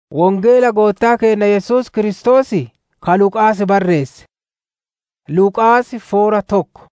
Wongeela goottaa keenya Yesuus Kiristoos ka Luqaas barreesse. Luqaas foora tokko.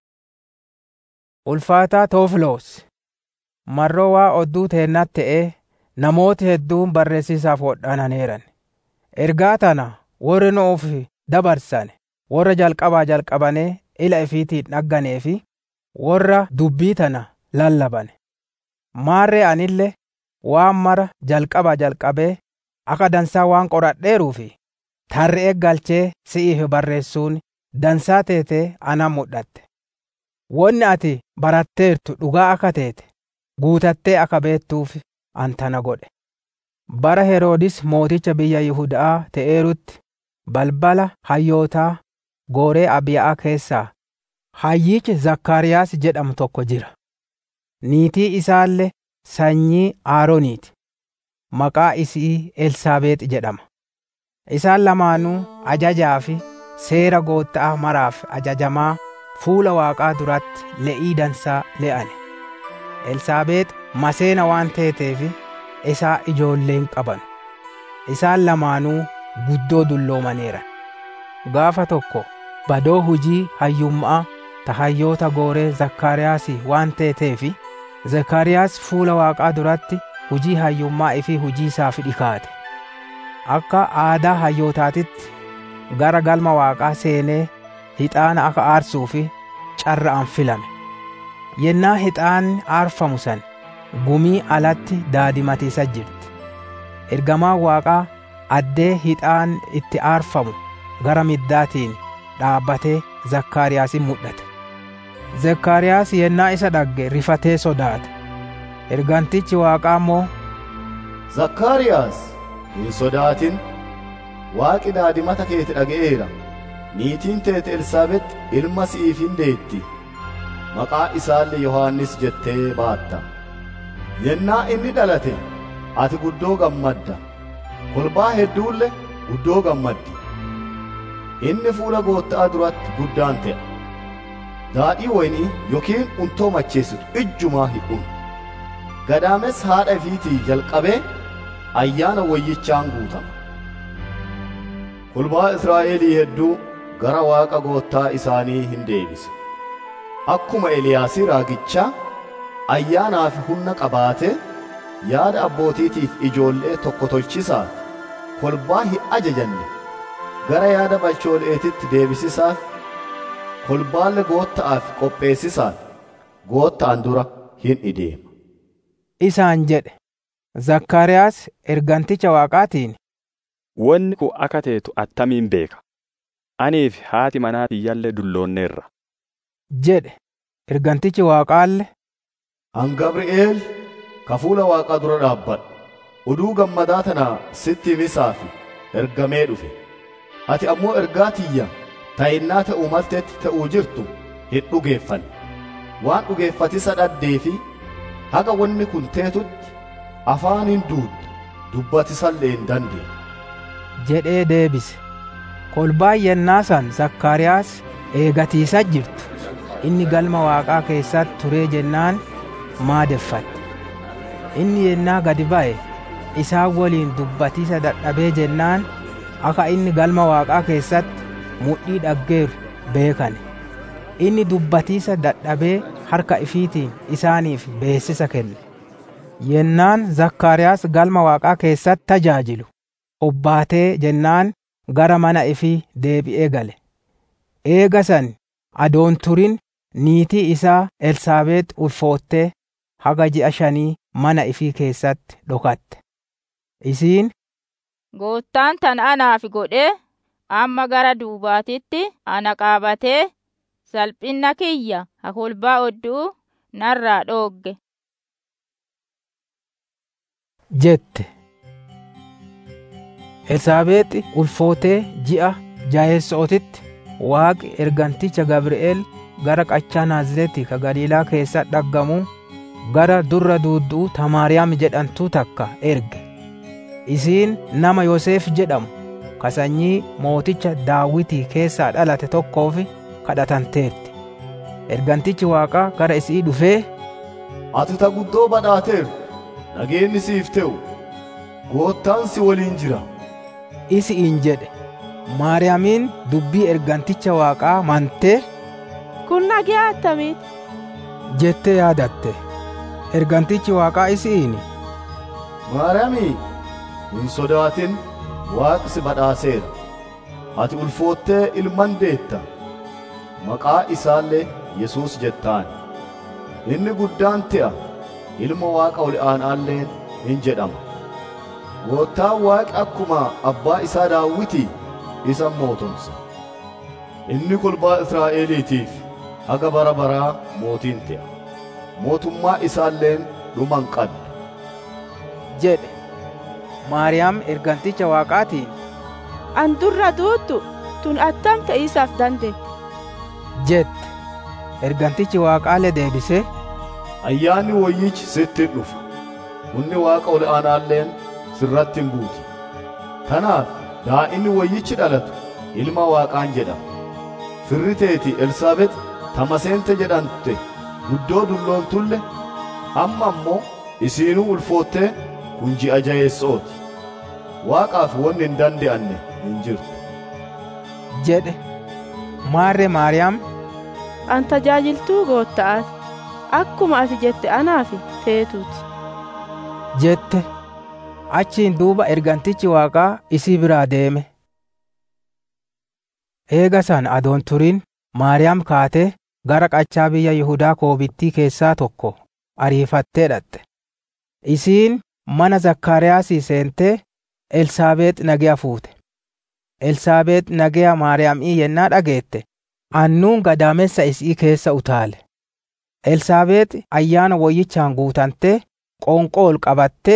Ulfaataa Toofiloos mar'oo waa odduu teennatti ta'ee namooti hedduun barreessiisaaf wodhaananeeran. Ergaa tana warri nu'uuf dabarsane warra jalqabaa jalqabanee ila ifiitiin dhagganee fi warra dubbii tana lallabane. Maarree anillee waan mara jalqabaa jalqabee akka dansaa waan qoradheeruuf tarre'ee galchee si'iif barreessuun dansaa teetee anaan mul'atte. Wonni ati baratteertu dhugaa akka teete guutattee akka beettuuf an tana godhe. Bara Heroodis mooticha biyya Yihudaa ta'eerutti balbala hayyootaa gooree Abiya'aa keessaa hayyichi Zakkaariyaas jedhamu tokko jira. Niitii isaallee sanyii Arooniiti. Maqaa isii Elsaabeexi jedhama. Isaan lamaanuu ajajaa fi seera goottaa maraaf ajajamaa fuula Waaqaa duratti le'ii dansaa le'ane. Elsaabeex maseena waan teeteef isaa ijoollee hin qaban. Isaan lamaanuu guddoo dulloomaneeran. Gaafa tokko badoo hujii hayyummaa ta hayyoota gooree Zakkaariyaas waan teeteef Zakkaariyaas fuula Waaqaa duratti hujii hayyummaa ifii hujii isaaf dhikaate. Akka aadaa hayyootaatitti gara galma Waaqaa seenee hixaana akka aarsuu fi carra'an filame. Yennaa hixaanni aarfamu san gumii alatti daadimatiisa jirti. Ergamaan Waaqaa addee hixaan itti aarfamu gara middaatiin dhaabbatee Zakkaariyaasin mul'ate. Zakkaariyaas yennaa isa dhagge rifatee sodaate. Ergantichi Waaqaa immoo, Zakkaariyaas hin sodaatin waaqi daadimata keeti dhaga'eera. Niitiin teete Elsaabex ilma si'iif hin deetti. Maqaa isaallee Yohaannis jettee baatta. Yennaa inni dhalate ati guddoo gammadda. Kolbaa hedduulle guddoo gammaddi. Inni fuula goottaa duratti guddaan ta'a. Daadhii waynii yookiin untoo macheessitu ijjumaa hin dhumu. Gadaames haadha ifiitii jalqabee ayyaana wayyichaan guutama. Kolbaa Israa'elii hedduu gara Waaqa goottaa isaanii hin deebisa. Akkuma Eliyaasii raagichaa ayyaanaaf humna qabaatee yaada abbootiitiif ijoollee tokko tolchisaaf kolbaa hin ajajanne gara yaada balchooleetitti deebisisaaf kolbaalle gootta'aaf qopheessisaaf goottaan dura hin ideema. Isaan jedhe Zakkaariyaas erganticha Waaqaatiin. Wanni kun akka teetu attamiin beeka. Anii fi haati manaa tiyyallee dulloonneerra. jedhe ergantichi Waaqaalle. An Gabri'eel ka fuula Waaqaa dura dhaabbadhu. Oduu gammadaa tana sitti himisaaf ergamee dhufe. Ati ammoo ergaa tiyya ta'innaa ta'uu malteetti ta'uu jirtu hin dhugeeffanne. Waan dhugeeffatisa dhaddee fi haga wanni kun teetutti afaan hin duudda dubbatisallee hin dandeenye. jedhee deebise. Kolbaan yennaa san Zakkaariyaas eegatiisa jirtu. Inni galma Waaqaa keessatti turee jennaan maadeffatte. Inni yennaa gadi ba'e isaan waliin dubbatiisa dadhabee jennaan akka inni galma Waaqaa keessatti mudhii dhaggeeru beekane. Inni dubbatiisa dadhabee harka ifiitiin isaaniif beessisa kenne. Yennaan Zakkaariyaas galma Waaqaa keessatti tajaajilu. obbaatee jennaan gara mana ifii deebi'ee gale. Eega san adoon turin niitii isaa Elsaabeex ulfoottee haga ji'a shanii mana ifii keessatti dhokatte. Isiin Goottaan tan anaaf godhee amma gara duubaatitti ana qaabatee salphina kiyya hakolbaa odduu narraa dhoogge. jette. Elsaabeexi ulfootee ji'a jaheessootitti waaqi erganticha Gabri'eel gara qachaa Naazreeti ka Galiilaa keessa dhaggamuu gara durra duudduu Tamaariyaam jedhamtuu takka erge. Isiin nama Yoseef jedhamu ka sanyii mooticha Daawitii keessaa dhalate tokkoof kadhatanteetti. Ergantichi Waaqaa gara isii dhufee, Ati ta guddoo badhaateertu nageenni siif ta'u. goottaan si waliin jira isi'iin jedhe maariyaamiin dubbii erganticha waaqaa mantee kun nagaa attamiiti jettee yaadatte ergantichi waaqaa isi'iini maariyaamii hin sodaatin waaqi si badhaaseera ati ulfoottee ilman deetta maqaa isaallee yesuus jettaan inni guddaan te'a ilma waaqa ol aanaalleen hin jedhama goottaan waaqi akkuma abbaa isaa daawwitii isa mootomsa inni kolbaa israa'eliitiif haga bara baraa mootiin te'a mootummaa isaalleen dhuman qabdu jedhe maariyaam erganticha waaqaatiin an durra duuttu tun attam ta'iisaaf dandeette jette ergantichi waaqaalee deebisee ayyaanni wayyichi sitti dhufa humni waaqa ol aanaalleen sirratti hin buuti kanaaf daa'imni wayyichi dhalatu ilma waaqaan jedhama firri teeti elsaabex tamaseente jedhamte guddoo dulloontullee amma ammoo isiinuu ulfoottee kun ji'a jayeessooti waaqaaf wanni hin dande'anne hin jirtu jedhe maarre maariyaam an tajaajiltuu gootta'aati akkuma ati jette anaaf feetuuti jette achiin duuba ergantichi waaqaa isii biraa deeme eega san adoon turin maariyaam kaatee gara qachaa biyya yihudaa koobittii keessaa tokko ariifattee dhatte isiin mana zakkaariyaasii seentee elsaabeex nagaya fuute elsaabeex nagaya maariyaamii yennaa dhageette annuun gadaamessa isii keessa utaale elsaabeex ayyaana woyyichaan guutantee qoonqoo ol qabattee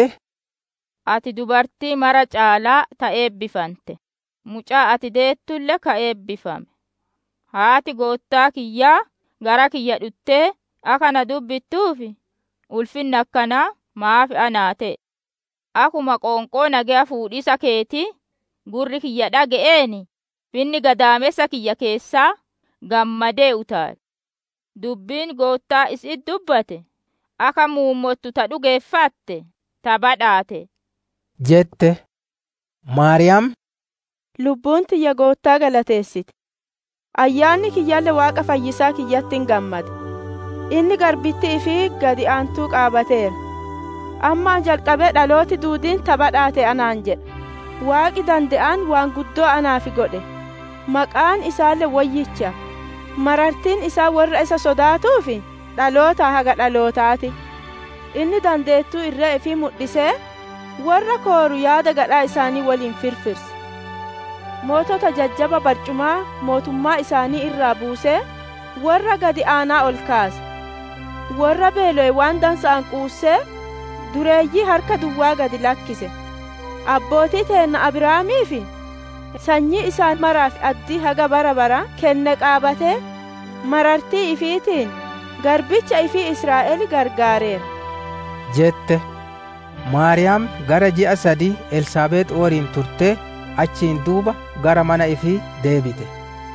ati dubartii mara caalaa ta eebbifante mucaa ati deettulle ka eebbifame haati goottaa kiyyaa gara kiyya dhuttee akana dubbittuufi ulfinna akkanaa maafi anaa ta'e akuma qoonqoo nagaya fuudhisa keetii gurri kiyya dhaga'eeni finni gadaamessa kiyya keessaa gammadee utaale dubbiin goottaa isit dubbate aka muummottu ta dhugeeffatte ta badhaate jette maariyaam lubbuun tiyya goottaa galateessite ayyaanni kiyyalle waaqa fayyisaa kiyyatti hin gammade inni garbitti ifii gadi aantuu qaabateera ammaan jalqabee dhalooti duudiin ta badhaate anaan jedha waaqi dande'aan waan guddoo anaaf godhe maqaan isaallee wayyicha marartiin isaa warra isa sodaatuufi dhaloota haga dhalootaati inni dandeettuu irra ifii mul'isee warra kooru yaada gadhaa isaanii waliin firfirse mootota jajjaba barcumaa mootummaa isaanii irraa buusee warra gadi aanaa ol kaase warra beelo'e waan dansa'an quussee dureeyyii harka duwwaa gadi lakkise abbootii teenna abiraamii fi sanyii isaan maraaf addii haga bara bara kenne qaabatee marartii ifiitiin garbicha ifii israa'el gargaareera jette maariyaam gara ji'a sadii elsaabeex waliin turtee achiin duuba gara mana ifii deebite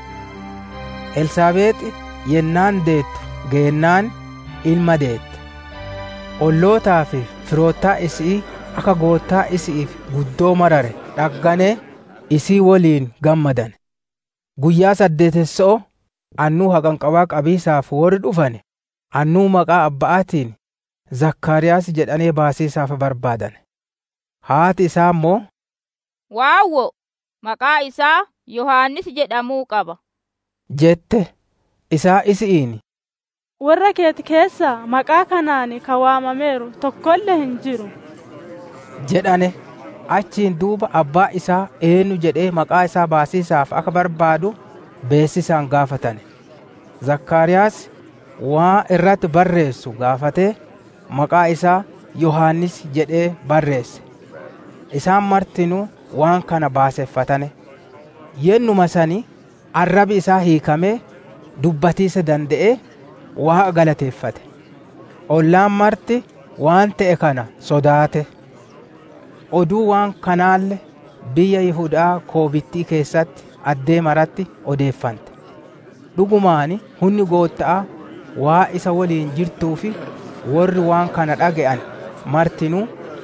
elsaabeexi yennaan deettu geennaan ilma deette ollootaa fi firoottaa isii akka goottaa isi'iif guddoo marare dhagganee isii waliin gammadan guyyaa saddeetessoo annuu haqanqabaa qabiisaaf warri dhufane annuu maqaa abba'aatiin zakkaariyaas jedhanii baasiisaaf barbaadan haati isaa immoo waawwo maqaa isaa yohaannis jedhamuu qaba jette isaa isi'iin warra keeti keessa maqaa kanaan ka waamameeru tokkollee hin jiru jedhane achiin duuba abbaa isaa eenyu jedhee maqaa isaa baasiisaaf akka barbaadu beessisaan gaafatane zakkaariyaas waan irratti barreessu gaafatee maqaa isaa yohaannis jedhee barreesse isaan martinuu waan kana baaseffatane yennuma sani arrabi isaa hiikamee dubbatiisa danda'ee waaqa galateeffate ollaan marti waan ta'e kana sodaate oduu waan kanaalle biyya yihudaa koobittii keessatti addee maratti odeeffante dhugumaani hunni gootta'a waa isa waliin jirtuu fi warri waan kana dhaga'an martinuu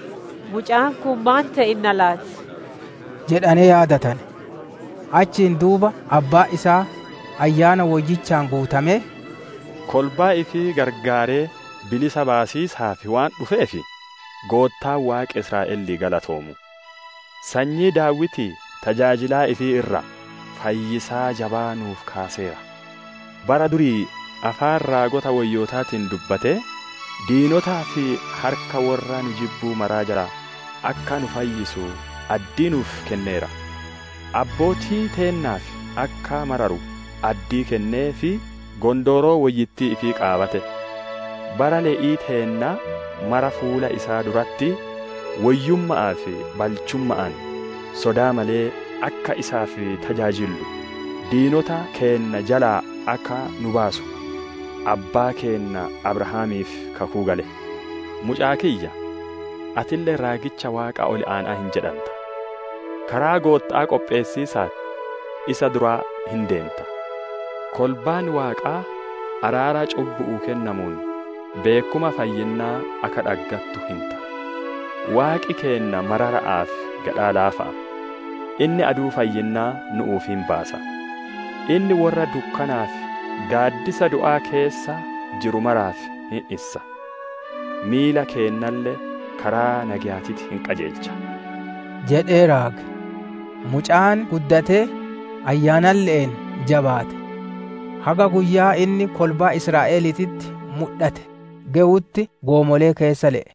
mucaan kun maan ta'inna laati? jedhanii yaadatan. Achiin duuba abbaa isaa ayyaana woyyichaan guutamee kolbaa ifii gargaaree bilisa baasiisaaf waan dhufeefi goottaan waaqa Israa'elii galatoomu. Sanyii daawwitii tajaajilaa ifii irra fayyisaa jabaa nuuf kaaseera. Bara durii afaan raagota wayyootaatiin dubbatee diinotaa fi harka warra nu jibbuu maraa jala akka nu fayyisu addii nuuf kenneera. Abbootii teennaaf akka mararu addii kennee fi gondooroo wayyittii ifii qaabate. Bara le'ii teennaa mara fuula isaa duratti wayyumma'aa fi balchumma'aan sodaa malee akka isaaf tajaajillu diinota keenna jalaa akka nu baasu abbaa keenna abrahaamiif kakuu gale mucaa kiyya atillee raagicha waaqa ol aanaa hin jedhanta karaa goottaa qopheessiisaat isa duraa hin deemta kolbaan waaqaa araara cubbu'uu kennamuun beekuma fayyinnaa akka dhaggattu hinta waaqi keenna marara'aaf gadhaa laafa'a inni aduu fayyinnaa nu'uuf hin baasa inni warra dukkanaaf gaaddisa du'aa keessa jiru maraaf hin issa miila keennallee karaa nagayaatitti hin qajeelcha jedhee raage. Mucaan guddatee ayyaanan le'een jabaate. Haga guyyaa inni kolbaa Israa'eliititti mul'ate ga'utti goomolee keessa le'e.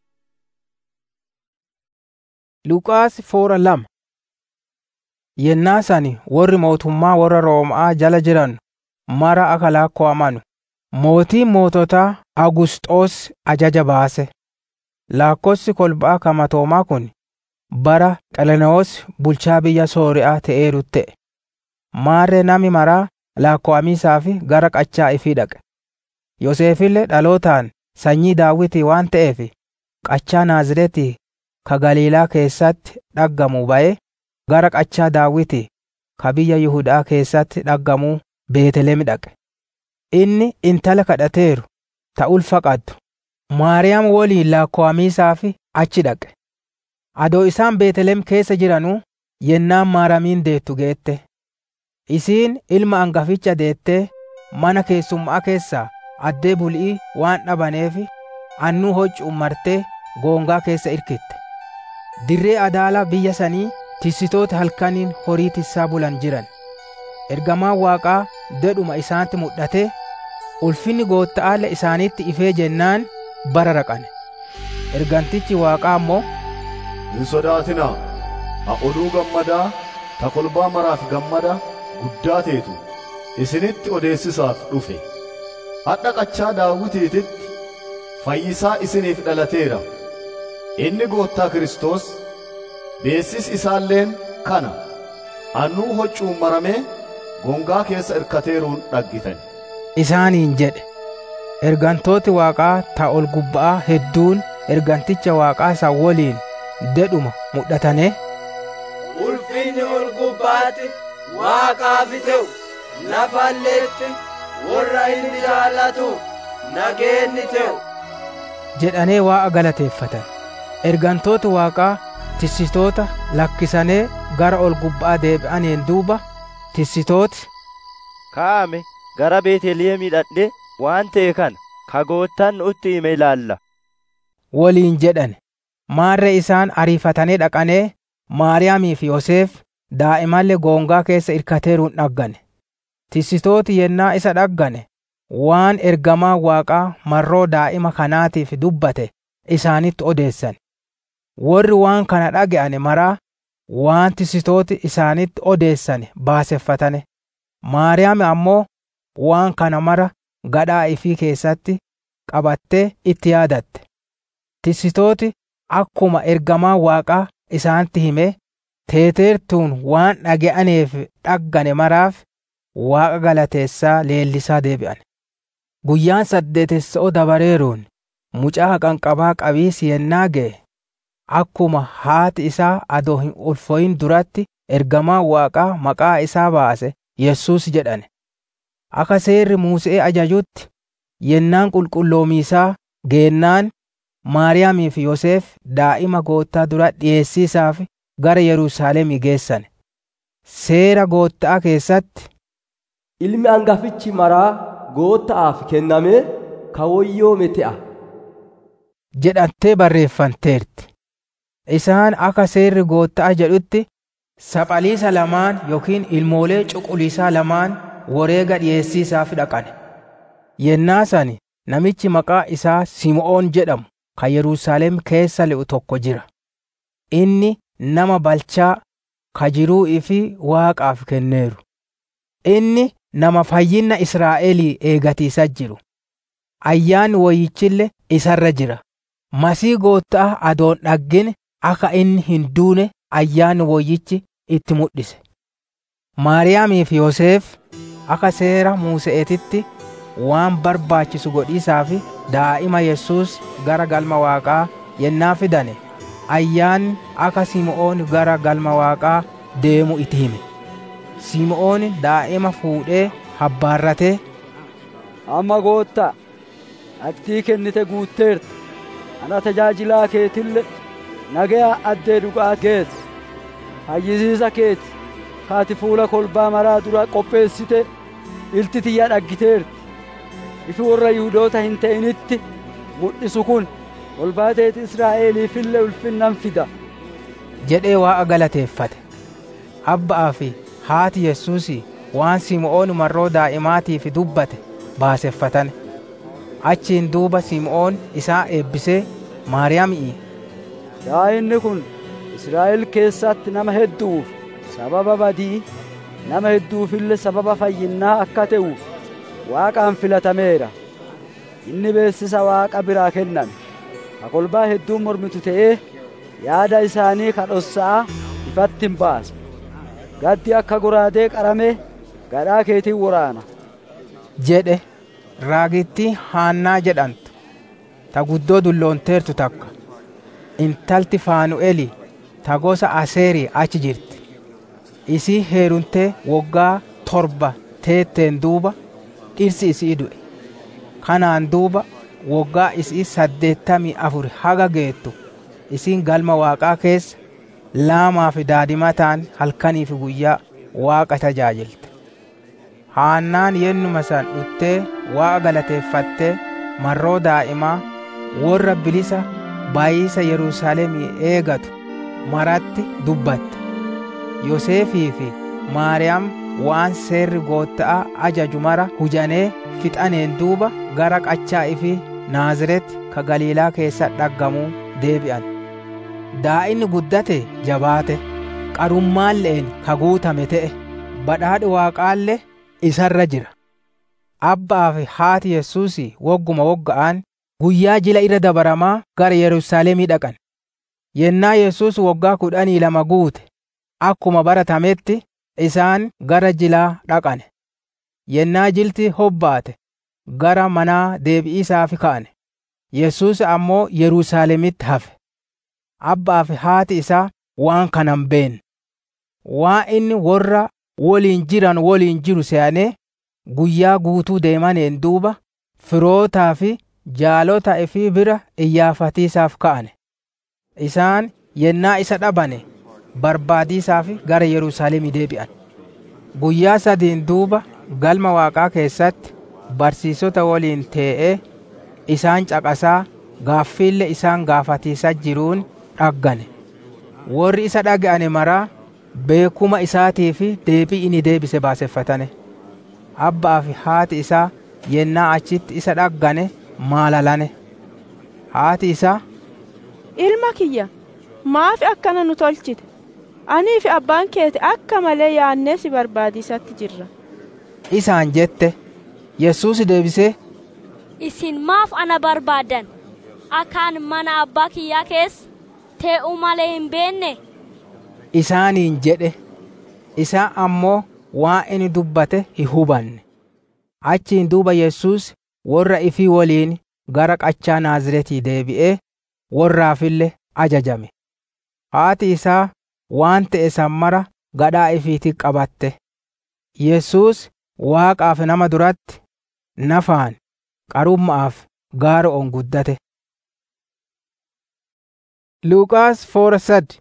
Luqaas foora lama Yennaa sani warri mootummaa warra Roomaa jala jiran mara akka lakko'amanu. Mootiin moototaa Agusxoos ajaja baase. Lakkoofsi kolbaa kamatoomaa kun bara Qalenoos bulchaa biyya Sooriyaa ta'eeru ta'e. Maarree nami maraa lakko'amiisaaf gara qachaa ifii dhaqe. Yoseefillee dhalootaan sanyii Daawitii waan ta'eef qachaa Naazreetii ka Galiilaa keessatti dhaggamuu ba'ee gara qachaa Daawitii ka biyya Yihudaa keessatti dhaggamuu Beetelem dhaqe. Inni intala kadhateeru ta ulfa qaddu Maariyaam woliin lakko'amiisaaf achi dhaqe. Adoo isaan Beetelem keessa jiranuu yennaan Maaramiin deettu geette. Isiin ilma hangaficha deettee mana keessummaa keessaa addee bul'ii waan dhabaneef annuu hoccuun martee goongaa keessa irkitte. Dirree adaala biyya sanii tissitoota halkaniin horii tissaa bulan jiran. Ergamaan Waaqaa dedhuma isaanitti mul'atee ulfinni gootta'aalla isaanitti ifee jennaan bara raqane. Ergantichi Waaqaa immoo Hin sodaatinaa, ha oduu gammadaa ta kolbaa maraaf gammada guddaa teetu isinitti odeessisaaf dhufe. Hadha qachaa daawwitiititti fayyisaa isiniif dhalateera. Inni goottaa Kiristoos beessis isaalleen kana annuu hoccuun maramee gongaa keessa irkateeruun dhaggitan. isaaniin jedhe. Ergantooti Waaqaa ta ol gubba'aa hedduun erganticha Waaqaa isa woliin dedhuma mul'atane. Ulfinni ol gubbaatti Waaqaaf ta'u lafalleetti warra inni jaallatuuf nageenni ta'u. jedhanee waa'a galateeffatan. Ergantooti Waaqaa tissitoota lakkisanii gara ol gubba'aa deebi'aniin duuba tissitooti Kaa'ame gara Beetelihemii dhaqnee waan ta'e kana kagoottan nutti hime ilaalla. waliin jedhan. Maarree isaan ariifatanii dhaqanee Maariyaamii fi Yoseef daa'imallee goongaa keessa irkateeruun dhaggane. Tissitooti yennaa isa dhaggane waan ergamaa Waaqaa marroo daa'ima kanaatiif dubbate isaanitti odeessan. Warri waan kana dhaga'ane maraa waan tissitooti isaanitti odeessan baaseffatane. Maariyaam ammoo waan kana mara gadhaa ifii keessatti qabattee itti yaadatte. Tissitooti akkuma ergamaa Waaqaa isaanitti hime teeteertuun waan dhaga'aneef dhaggane maraaf Waaqa galateessaa leellisaa deebi'an. Guyyaan saddeetessa'oo dabareeruun mucaa haqanqabaa qabiisi yennaa ga'e akkuma haati isaa adoo hin ulfooyin duratti ergamaa Waaqaa maqaa isaa baase Yesuus jedhane. Akka seerri Musee ajajutti yennaan qulqulloomiisaa geennaan Maariyaamii fi Yoseef daa'ima goottaa dura dhiyeessiisaaf gara Yerusaalemii geessan. Seera goottaa keessatti Ilmi hangafichi maraa goottaaf kennamee kawoyyoome te'a. jedhattee barreeffanteerti. Isaan akka seerri goottaa jedhutti saphaliisa lamaan yookiin ilmoolee cuquliisaa lamaan wareega dhiyeessiisaaf dhaqan. Yennaa sani namichi maqaa isaa Sim'oon jedhamu kan Yerusaalem keessa le'u tokko jira. Inni nama balchaa ka jiruu fi waaqaaf kenneeru. Inni nama fayyinna Israa'elii eegatiisa jiru. Ayyaanni wayyichille isarra jira. Masii goottaa adoon dhaggine akka inni hin duune ayyaanni wayyichi itti mul'ise. Maariyaamii fi Yoseef akka seera Museetitti waan barbaachisu godhiisaaf daa'ima Yesuus gara galma waaqaa yennaa fidane ayyaanni akka Sim'oon gara galma waaqaa deemu itti hime. Sim'oon daa'ima fuudhee habbaarratee Amma goottaa abdii kennite guutteerta ana tajaajilaa keetille nagayaa addee dhugaa geesse fayyisiisa keeti kaati fuula kolbaa maraa dura qopheessite ilti tiyya dhaggiteerti ifi warra yihudoota hin ta'initti mul'isu kun kolbaa teeti israa'eliifille ulfinnan fida jedhee waaqa galateeffate. Abbaa fi haati Yesuusii waan Sim'oon marroo daa'imaatiif dubbate baaseffatane. Achiin duuba Sim'oon isaa eebbisee Maariyaamii daa'inni kun Israa'el keessatti nama hedduuf sababa badii nama hedduufille sababa fayyinnaa akka ta'uuf waaqaan filatameera inni beessisa waaqa biraa kenname ka kolbaa hedduun mormitu ta'ee yaada isaanii kadhossa'a ifatti hin baasa gaddi akka goraadee qaramee gadhaa keetiin waraana jedhe raagittii haannaa jedhamtu ta guddoo dulloonteertu takka intalti faanu'eli ta gosa aseerii achi jirti isii heerumtee woggaa torba teetteen duuba dhirsi isii du'e kanaan duuba woggaa isii saddeettamii afur haga geettu isiin galma waaqaa keessa laamaa fi daadimataan halkanii fi guyyaa waaqa tajaajilte haannaan yennuma san dhuttee waaqa galateeffattee marroo daa'imaa warra bilisa baay'isa yerusaalemii eegatu maratti dubbatte yoseefii fi maariyaam waan seerri goottaa ajaju mara hujanee fixaneen duuba gara qachaa ifi naaziretti ka galiilaa keessa dhaggamuu deebi'an daa'inni guddate jabaate qarummaalleen ka guutame ta'e badhaadhi waaqaallee isarra jira abbaa fi haati yesuusii wogguma wogga'an guyyaa jila irra dabaramaa gara yerusaalemii dhaqan yennaa yesuus woggaa kudhanii lama guute akkuma baratametti isaan gara jilaa dhaqane yennaa jilti hobbaate gara manaa deebi'iisaaf ka'ane yesuus ammoo yerusaalemitti hafe abbaa fi haati isaa waan kanan beenne waan inni warra woliin jiran woliin jiru se'anee guyyaa guutuu deemaneen duuba firootaa fi jaalota ifii bira iyyaafatiisaaf ka'ane isaan yennaa isa dhabane barbaadiisaaf gara yerusaalemii deebi'an guyyaa sadiin duuba galma waaqaa keessatti barsiisota waliin tee'ee isaan caqasaa gaaffiille isaan gaafatiisa jiruun dhaggane warri isa dhaga'ane maraa beekuma isaatii fi deebii inni deebise baaseffatane abbaa fi haati isaa yennaa achitti isa dhaggane maalalane haati isaa ilma kiyya maaf akkana nu tolchite anii fi abbaan keeti akka malee yaannee si barbaadisatti jirra isaan jette yesuus deebisee isin maaf ana barbaadan akkaan mana abbaa kiyyaa keessa tee'uu malee hin beenne isaaniin jedhe isaan ammoo waan inni dubbate hin hubanne achiin duuba yesuus warra ifii waliin gara qachaa naaziretii deebi'ee warraafille ajajame haati isaa waan ta'e sammara gadhaa ifiitti qabatte yesuus waaqaaf nama duratti nafaan qarummaaf gaara on guddate Luuqaas foora sadi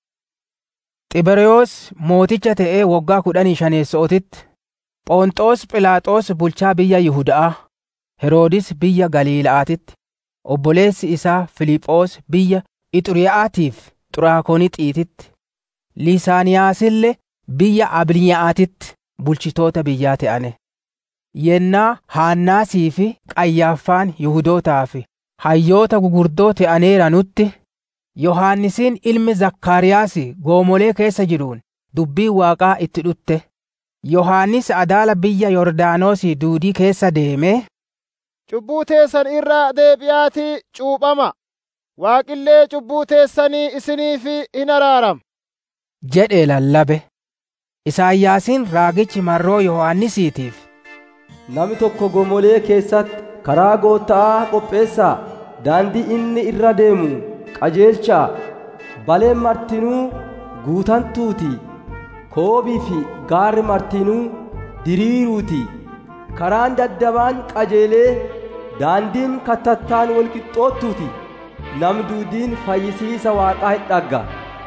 Xibereyoos mooticha ta'ee waggaa kudhanii shaneessootitti Phonxoos Philaaxoos bulchaa biyya Yihudaa Heroodis biyya Galiila'aatitti obboleessi isaa Filiphoos biyya Ixuriyaatiif Xuraakonitiititti Lisaaniyaasillee biyya Abiliyaatitti bulchitoota biyyaa ta'ane. Yennaa Haannaasii fi Qayyaaffaan Yihudootaa fi hayyoota gugurdoo ta'aneeranutti Yohaannisiin ilmi Zakkaariyaas goomolee keessa jiruun dubbii Waaqaa itti dhutte. Yohaannis adaala biyya Yordaanoosii duudii keessa deemee Cubbuu teessan irraa deebi'aatii cuuphama. Waaqillee cubbuu teessanii isiniif hin araarama. jedhee lallabe. Isaayyaasiin raagichi marroo Yohaannisiitiif. Namni tokko goomolee keessatti karaa goottaa qopheessaa daandii inni irra deemu qajeelchaa baleen martinuu guutantuuti koobii fi gaarri martinuu diriiruuti karaan daddabaan qajeelee daandiin kattattaan walqixxoottuuti nam duudiin fayyisiisa waaqaa hin dhagga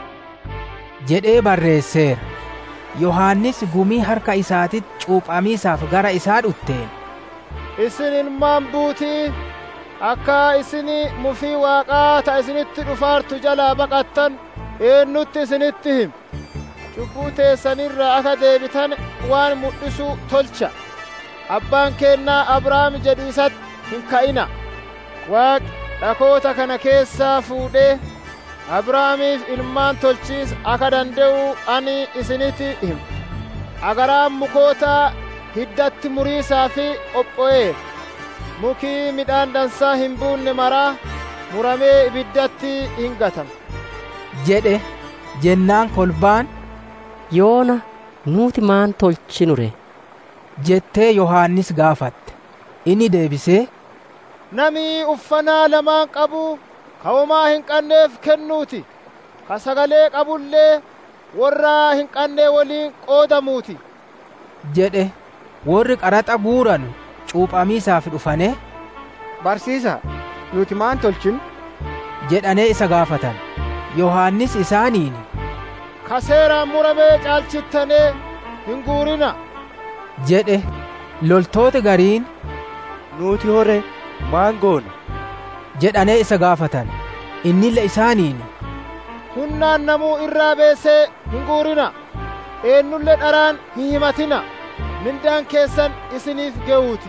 jedhee barreesseera. Yohaannis gumii harka isaatitti cuuphamiisaaf gara isaa dhutteen. Isin ilmaan buutii akka isin mufii waaqaa ta isinitti dhufaartu jalaa baqattan eennutti isinitti him. Cubbuu teessanirraa akka deebitan waan mul'isu tolcha. Abbaan keennaa Abrahaam jedhu isatti hin ka'ina. Waaqi dhakoota kana keessaa fuudhee Abrahaamiif ilmaan tolchiis akka danda'u ani isinitti hima. Agaraan mukootaa hiddatti muriisaa fi qopho'eera. Mukii midhaan dansaa hin buunne maraa muramee ibiddatti hin gatama. jedhe jennaan kolbaan Yoona nuti maan tolchinure? jettee Yohaannis gaafatte. Inni deebisee Namni uffannaa lamaan qabu kawomaa hin qabneef kennuuti. Ka sagalee qabullee warra hin qabne waliin qoodamuuti. jedhe warri qaraxa guuran cuuphamiisaaf dhufane Barsiisa, nuti maan tolchinu? jedhanee isa gaafatan. Yohaannis isaaniin Ka seeraan muramee caalchittanee hin guurina. jedhe loltooti gariin Nuti hore maan goona? jedhanee isa gaafatan. Innille isaaniin Hunnaan namuu irraa beesee hin guurina. Eenyullee dharaan hin himatina. Mindaan keessan isiniif ge'uuti.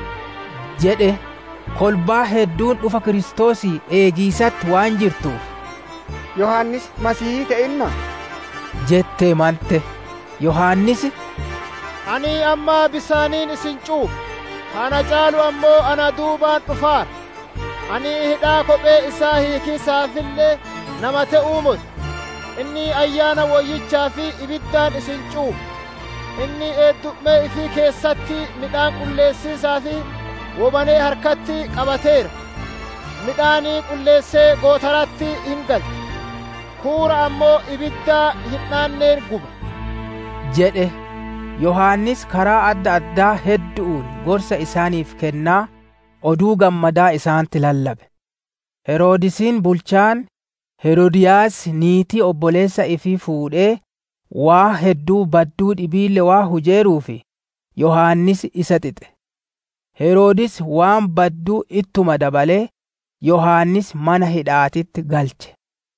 jedhe kolbaa hedduun dhufa Kiristoosii eegiisatti waan jirtuuf Yohaannis Masiihii ta'inna? jettee mante. Yohaannis Ani amma bisaaniin isin cuupha. Kana caalu ammoo ana duubaan dhufaara. Ani hidhaa kophee isaa hiikiisaafillee nama ta'uu muti. Inni ayyaana woyyichaa fi ibiddaan isin cuupha. Inni eeddu'mee ifii keessatti midhaan qulleessiisaa fi wobanee harkatti qabateera. Midhaanii qulleessee gootaratti hin galcha. Kuura ammoo ibiddaa hin dhaanneen guba. jedhe Yohaannis karaa adda addaa hedduun gorsa isaaniif kennaa oduu gammadaa isaanitti lallabe. Heroodisiin bulchaan Heroodiyaas niitii obboleessa ifii fuudhee waa hedduu badduu dhibiille waa hujeeruufi Yohaannis isa xixe. Heroodis waan badduu ittuma dabalee Yohaannis mana hidhaatitti galche.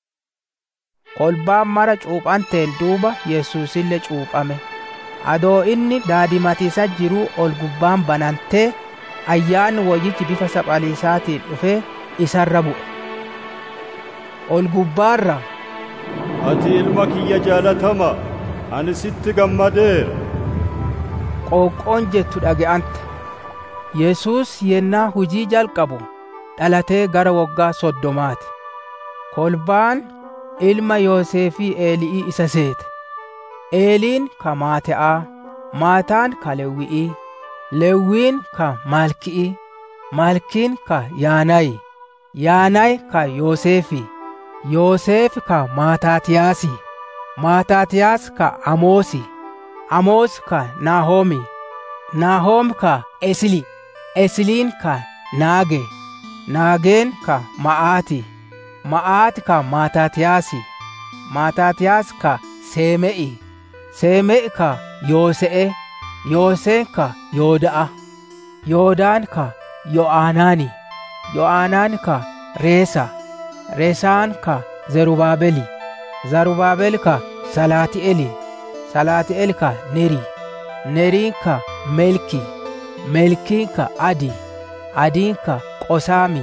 Kolbaan mara cuuphanteen duuba Yesuusillee cuuphame. Adoo inni daadimatiisa jiruu ol gubbaan banantee ayyaanni wayyichi bifa saphaliisaatiin dhufee isarra bu'e. Ol gubbaarra Ati ilma kiyya jaalatama, ani sitti gammadeera. qooqqoon jettu dhaga'ante. Yesuus yennaa hujii jalqabu dhalatee gara waggaa soddomaati. Kolbaan ilma Yoosefii Eeli'ii isa seete. Eeliin ka Maate'aa, Maataan ka Lewwi'ii, Lewwiin ka Maalki'ii, Maalkiin ka Yaanayi, Yaanayi ka Yoosefii, Yoosef ka Maataatiyaasii, Maataatiyaas ka Amoosi, Amoos ka Naahoomi, Naahoom ka Esili, Esiliin ka Naage, Naageen ka Ma'aati, ma'aat ka maataatiyaasi maataatiyaas ka seeme'i seeme'i ka yoose'e yooseen ka yooda'a yoodaan ka yo'aanaani yo'aanaan ka reesa reesaan ka zerubaabeli zarubaabel ka salaati'eli salaati'el ka neri neriin ka melki melkiin ka adi adiin ka qosaami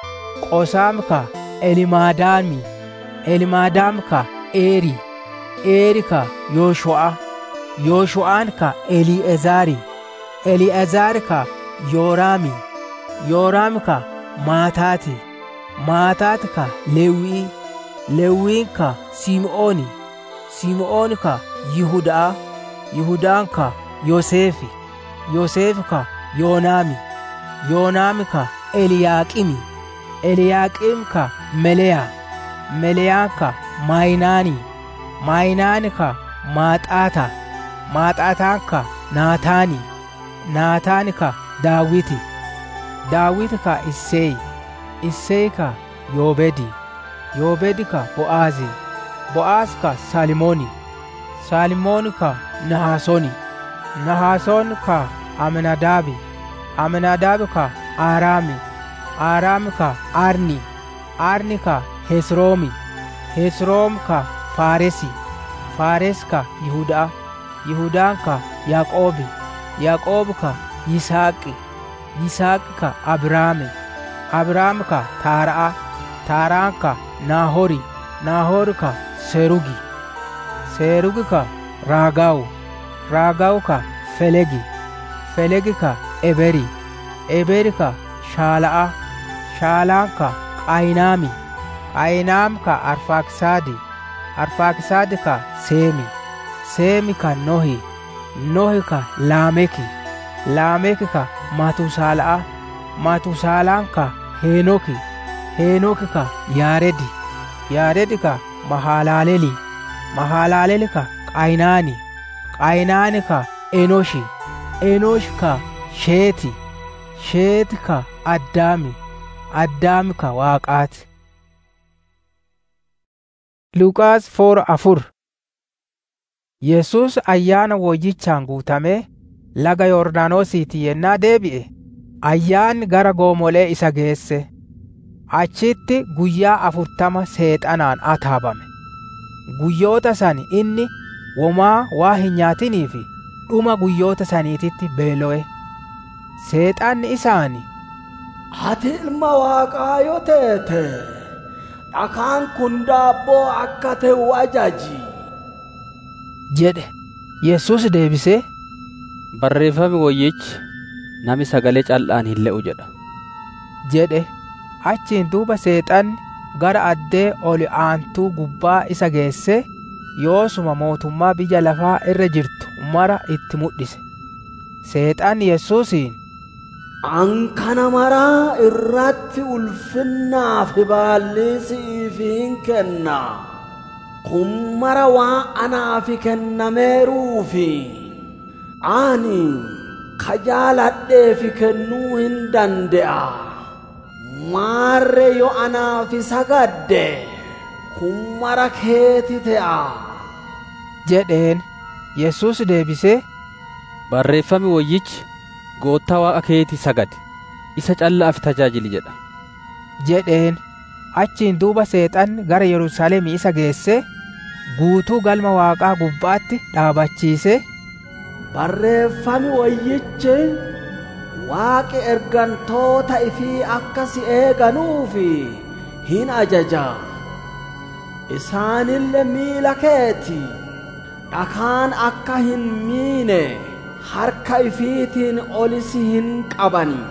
qosaam ka elimaadaami elimaadaam ka eeri eeri ka yooshu'a yooshu'aan ka eli'ezaari eli'ezaar ka yooraami yooraam ka maataati maataat ka lewwii lewwiin ka sim'ooni sim'oon ka yihudaa yihudaan ka yoseefi yoseefi ka yoonaami yoonaami ka eliyaaqimi eliyaaqim ka meleya meleyaan ka maayinaani maayinaani ka maaxaata maaxaataan ka naataani naataani ka daawiti daawiti ka isseey isseey ka yoobedi yoobedi ka bo'aazi bo'aaz ka salimooni salimooni ka nahasooni nahasoon ka aminadaabi aminadaabi ka aaraami aaraami ka arni arni ka hesroomi hesroom ka faaresi faares ka yihudaa yihudaan ka yaaqoobi yaaqoobi ka yisaaqi yisaaqi ka abraame abraam ka taara'a taaraan ka naahori naahori ka serugi serugi ka raagawu raagawu ka felegi felegi ka eberi eberi ka shaala'a shaalaan ka qaynaami qaynaam ka arfaaksaadi arfaaksaadi ka seemi seemi ka nohi nohi ka laameki laameki ka matusaala'a matusaalaan ka heenoki heenoki ka yaaredi yaaredi ka mahalaaleli mahalaaleli ka qaynaani qaynaani ka enoshi enoshi ka sheeti sheeti ka addaami addaami ka waaqaati Luqaas foora afur Yesuus ayyaana woyyichaan guutamee laga Yordaanosiitii yennaa deebi'e ayyaanni gara goomolee isa geesse achitti guyyaa afurtama seexanaan ataabame guyyoota san inni womaa waa hin nyaatinii fi dhuma guyyoota saniititti beelo'e seexanni isaani ati ilma waaqaa yoo teete dhakaan kun daabboo akka ta'u ajaji jedhe yesus deebisee barreeffami woyyichi nami sagalee cal'aan hin le'u jedha jedhe achiin duuba seexanni gara addee ol aantuu gubbaa isa geesse yoosuma mootummaa biyya lafaa irra jirtu mara itti mul'ise seexanni yesuusiin an kana maraa irratti ulfinnaa fi baallii si'iif hin kenna kun mara waan anaaf kennameeruufi ani ka jaaladheefi kennuu hin dande'a maarre yo anaaf sagadde kun mara keeti te'a jedheen yesus deebisee barreeffami woyyichi goottaa waaqa keeti sagade isa callaaf tajaajili jedha jedheen achiin duuba seexanni gara yerusaalemii isa geesse guutuu galma waaqaa gubbaatti dhaabachiise barreeffami woyyichi waaqi ergantoota ifii akka si eeganuufi hin ajaja isaanille miila keeti dhakaan akka hin miine harka ifiitiin olisi hin qabani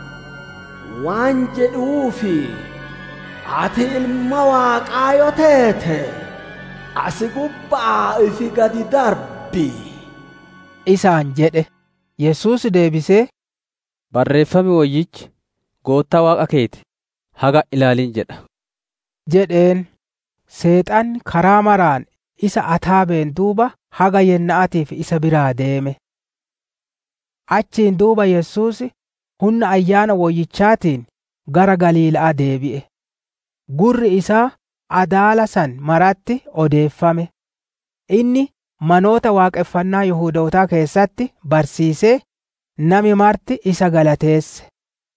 waan jedhuufi ati ilma waaqaa yoo teete asi gubbaa ifi gadi darbi isaan jedhe yesus deebisee barreeffami woyyichi goottaa waaqa keeti haga ilaalin jedha jedheen seexanni karaa maraan isa ataabeen duuba haga yenna'atiif isa biraa deeme achiin duuba yesus humna ayyaana woyyichaatiin gara galiila'aa deebi'e gurri isaa adaala san maratti odeeffame inni manoota waaqeffannaa Yihuudootaa keessatti barsiisee nami marti isa galateesse.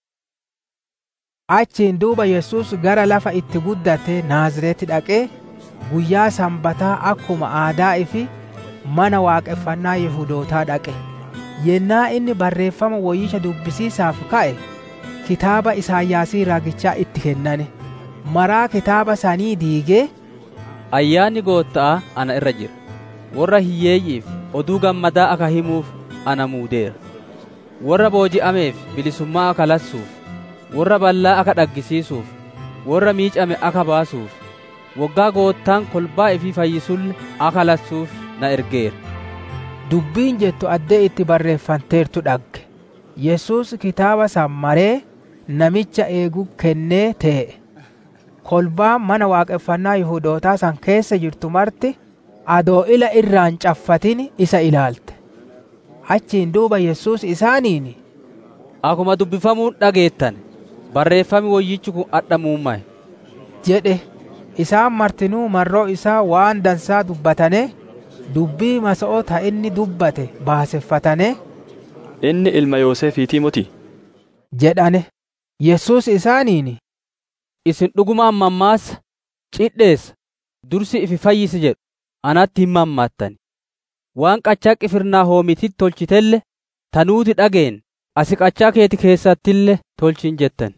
Achiin duuba Yesuus gara lafa itti guddate Naazreeti dhaqee guyyaa sanbataa akkuma aadaa ifi mana waaqeffannaa Yihuudootaa dhaqe. Yennaa inni barreeffama woyyicha dubbisiisaaf ka'e kitaaba Isaayyaasii raagichaa itti kennane. Maraa kitaaba sanii diigee Ayyaanni Gooftaa ana irra jira. Warra hiyyeeyyiif oduu gammadaa akka himuuf ana muudeera. Warra booji'ameef bilisummaa akka lassuuf, warra ballaa akka dhaggisiisuuf, warra miicame akka baasuuf, waggaa Gooftaan kolbaa ifii fayyisulle akka lassuuf na ergeera. Dubbiin jettu addee itti barreeffanteertu dhagge. Yesuus kitaaba san maree namicha eegu kennee tee'e. Kolbaan mana waaqeffannaa Yihuudootaa san keessa jirtu marti adoo ila irraan caffatin isa ilaalte. Achiin duuba Yesuus isaaniin Akkuma dubbifamuun dhageettan barreeffami woyyichi kun adhamuummaye. jedhe isaan martinuu marroo isaa waan dansaa dubbatane dubbii masa'oo ta inni dubbate baaseffatane Inni ilma Yoosefiitii muti. jedhane Yesuus isaaniin Isin dhugumaan mammaassa cidheessa dursi ifi fayyisi jedhu anatti hin mammaattan. Waan qachaa qifirnaa hoomititti tolchitelle tanuuti dhageen asi qachaa keeti keessattillee tolchin jettan.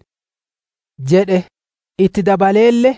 jedhe itti dabaleelle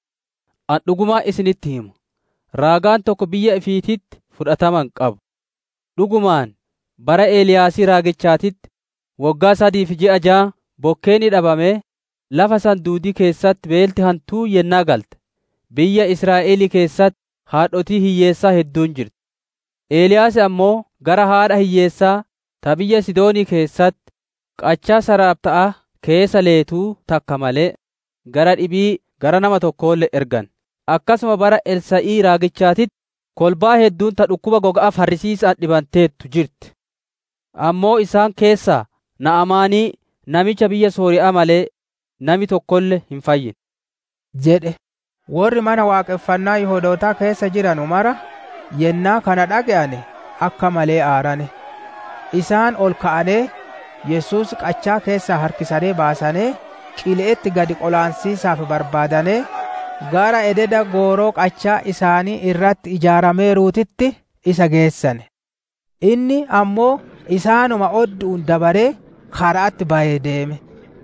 An dhugumaa isinitti himu. Raagaan tokko biyya ifiititti fudhataman qabu. Dhugumaan bara Eeliyaasii raagichaatitti waggaa sadiif ji'a ja'a bokkeenni dhabamee lafa sanduudii keessatti beelti hantuu yennaa galte. Biyya Israa'elii keessatti haadhotii hiyyeessaa hedduun jirti. Eeliyaas ammoo gara haadha hiyyeessaa ta biyya Sidoonii keessatti qachaa Saraapta'a keessa leetuu takka malee gara dhibii gara nama tokkoollee ergan. Akkasuma bara Elsa'ii raagichaatitti kolbaa hedduun ta dhukkuba goga'a farrisiisaan dhibanteettu jirti. Ammoo isaan keessaa Na'amaanii namicha biyya Sooriyaa malee nami tokkollee hin fayyine. jedhe warri mana waaqeffannaa Yihuudootaa keessa jiranu mara yennaa kana dhaga'ane akka malee aarane. Isaan ol ka'anee Yesuus qachaa keessaa harkisanii baasanii qileetti gadi qolaansiisaaf barbaadanee gara ededa gooroo qachaa isaanii irratti ijaarameeruutitti isa geessane. Inni ammoo isaanuma odduun dabaree karaatti bahee deeme.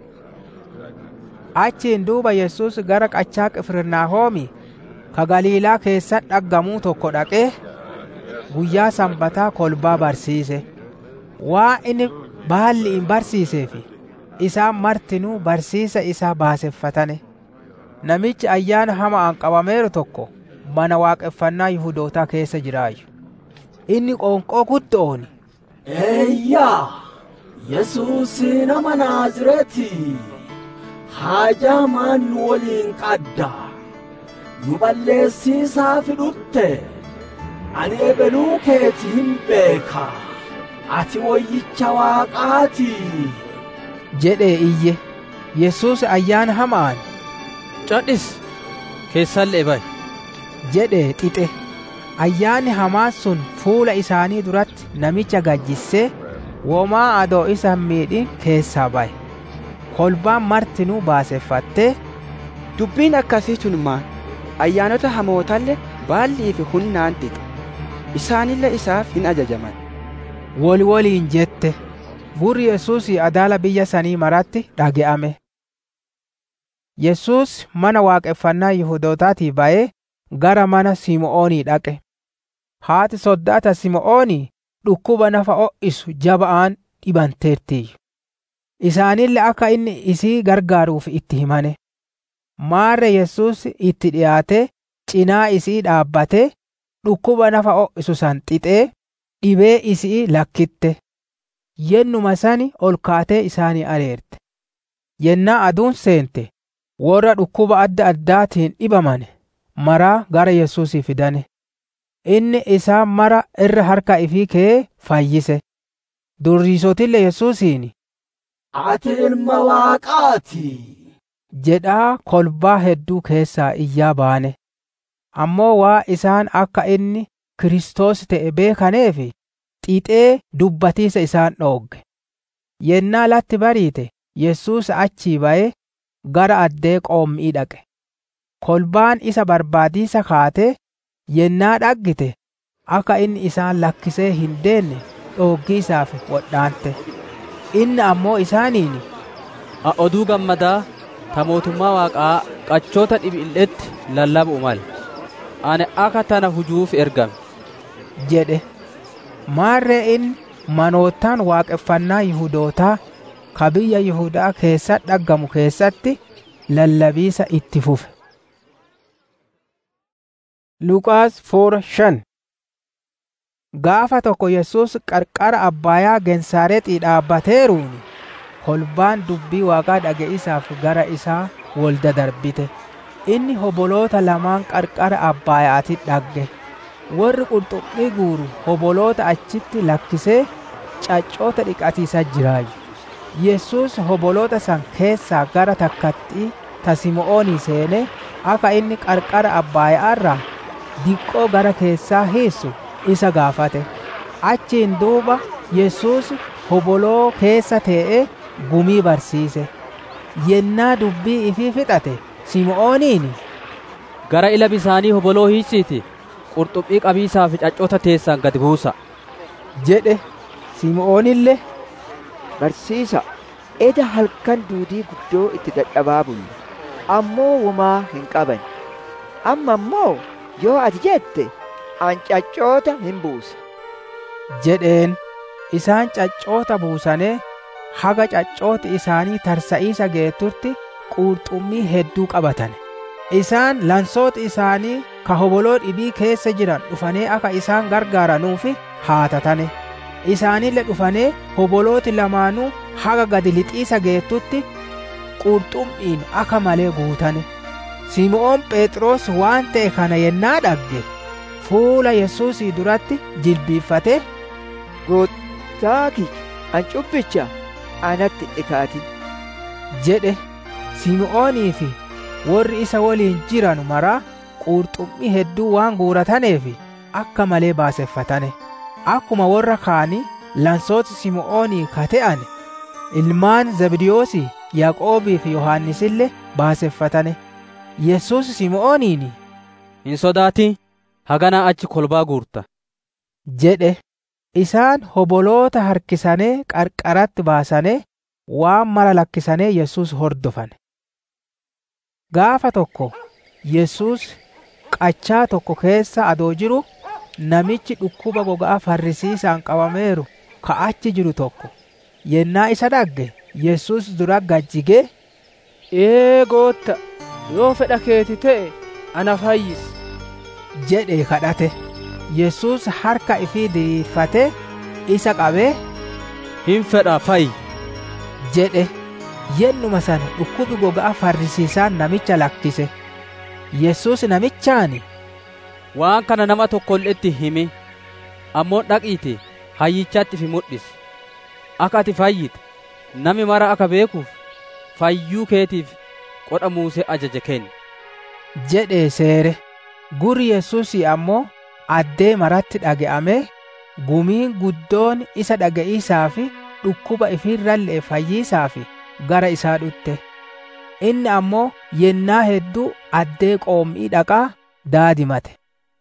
Achiin duuba Yesuus gara qachaa Qifirnaahoomi ka Galiilaa keessatti dhaggamuu tokko dhaqee guyyaa sanbataa kolbaa barsiise. Waa inni baalli hin barsiiseef isaan martinuu barsiisa isaa baaseffatane. Namichi ayyaana hamaan qabameeru tokko mana waaqeffannaa Yihuudootaa keessa jiraayyu. Inni qoonqoo guddoon Eeyyaa! Yesuus nama Naazreeti! Haajaa maan nu waliin qadda? Nu balleessiisaaf dhutte! Ani ebeluu keeti hin beeka! Ati wayyicha Waaqaati! jedhee iyye. Yesuus ayyaana hamaan Cadhis keessallee ba'i. jedhee xixe. Ayyaanni hamaan sun fuula isaanii duratti namicha gajjissee womaa adoo isa hin miidhin keessaa ba'e. Kolbaan martinuu baaseffattee Dubbiin akkasii tun maal? Ayyaanota hamootallee baallii fi hunnaan xixe. Isaanillee isaaf hin ajajaman. woli woliin jette. Gurri Yesuus adaala biyya sanii maratti dhage'ame. Yesuus mana waaqeffannaa Yihudootaatii ba'ee gara mana Simo'oonii dhaqe. Haati soddaata Simo'oonii dhukkuba nafa ho'isu jaba'aan dhibanteertiyyu. Isaanillee akka inni isii gargaaruuf itti himane. Maarre Yesuus itti dhiyaatee cinaa isii dhaabbatee dhukkuba nafa ho'isu san xixee dhibee isii lakkitte. Yennuma sani ol kaatee isaanii areerte. Yennaa aduun seente warra dhukkuba adda addaatiin dhibamane maraa gara Yesuusii fidane. Inni isaan mara irra harka ifii kee fayyise. Durriisotille Yesuusiin Ati ilma Waaqaati! jedhaa kolbaa hedduu keessaa iyyaa baane ammoo waa isaan akka inni Kiristoos ta'e beekaneef xixee dubbatiisa isaan dhoogge yennaa latti bariite Yesuus achii ba'ee gara addee qoommii dhaqe kolbaan isa barbaadiisa kaatee yennaa dhaggite akka inni isaan lakkisee hin deenne dhooggii isaaf wodhaante inni ammoo isaaniin a oduu gammadaa ta mootummaa waaqaa qachoota dhibiilletti lallabu'u male ani akka tana hujuuf ergame jedhe maarree inni manoottaan waaqeffannaa Yihudootaa ka biyya Yihudaa keessa dhaggamu keessatti lallabiisa itti fufe. Luqaas foora shan Gaafa tokko Yesuus qarqara Abbaayaa Gensaareexii dhaabbateeruuni kolbaan dubbii waaqaa dhaga'isaaf gara isaa wolda darbite. Inni hoboloota lamaan qarqara Abbaayaati dhagge. Warri qurxummii guuru hoboloota achitti lakkisee caccoota dhiqatiisa jiraayu. Yesuus hoboloota san keessaa gara takkattii ta Simo'oonii seenee akka inni qarqara Abbaayaarraa diqqoo gara keessaa hiissu isa gaafate. Achiin duuba Yesuus hoboloo keessa tee'ee gumii barsiise. Yennaa dubbii ifii fixate Simo'ooniin gara ila bisaanii hoboloo hiisiiti qurxummii qabiisaa fi caccoota teessan gad buusa jedhe Simo'oonillee Barsiisa eda halkan duudii guddoo itti dadhabaa bulle ammoo wumaa hin qaban amma immoo yoo ati jette an caccoota hin buusa jedheen isaan caccoota buusanii haga caccooti isaanii tarsa'iisa geetturti qurxummii hedduu qabatan isaan lansooti isaanii ka hoboloo dhibii keessa jiran dhufanii akka isaan gargaaranuufi haatatane isaanille dhufanii hobolooti lamaanuu haga gadi lixiisa geettutti qurxummiin akka malee guutane Simo'oon Phexros waan ta'e kana yennaa dhagge fuula Yesuusii duratti jilbiiffatee Goottaa kiyya an cubbicha anatti dhikaatin jedhe Simo'oonii fi warri isa waliin jiran maraa qurxummii hedduu waan guurataneef akka malee baaseffatane akkuma warra kaanii lansoota Simo'oonii kate'ane ilmaan Zabdiyoosii Yaaqoobii fi Yohaannisillee baaseffatane Yesuus Simo'ooniin hin sodaatin haganaa achi kolbaa guurta jedhe isaan hoboloota harkisanee qarqaratti baasanee waan mara lakkisanee Yesuus hordofane gaafa tokko Yesuus qachaa tokko keessa adoo jiru namichi dhukkuba gogaa farrisiisaan qabameeru ka achi jiru tokko yennaa isa dhagge Yesuus dura gajjigee Ee gootta yoo fedha keeti ta'e ana fayyisi jedhe kadhate Yesuus harka ifii diriirfatee isa qabee hin fedha fayyi jedhe yennuma sana dhukkubi gogaa farrisiisaan namicha lakkise Yesuus namichaani waan kana nama tokkolleetti himi ammoo dhaqiiti hayyichaatti fi mudhisi akka ati fayyite nami mara akka beekuuf fayyuu keetiif qodha muusee ajaje kenni jedhee seere guri Yesuusii ammoo addee maratti dhage'amee gumiin guddoon isa dhaga'iisaa fi dhukkuba ifiirrallee fayyiisaa fi gara isaa dhutte inni ammoo yennaa hedduu addee qoommii dhaqaa daadimate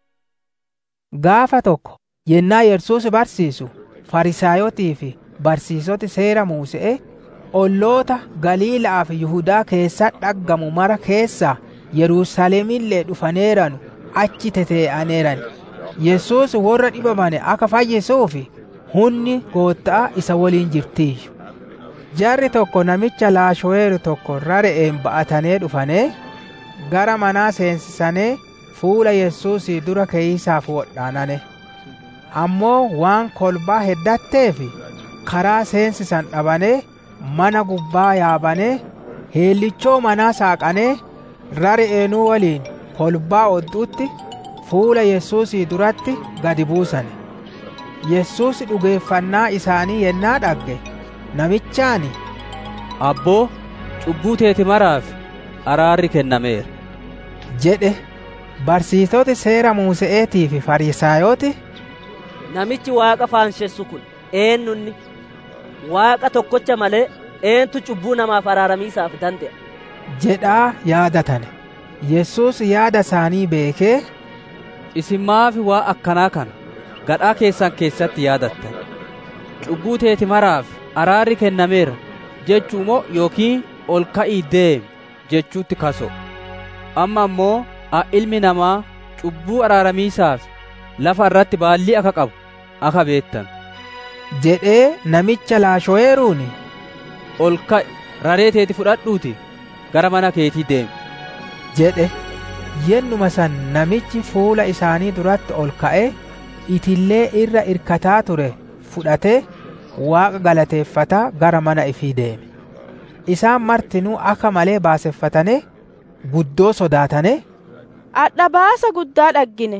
gaafa tokko yennaa Yesuus barsiisu farisaayotii fi barsiisoti seera muuse'ee olloota Galiilaa fi Yihudaa keessa dhaggamu mara keessaa Yerusaalemillee dhufaneeranu achi tetee'aneeran Yesuus warra dhibamane akka fayyisuufi hunni goottaa isa waliin jirtiiyyu jarri tokko namicha laashoweeru tokko rareen ba'atanee dhufanee gara manaa seensisanii fuula Yesuusii dura keeysaaf wodhaanane ammoo waan kolbaa heddatteef karaa seensisan dhabanee mana gubbaa yaabanee heellichoo manaa saaqanee rar'eenuu waliin kolbaa odduutti fuula Yesuusii duratti gadi buusane Yesuus dhugeeffannaa isaanii yennaa dhagge namichaani abboo cubbuu teeti maraaf araarri kennameera. jedhe barsiisoti seera Muuse'eetii fi Fariisaayoti Namichi waaqa faansheessu kun eenyunni waaqa tokkocha malee eentu cubbuu namaaf araaramiisaaf danda'a. jedhaa yaadatane. Yesuus yaada isaanii beekee Isin maafi waa akkanaa kana gadhaa keessan keessatti yaadattan. Cubbuu teeti maraaf araarri kennameera jechuu moo yookiin ol ka'ii deemi jechuutti kaso. Amma ammoo ilmi namaa cubbuu araaramiisaaf lafa irratti baallii akka qabu akka beettan. jedhee namicha laasho'eeruuni Ol ka'i raree teeti fudhadhuuti gara mana keetii deemi. jedhe yennuma san namichi fuula isaanii duratti ol ka'ee itillee irra irkataa ture fudhatee waaqa galateeffataa gara mana ifii deeme. Isaan martinuu akka malee baaseffatane guddoo sodaatane Adha baasa guddaa dhaggine.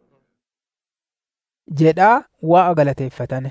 jedhaa waaqa galateeffatane.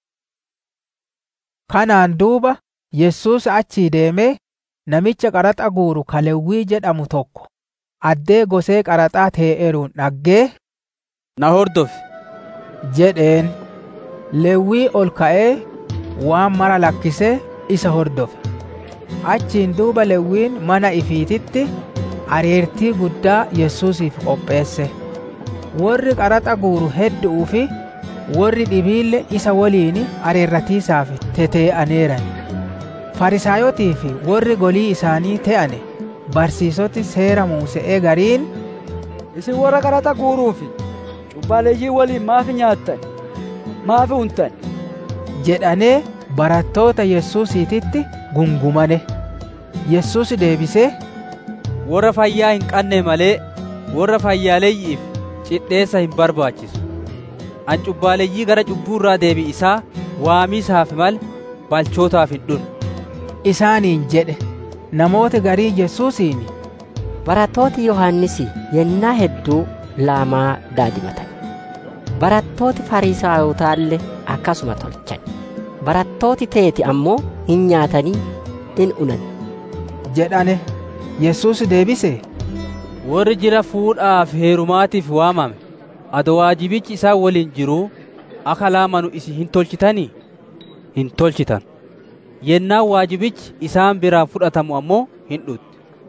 Kanaan duuba Yesuus achii deemee namicha qaraxa guuru Kalewwii jedhamu tokko addee gosee qaraxaa tee'eeruun dhaggee Na hordofi. jedheen Lewwii ol ka'ee waan mara lakkisee isa hordofe. Achiin duuba Lewwiin mana ifiititti areertii guddaa Yesuusiif qopheesse. Warri qaraxa guuru heddu'uu fi warri dhibiille isa waliin areerratiisaaf tetee'aneeran. Farisaayotii fi warri golii isaanii te'ane barsiisoti seera Muuse'ee gariin Isin warra qaraxa guuruu fi cubbaaleeyyii waliin maafi nyaattan? Maafi untan? jedhanee barattoota Yesuusiititti gungumane. Yesuus deebisee Warra fayyaa hin qabne malee warra fayyaaleeyyiif cidheessa hin barbaachisu. An cubbaaleeyyii gara cubbuu irraa deebi'isaa waamiisaaf mal balchootaaf hin dhunne. isaaniin jedhe namoota garii Yesuusiin Barattooti Yohaannisi yennaa hedduu laamaa daadimatan. Barattooti Fariisaayotaallee akkasuma tolchan. Barattooti teeti ammoo hin nyaatanii hin unan. jedhane Yesuus deebise Warri jira fuudhaaf heerumaatiif waamame ado waajibichi isaan waliin jiruu akka laamanu isin hin tolchitanii? Hin tolchitan. Yennaan waajibichi isaan biraa fudhatamu ammoo hin dhutti.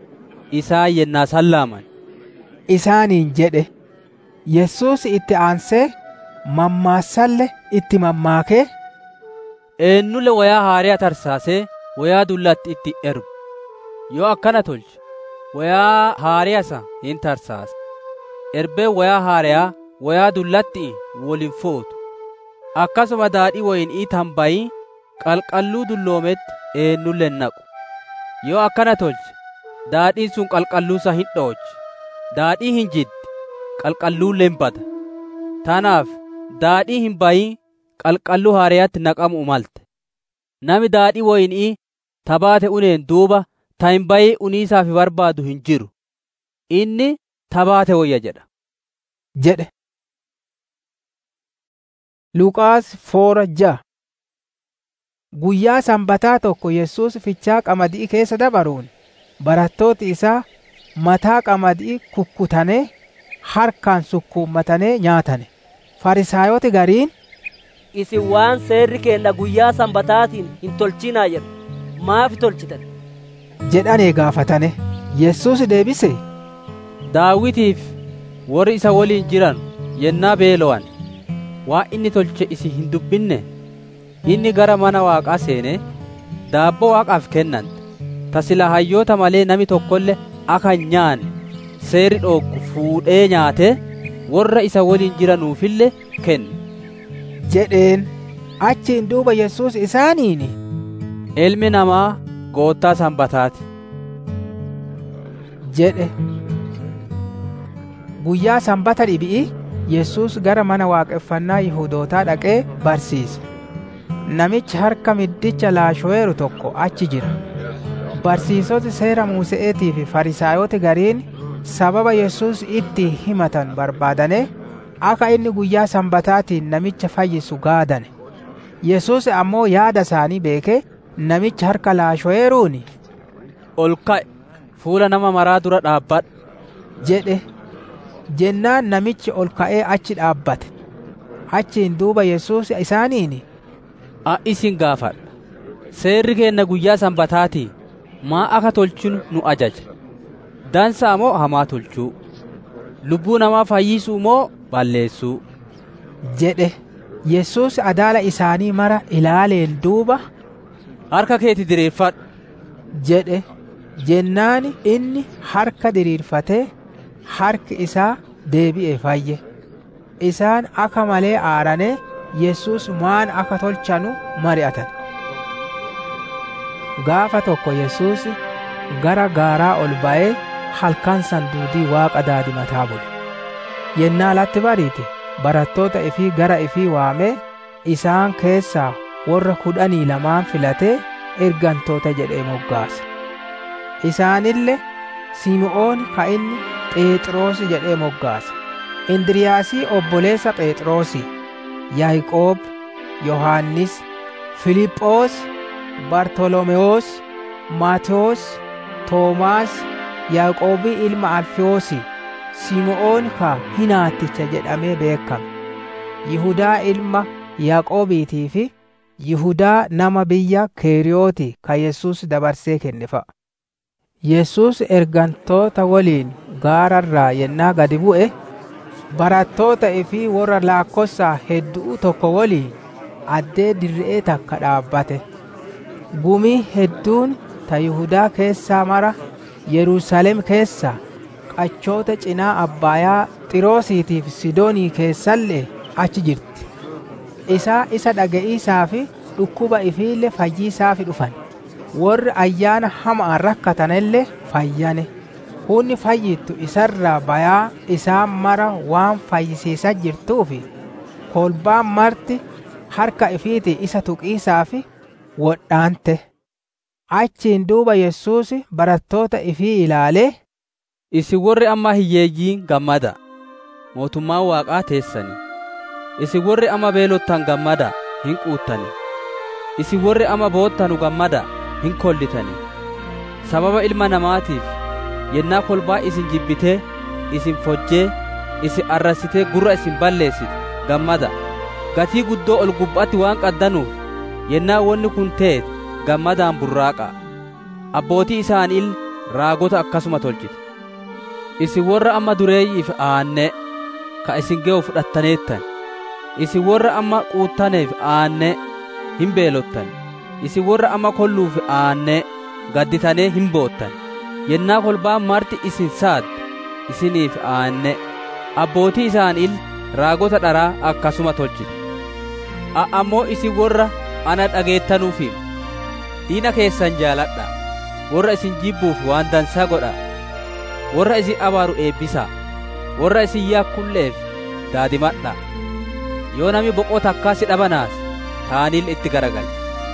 Isaan yennaa san laaman. isaaniin jedhe Yesuus itti aansee mammaassalle itti mammaakee Eenyulle wayaa haariyaa tarsaasee wayaa dullatti itti ergu. Yoo akkana tolche wayaa haariyasa hin tarsaasa. Erbeen wayaa haariyaa wayaa dullatti waliin footu. Akkasuma daadhii wayinii tambayii qalqalluu dulloometti eenyulle hin naqu. Yoo akkana tolche daadhiin sun qalqalluusa hin dhoochi. Daadhii hin jiddi qalqalluullee hin bada. Tanaaf daadhii hin bayin qalqalluu haariyaatti naqamu malte. Nami daadhii wayinii tabaate uneen duuba ta hin bayii uniisaaf barbaadu hin jiru. Inni tabaate wayya jedha. jedhe. Luqaas foora ja'a Guyyaa sanbataa tokko Yesuus fichaa qamadii keessa dabaruun barattooti isaa mataa qamadii kukkutanee harkaan sukkuummatanee nyaatane. Farisaayoti gariin Isin waan seerri keenna guyyaa sanbataatiin hin tolchinaa jedhu maafi tolchitan? jedhanee gaafatane. Yesuus deebise Daawitiif warri isa waliin jiran yennaa beelo'an waa inni tolche isin hin dubbinne inni gara mana waaqaa seene daabboo waaqaaf kennante tasila hayyoota malee nami tokkolle akka hin nyaanne seerri dhooggu fuudhee nyaate warra isa waliin jiranuufille kenne. jedheen achiin duuba Yesuus isaaniin Ilmi namaa goottaa sanbataati. jedhe guyyaa sanbata dhibi'i Yesuus gara mana waaqeffannaa Yihudootaa dhaqee barsiise. Namichi harka middicha laasho'eeru tokko achi jira. Barsiisoti seera Muuse'eetii fi Farisaayoti gariin sababa Yesuus itti himatan barbaadane akka inni guyyaa sanbataatiin namicha fayyisu gaadane. Yesuus ammoo yaada isaanii beekee namicha harka laasho'eeruuni Ol ka'e fuula nama maraa dura dhaabbadhu jedhe jennaan namichi ol ka'ee achi dhaabbate achiin duuba yesuus isaaniin a isin gaafadha seerri keenna guyyaa sanbataatii maa akka tolchinu nu ajaja dansaa moo hamaa tolchuu lubbuu namaa fayyisuu moo balleessuu jedhe yesuus adaala isaanii mara ilaaleen duuba harka keeti diriirfadhu jedhe jennaan inni harka diriirfatee harki isaa deebi'e fayye isaan akka malee aaranee yesus maan akka tolchanu mari'atan gaafa tokko yesus gara gaaraa ol ba'ee halkan sanduudii waaqa daadimataa bule yennaa latti bariite barattoota ifii gara ifii waamee isaan keessaa warra kudhanii lamaan filatee ergantoota jedhee moggaase isaanille simi'oon ka inni phexros jedhee moggaase indiriyaasii obboleessa phexrosi yaaqoob yohaannis filiphoos bartolomewoos maatewos toomaas yaaqoobii ilma alfiyoosi simi'oon ka hinaatticha jedhamee beekame yihudaa ilma yaaqoobiitii fi yihudaa nama biyya keeriyooti ka yesus dabarsee kenne fa'a yesus ergantoota waliin gaararraa yennaa gadi bu'e barattoota ifii warra laakkossaa hedduu tokko waliin addee dirree takka dhaabbate gumii hedduun ta yihudaa keessaa mara yerusaalem keessaa qachoota cinaa abbaayaa xiroosiitiif sidoonii keessallee achi jirti isaa isa dhaga'iisaa fi dhukkuba ifiille fayyiisaafi dhufan warri ayyaana hamaan rakkatanillee fayyane hunni fayyittu isarraa bayaa isaan mara waan fayyisiisaa jirtuufi kolbaan marti harka ifiiti isa tuqiisaa fi wodhaante achiin duuba yesuus barattoota ifii ilaalee isin warri amma hiyyeeyyiin gammada mootummaan waaqaa teessani isin warri amma beelottan gammada hin quuttani isin warri amma boottanu gammada hin kollitani sababa ilma namaatiif yennaa kolbaa isin jibbitee isin fojjee isin arrasitee gurra isin balleessite gammada gatii guddoo ol gubbaatti waan qaddanuuf yennaa wonni kun teet gammadaan burraaqa abbootii isaaniil raagota akkasuma tolchite isin warra amma dureeyyiif aanne ka isin ge'u fudhattaneettan isin warra amma quuttaneef aanne hin beelottan isin warra amma kolluuf aanne gadditanee hin boottan yennaa kolbaan marti isin saadde isiniif aanne abbootii isaaniil raagota dharaa akkasuma tolchite a ammoo isin warra ana dhageettanuufi diina keessan jaaladha warra isin jibbuuf waan dansaa godha warra isin abaaru eebbisaa warra isin yakkulleef daadimadha yoo nami boqoo takkaa si dhabanaas taaniil itti garagal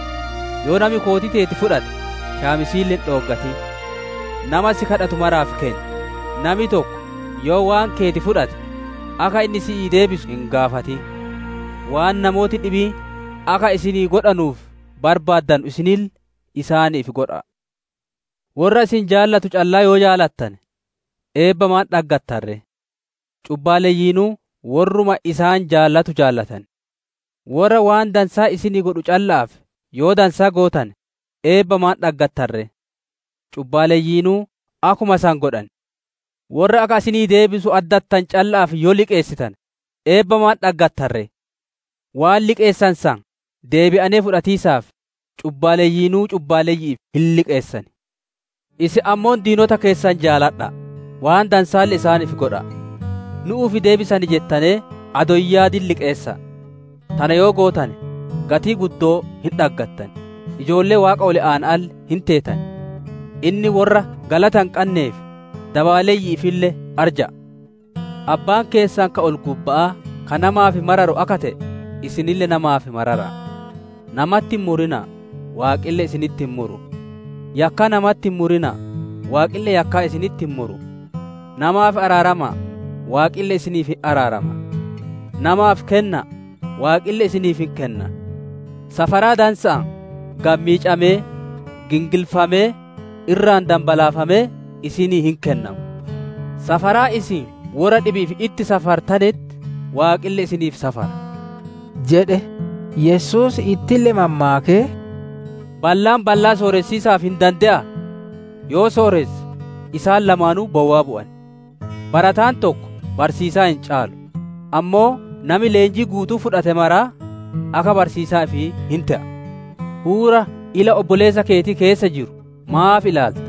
yoo nami kootii teeti fudhate shaamisiilleen dhooggati nama si kadhatu maraaf kenni nami tokko yoo waan keeti fudhate akka inni si'ii deebisu hin gaafati waan namooti dhibii akka isinii godhanuuf barbaaddan isinil isaaniif godha warra isin jaallatu callaa yoo jaalattan eebba maan dhaggattarre cubbaaleeyyiinuu warruma isaan jaallatu jaallatan warra waan dansaa isinii godhu callaaf yoo dansaa gootan eebba maan dhaggattarre cubbaaleeyyiinuu akkuma isaan godhan warra akka isinii deebisu addattan callaaf yoo liqeessitan eebba maan dhaggattarre waan liqeessan san deebi'anee fudhatiisaaf cubbaaleeyyiinuu cubbaaleeyyiif hin liqeessan isi ammoon diinota keessan jaaladha waan dansaalli isaaniif godha nu'uufi deebisani jettanee adoyyaadin liqeessa tana yoo gootan gatii guddoo hin dhaggattan ijoollee waaqa ol aan'al hin teetan inni warra galatan qanneef dabaaleeyyiifille arja abbaan keessan ka ol gubba'aa ka namaaf mararu akka ta'e isinille namaaf marara namatti hin murina waaqille isinitti hin muru yakka namatti hin murina waaqille yakkaa isinitti hin muru namaaf araarama waaqille isiniif hin araarama namaaf kenna waaqille isiniif hin kenna safaraa dansa'a gammiicamee gingilfamee irraan dambalaafamee isinii hin kennamu safaraa isin warra dhibiif itti safartanetti waaqille isiniif safara jedhe yesus ittille mammaakee ballaan ballaa sooressiisaaf hin dande'a yoo sooresse isaan lamaanuu bowwaa bu'an barataan tokko barsiisaa hin caalu ammoo nami leenjii guutuu fudhate maraa akka barsiisaa fi hin ta'a huura ila obboleessa keetii keessa jiru maaf ilaalta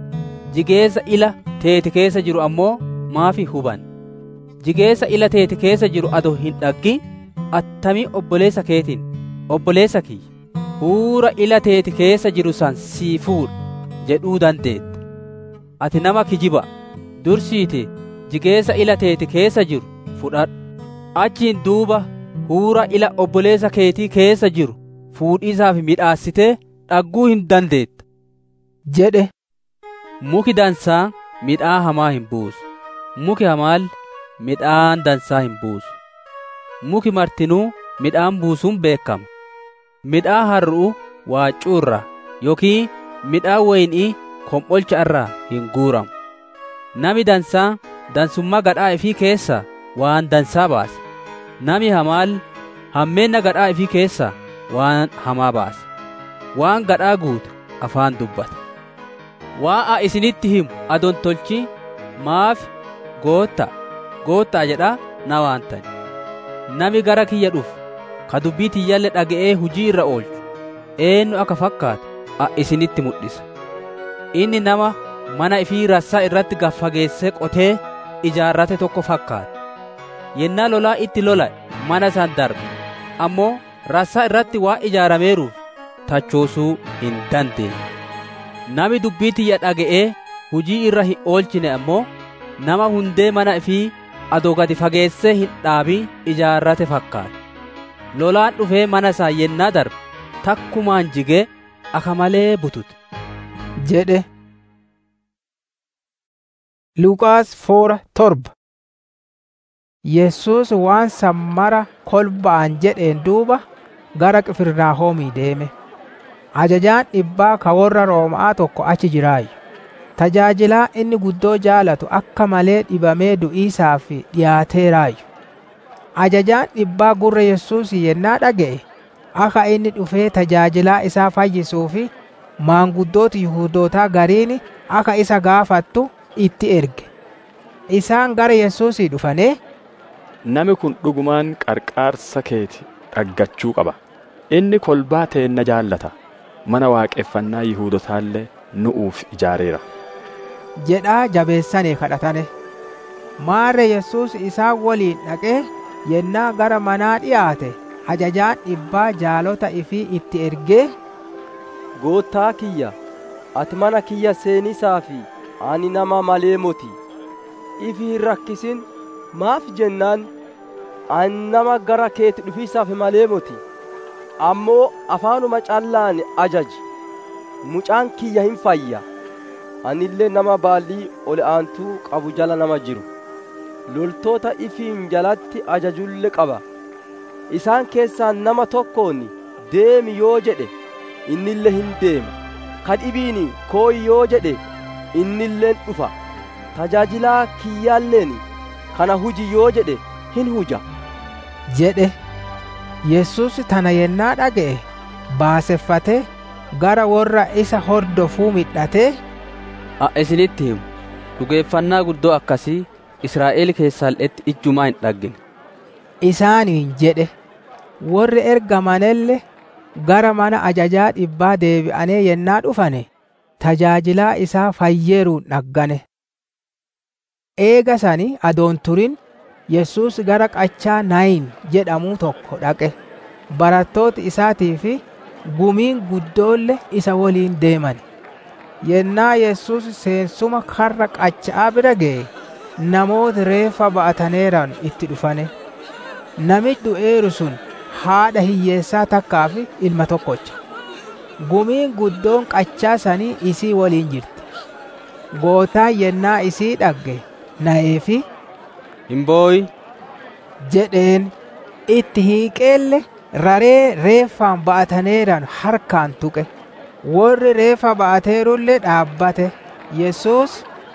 jigeessa ila teeti keessa jiru ammoo maaf huban jigeessa ila teeti keessa jiru ado hin dhaggin attamii obboleessa keetiin obboleessa kiyya huura ila teeti keessa jiru san sii fuudha jedhuu dandeetta ati nama kijiba dursiite jigeessa ila teeti keessa jiru fudhadhu achiin duuba huura ila obboleessa keetii keessa jiru fuudhiisaaf midhaassitee dhagguu hin dandeetta jedhe muki dansaa midhaa hamaa hin buusu muki hamaal midhaan dansaa hin buusu muki martinuu midhaan buusuun beekama midhaa har'uu waaccuu irraa yookiin midhaan waynii kom'olcha irraa hin guuramu nami dansaa dansummaa gadhaa ifii keessa waan dansaa baase nami hamaal hammeenna gadhaa ifii keessa waan hamaa baase waan gadhaa guutu afaan dubbata waan a isinitti himu adon tolchi maaf gootta goottaa jedha na waantani nami gara kiyya dhufu ka dubbii tiyyalle dhaga'ee hujii irra oolchu eenyu akka fakkaatu a isinitti mul'isa inni nama mana ifii rassaa irratti gaffageessee qotee ijaarrate tokko fakkaata yennaa lolaa itti lola mana san darbe ammoo rassaa irratti waan ijaarameeruuf tachoosuu hin dandeenye nami dubbii tiyya dhaga'ee hujii irra hin oolchine ammoo nama hundee mana ifii adoo gadi fageessee hin dhaabin ijaarrate fakkaata lolaan dhufee mana isaa yennaa darbe takkumaan jigee aka malee butute jedhe Luqaas foora torba Yesus waan sammara kolba'an jedheen duuba gara Qifirnaahoomii deeme. Ajajaan dhibbaa ka warra Roomaa tokko achi jiraayyu. Tajaajilaa inni guddoo jaalatu akka malee dhibamee du'iisaaf dhiyaateeraayyu. Ajajaan dhibbaa gurra Yesuus yennaa dhaga'e akka inni dhufee tajaajilaa isaa fayyisuu fi maanguddoota Yihuudootaa gariin akka isa gaafattu itti erge. Isaan gara Yesuusii dhufanii Nami kun dhugumaan qarqaarsa keeti dhaggachuu qaba. Inni kolbaa teenna jaallata. Mana waaqeffannaa Yihuudotaallee nu'uuf ijaareera. jedhaa jabeessanii kadhatane. Maarre Yesuus isaan waliin dhaqee yennaa gara manaa dhiyaate ajajaan dhibbaa jaalota ifii itti ergee Goottaa kiyya, ati mana kiyya seenisaa fi ani nama malee moti. Ifi hin rakkisin maaf jennaan ani nama gara keeti dhufiisaaf malee moti. Ammoo afaanuma callaan ajaji. Mucaan kiyya hin fayya. Anillee nama baallii ol aantuu qabu jala nama jiru. Loltoota ifiin jalatti ajajullee qaba. Isaan keessaa nama tokkoon deemi yoo jedhe innillee hin deema. Kadhibiin kooyi yoo jedhe innilleen dhufa. Tajaajilaa kiyyaalleen kana huji yoo jedhe hin huja. jedhe Yesus tana yennaa dhaga'e baaseffatee gara warra isa hordofuu midhatee a isinitti himu dhugeeffannaa guddoo akkasii Israa'el keessaalletti ijjumaa hin dhaggine. isaaniin jedhe warri ergamanelle gara mana ajajaa dhibbaa deebi'anee yennaa dhufane tajaajilaa isaa fayyeeruun dhaggane. Eega sani adoon turin Yesus gara qachaa Nayin jedhamuu tokko dhaqe. Barattooti isaatii fi gumiin guddoolle isa waliin deeman. Yennaa Yesus seensuma karra qachaa bira ga'e namoota reeffa ba'ataneeran itti dhufane. Namichi du'eeru sun haadha hiyyeessaa takkaa fi ilma tokkocha. Gumiin guddoon qachaa sanii isii waliin jirti. Gootaan yennaa isii dhagge na'ee fi hin booyi jedheen itti hiiqeelle raree reeffaan ba'ataneeran harkaan tuqe. Warri reeffa ba'ateerullee dhaabbate. Yesus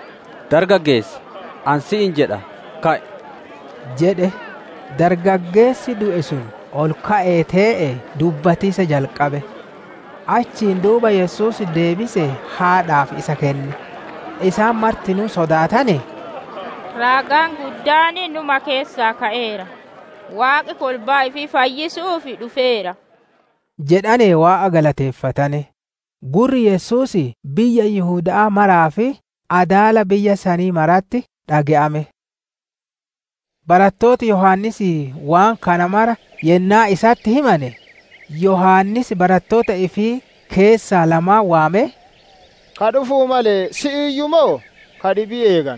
dargaggeessa an si'in jedha ka'e jedhe dargaggeessi du'e sun ol ka'ee tee'e dubbatiisa jalqabe achiin duuba yesus deebise haadhaaf isa kenne isaan martinuu sodaatane raagaan guddaan numa keessaa ka'eera waaqi kolbaa ifi fayyisuuf dhufeera jedhane waa'a galateeffatane gurri yesus biyya yihudaa maraa fi adaala biyya sanii maratti dhage'ame barattooti yohannis waan kana mara yennaa isatti himane yohannis barattoota ifii keessaa lamaa waame ka dhufuu malee si'iyyuu moo ka dhibii eegan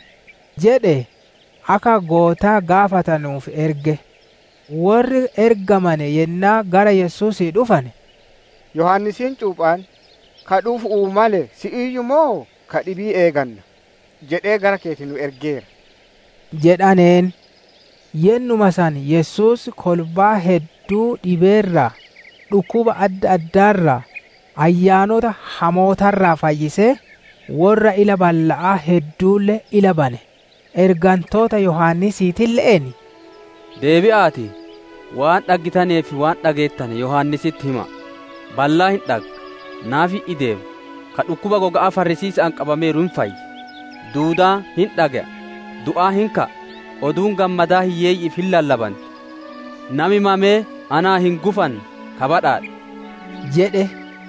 jedhe akka gootaa gaafatanuuf erge warri ergamane yennaa gara yesuusii dhufane yohannisiin cuuphaan ka dhufuu malee si'iyyuu moo ka dhibii eeganna jedhee gara keeti nu ergeera jedhaneen yennuma san yesus kolbaa hedduu dhibeerraa dhukkuba adda addaarraa ayyaanota hamootarraa fayyisee warra ila balla'aa hedduulle ila bane ergantoota yohannisiitille'en deebi'aati waan dhaggitanii fi waan dhageettane yohannisitti hima ballaa hin dhagga naafi ideemu ka dhukkuba goga'aa farrisiisaan qabameeru hin fayyi duudaa hin dhaga'a du'aa hin ka'a oduun gammadaa hiyyeeyyiif hin lallabanti nami mamee anaa hin gufan kabadhaadha jedhe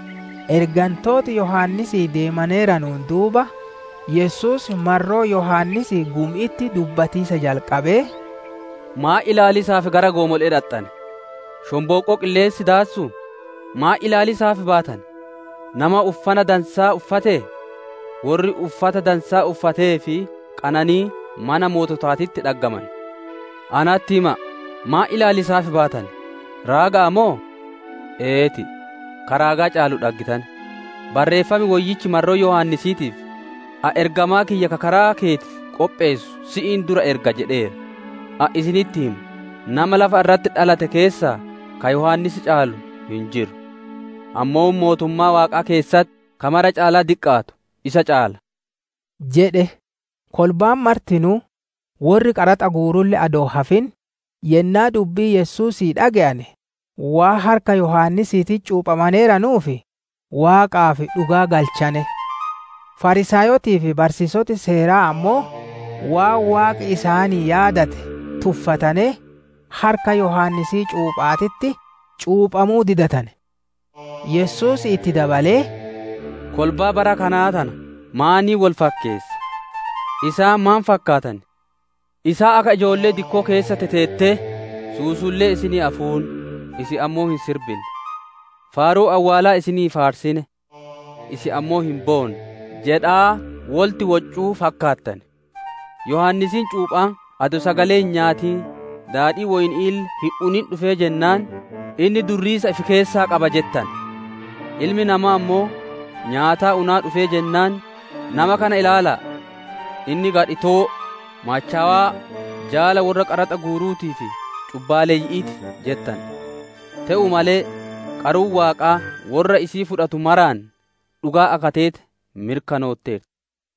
ergantooti yohannisii deemaneeranuun duuba yesus marroo yohannisii gum'itti dubbatiisa jalqabee maa ilaalisaaf gara goomolee dhaxxane shombooqoo qilleensi daassu maa ilaalisaaf baatan nama uffana dansaa uffatee warri uffata dansaa uffatee fi qananii mana moototaatitti dhaggaman anatti hima maa ilaalisaaf baatan raagaa moo eeti karaagaa caalu dhaggitan barreeffami woyyichi marroo yohannisiitiif a ergamaa kiyya ka karaa keetiif qopheessu si'iin dura erga jedheera a isinitti himu nama lafa irratti dhalate keessaa ka yohannisi caalu hin jiru ammoo mootummaa waaqaa keessatti kamara caalaa diqqaatu isa caala jedhe kolbaan martinuu warri qaraxa guurulle adoo hafin yennaa dubbii yesuusii dhaga'ane waa harka yohannisiiti cuuphamaneeranuufi waaqaaf dhugaa galchane farisaayotii fi barsiisoti seeraa ammoo waa waaqi isaanii yaadate tuffatane harka yohannisii cuuphaatitti cuuphamuu didatane yesus itti dabalee kolbaa bara kanaa tana maanii wal fakkeessa isaa maan fakkaatan isaa akka ijoollee dikkoo keessa teteettee suusullee isinii afuun isi ammoo hin sirbine faaruu awwaalaa isinii faarsine isi ammoo hin boone jedhaa wolti waccuu fakkaattan yohannisiin cuuphaan ado sagalee hin nyaatiin daadhii woyniil hin unin dhufee jennaan inni durriisa ifi keessaa qaba jettan ilmi namaa ammoo nyaataa unaa dhufee jennaan nama kana ilaalaa inni gadhitoo maachawaa jaala warra qaraxa guuruutii fi cubbaaleeyyi'iiti jettan te'u malee qaruun waaqaa warra isii fudhatu maraan dhugaa akateete mirkanootteerti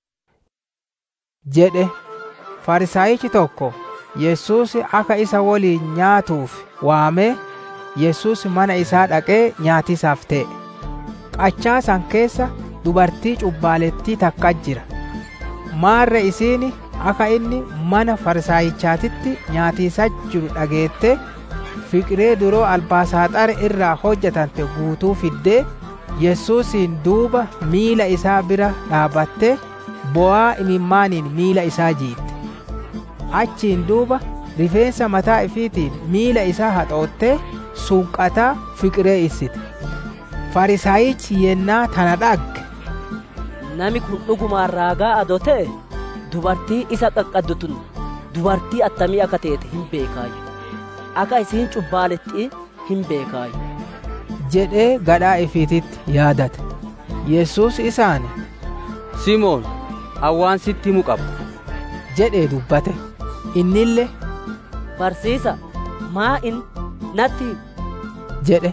jedhe farisaayichi tokko yesus akka isa waliin nyaatuuf waamee yesus mana isaa dhaqee nyaatisaaf ta'e qachaa san keessa dubartii cubbaalettii takka jira maarre isiin akka inni mana farisaayichaatitti nyaatiisa jiru dhageette fiqiree duroo albaasaaxare irraa hojjetante guutuu fiddee yesuusiin duuba miila isaa bira dhaabattee bo'aa imimmaaniin miila isaa jiitte achiin duuba rifeensa mataa ifiitiin miila isaa haxoottee sunqataa fiqiree issite farisaayichi yennaa tana dhagge nami kun dhugumaan raagaa adoo ta'e dubartii isa qaqqaddu tun dubartii attamii akka teete hin beekaayu akka isiin cubbaaletti hin beekaayu jedhee gadhaa ifiititti yaadate yesus isaan simoon awwaan sitti himu qaba jedhee dubbate innille barsiisa maa in natti jedhe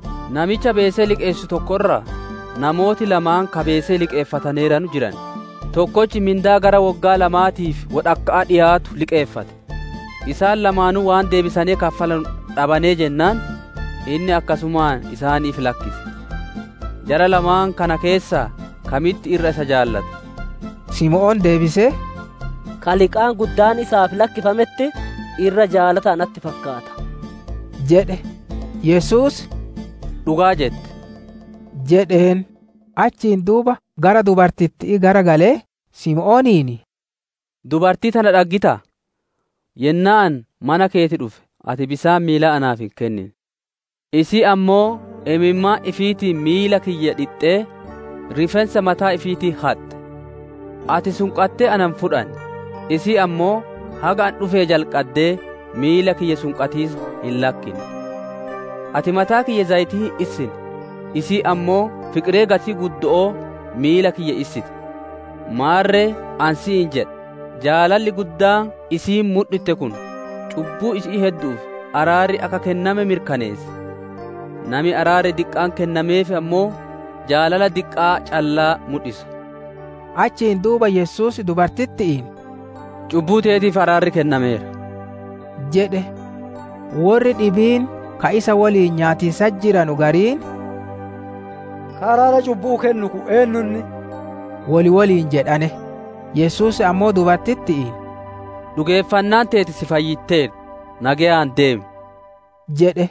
namicha beesee liqeessu tokkorra namooti lamaan ka beesee liqeeffataneeranu jiran tokkochi mindaa gara waggaa lamaatiif wodhakka'aa dhiyaatu liqeeffate isaan lamaanuu waan deebisanii kaffalan dhabanee jennaan inni akkasumaan isaaniif lakkise jara lamaan kana keessaa kamitti irra isa jaallata simo'oon deebisee kaliqaan guddaan isaaf lakkifametti irra jaalata natti fakkaata jedhe yesus dhugaa jette jedheen achiin duuba gara dubartittii gara galee simo'ooniini dubartii tana dhaggita yennaan mana keeti dhufe ati bisaan miila anaaf hin kennin isii ammoo imimmaa ifiitii miila kiyya dhixxee rifeensa mataa ifiitii haxxe ati sunqattee anan fudhan isii ammoo haga an dhufee jalqaddee miila kiyya sunqatiis hin lakkine ati mataa kiyya zayitii issin isii ammoo fiqiree gatii guddo'oo miila kiyya issite maarree ansi hin jedha jaalalli guddaa isiin mudhitte kun cubbuu isii hedduuf araarri akka kenname mirkaneesse nami araarri diqqaan kennameef ammoo jaalala diqqaa callaa mudhisa achiin duuba yesus dubartittiin cubbuu teetiif araarri kennameera jedhe warri dhibiin ka isa waliin nyaatiisa jiranu gariin araara cubbuu kennu ku eenyunni wali waliin jedhane yesus ammoo dubartittiin dhugeeffannaan teeti si fayyitteer nagayaan deemi jedhe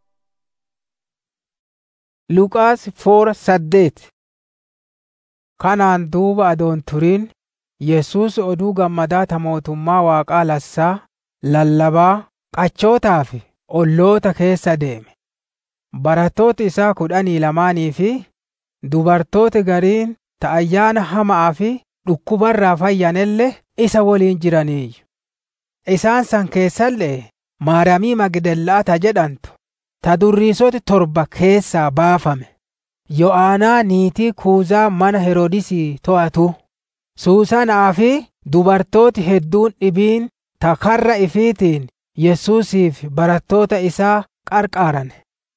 Luqaas foora saddeet kanaan duuba adoon turiin yesus oduu gammadaa ta mootummaa waaqaa lassaa lallabaa qachootaa fi olloota keessa deeme barattooti isaa kudhanii lamaanii fi dubartooti gariin ta ayyaana hamaa fi dhukkubarraa fayyanelle isa waliin jiraniiyyu isaan san keessallee maaramii magdellaa ta jedhantu ta durriisoti torba keessaa baafame yo'aanaa niitii kuuzaa mana heroodisii to'atu suusanaa fi dubartooti hedduun dhibiin ta karra ifiitiin yesuusiif barattoota isaa qarqaaran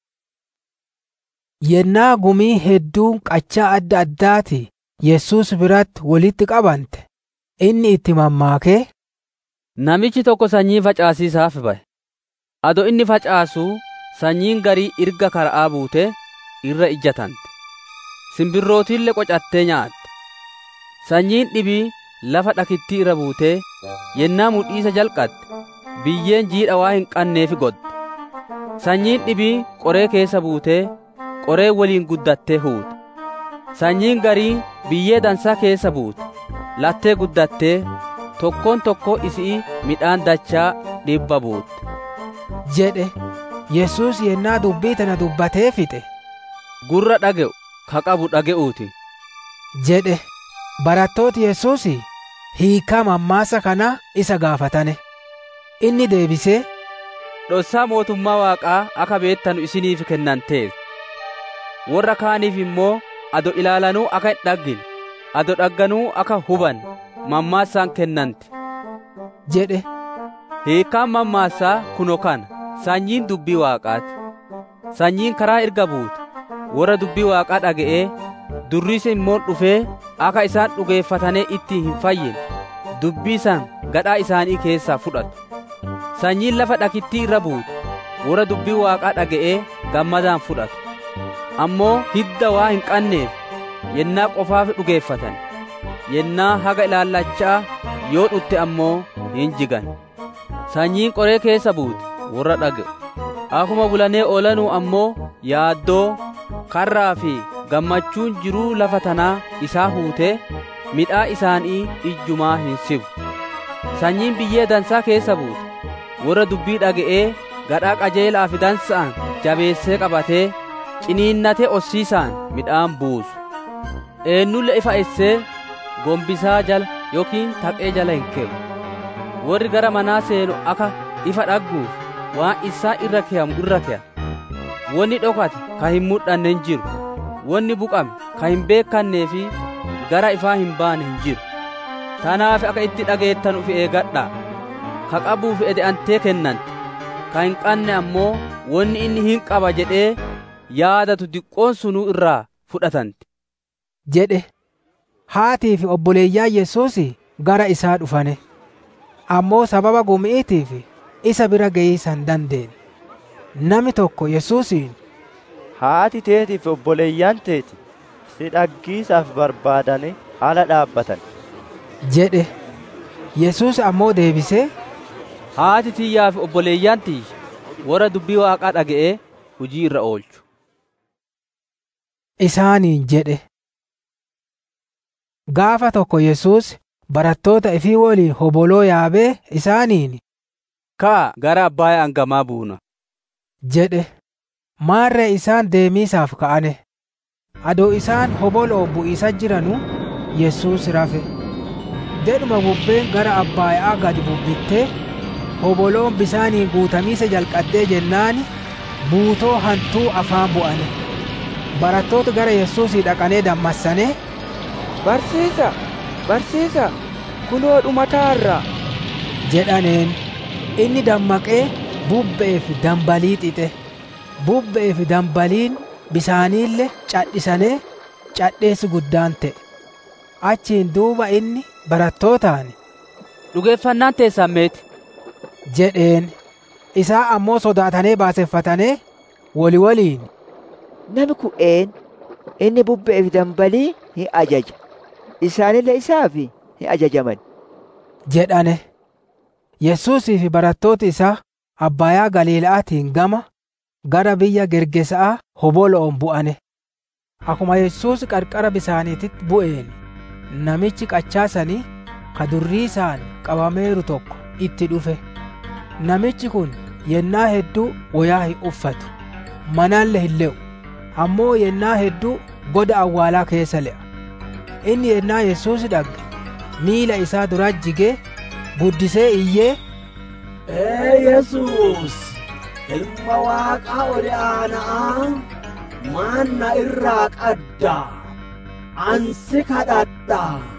yennaa gumii hedduun qachaa adda addaati yesus biratti walitti qabante inni itti mammaakee namichi tokko sanyii facaasiisaaf ba'e ado inni facaasu sanyiin garii irga kara'aa buute irra ijjatante simbirrootiillee qocattee nyaatte sanyiin dhibii lafa dhakittii irra buutee yennaa mudhiisa jalqatte biyyeen jiidha waa hin qanneef godde sanyiin dhibii qoree keessa buutee qoree waliin guddattee huute sanyiin garii biyyee dansaa keessa buute lattee guddattee tokkoon tokko isii midhaan dachaa dhibba buutte jedhe yesus yennaa dubbii tana dubbatee fixe gurra dhage'u ka qabu dhage'uuti jedhe barattooti yesus hiikaa mammaasa kana isa gaafatane inni deebisee dhossaa mootummaa waaqaa akka beettanu isiniif kennantees warra kaaniif immoo ado ilaalanuu akka hin dhaggine ado dhagganuu akka huban mammaasaan kennanti jedhe hiikaan mammaasaa kuno kana sanyiin dubbii waaqaati sanyiin karaa irga buute warra dubbii waaqaa dhaga'ee durriisa immoo dhufee akka isaan dhugeeffatanii itti hin fayyine dubbii san gadhaa isaanii keessaa fudhatu sanyiin lafa dhakittii irra buute warra dubbii waaqaa dhaga'ee gammadaan fudhatu ammoo hidda waa hin qanneef yennaa qofaaf dhugeeffatan yennaa haga ilaallachaa yoo dhutte ammoo hin jigan sanyiin qoree keessa buute warra dhaga'u akkuma bulanee oolanuu ammoo yaaddoo karraa fi gammachuun jiruu lafa tanaa isaa huutee midhaa isaanii ijjumaa hin sibu sanyiin biyyee dansaa keessa buute warra dubbii dhaga'ee gadhaa qajeelaa fi dansa'an jabeessee qabatee ciniinnatee ossiisaan midhaan buusu eennulle ifa essee gombisaa jala yookiin taqee jala hin keewu warri gara manaa seenu akka ifa dhagguuf waan isaa irra keeyamu irra keeya wanni dhokate ka hin mul'anne hin jiru wanni buqame ka hin beekannee fi gara ifaa hin baane hin jiru tanaaf akka itti dhageettan ufi eegadhaa ka qabuuf ede'antee kennante ka hin qanne ammoo wanni inni hin qaba jedhee yaadatu diqqoon sunuu irraa fudhatanti jedhe haatii fi obboleeyyaa Yesuus gara isaa dhufane. Ammoo sababa gumi'iitiif isa bira geeysa hin dandeenye. Nami tokko Yesuusiin haati teetii fi obboleeyyaan teeti si dhaggiisaaf barbaadane ala dhaabbatan. jedhe. Yesuus ammoo deebisee haati tiyyaa fi obboleeyyaan tiyya warra dubbii waaqaa dhaga'ee hujii irra oolchu. Isaaniin jedhe. Gaafa tokko Yesuus barattoota ifii waliin hoboloo yaabee isaaniin Kaa gara abbaaya hangamaa buuna. jedhe. Maarree isaan deemiisaaf ka'ane. Adoo isaan hoboloo bu'iisa jiranu Yesuus rafe. Dedhuma bubbeen gara abbaayaa gadi bubbittee hoboloon bisaaniin guutamiisa jalqaddee jennaani buutoo hantuu afaan bu'ane. Barattoota gara Yesuusii dhaqanee dammassane. Barsiisa, barsiisa, kunoo dhumataarra. jedhaneen. Inni dammaqee bubbe'ee fi dambalii xixe. Bubbe'ee fi dambaliin bisaaniille cadhisanee cadheessi guddaan ta'e. Achiin duuba inni barattootaan Dhugeeffannaan teessan meeti? jedheen. Isaa ammoo sodaatanee baaseffatanee wali waliin. Nami kun een inni bubbe'ee fi dambalii ni ajaja. Isaanillee isaaf ni ajajaman. jedhane. Yesuusii fi barattooti isaa Abbaayaa Galiila'aatiin gama gara biyya Gergesaa hobolo'oon bu'ane. Akkuma Yesuus qarqara bisaaniititti bu'een namichi qachaasanii ka durriisaan qabameeru tokko itti dhufe. Namichi kun yennaa hedduu wayaa hin uffatu. Manaalle hin le'u. Ammoo yennaa hedduu goda awwaalaa keessa le'a. Inni yennaa Yesuus dhagge miila isaa dura jigee guddisee iyyee Ee Yesuus, ilma waaqaa ol aanaa maanna irraa qadda. Ansi kadhadha,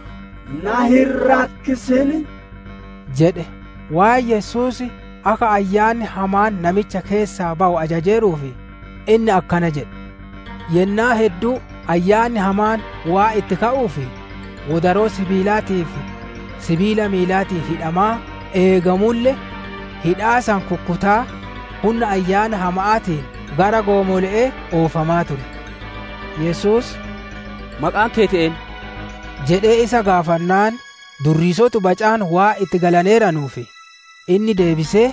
na hin rakkisin. jedhe. Waan Yesuus akka ayyaanni hamaan namicha keessaa ba'u ajajeeruufi inni akkana jedhe. Yennaa hedduu ayyaanni hamaan waa itti ka'uufi wodaroo sibiilaatiif sibiila miilaatiif hidhamaa eegamulle hidhaa san kukkutaa humna ayyaana hama'aatiin gara goomole'ee oofamaa ture. Yesuus Maqaan kee ta'een? jedhee isa gaafannaan durriisotu bacaan waa itti galaneeranuufi inni deebisee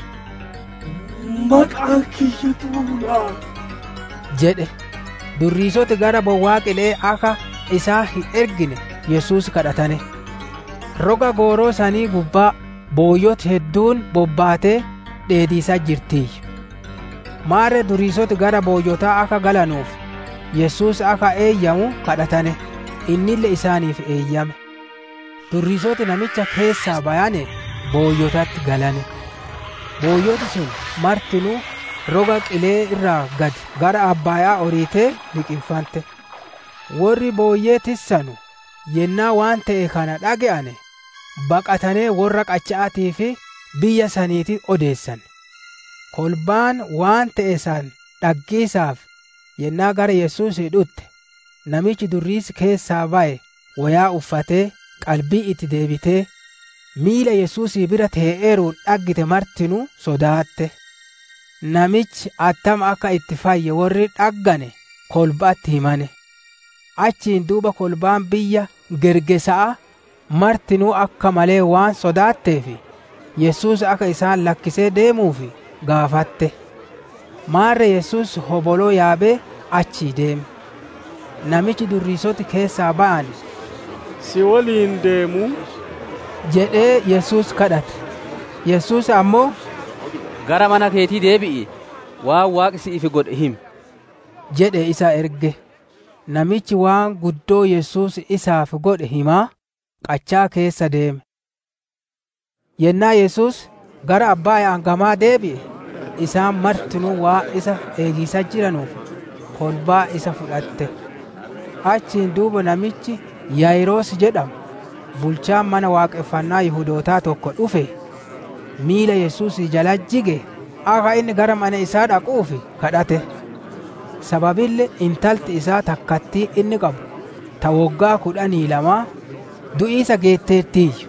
Maqaan kiyya tuulaa. jedhe. Durriisoti gara bowwaa qilee akka isaa hin ergine Yesuus kadhatane. Roga gooroo sanii gubbaa booyyoti hedduun bobbaatee dheediisaa jirtiyyu. Maarre durriisoti gara booyyotaa akka galanuuf Yesuus akka eeyyamu kadhatane. Innille isaaniif eeyyame. Durriisoti namicha keessaa bayane booyyotatti galane. Booyyoti sun martinuu roga qilee irraa gad gara abbaayaa oriitee liqinfante. Warri booyyee tissanu yennaa waan ta'e kana dhage'ane baqatanee warra qacha'aatii fi biyya saniiti odeessan. Kolbaan waan ta'e san dhaggiisaaf yennaa gara Yesuusii dhutte namichi durriisi keessaa ba'e wayaa uffatee qalbii itti deebitee miila Yesuusii bira tee'eeruun dhaggite martinuu sodaatte. Namichi attam akka itti fayye warri dhaggane kolbaatti himane. Achiin duuba kolbaan biyya Gergesa'a martinuu akka malee waan sodaatteef Yesuus akka isaan lakkisee deemuuf gaafatte. Maarre Yesuus hoboloo yaabee achii deeme. Namichi durriisoti keessaa ba'an si waliin deemuu jedhee Yesuus kadhate. Yesuus ammoo Gara mana keetii deebi'i waan waaqi si'iif godhe himi. jedhe isa erge. Namichi waan guddoo Yesuus isaaf godhe himaa qachaa keessa deeme. Yennaa Yesuus gara abbaa hangamaa deebi'e isaan martinuu waa isa eegisaa jiranuuf kolbaa isa fudhatte. Achiin duuba namichi Yaayiroos jedhamu bulchaan mana waaqeffannaa Yihudootaa tokko dhufe miila Yesuus jala jige akka inni gara mana isaa dhaquuf kadhate. Sababille intalti isaa takkattii inni qabu ta woggaa kudhanii lamaa du'iisa geetteettiiyyu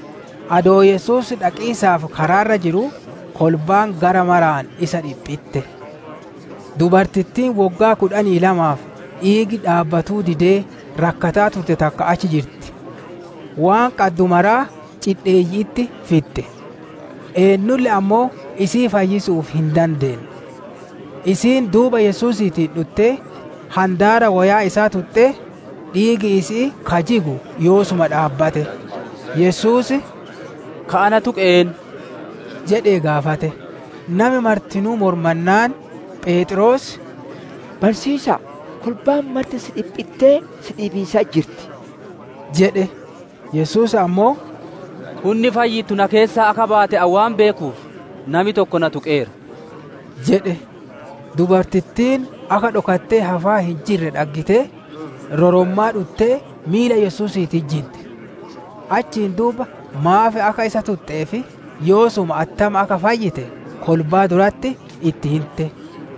adoo yesuus dhaqiisaaf karaarra jiru kolbaan gara maraan isa dhiphitte dubartittiin woggaa kudhanii lamaaf dhiigi dhaabbatuu didee rakkataa turte takka achi jirti waan qaddu maraa cidheeyyiitti fitte eenyulle ammoo isii fayyisuuf hin dandeenye isiin duuba yesuusiitiin dhuttee handaara wayaa isaa tuxxee dhiigi isii kajigu yoosuma dhaabbate yesuus ka'ana tuqeen jedhee gaafate nami martinuu mormannaan phexros barsiisa kolbaan marti si dhiphittee si dhiibiisaa jirti jedhe yesuus ammoo hunni fayyittu na keessaa akka baate awwaan beekuuf nami tokko na tuqeera jedhe dubartittiin akka dhokattee hafaa hin jirre dhaggitee rorommaa dhuttee miila yesuusiitti jinte achiin duuba maafe akka isa tuxxeefi yoosuma attama akka fayyite kolbaa duratti itti himte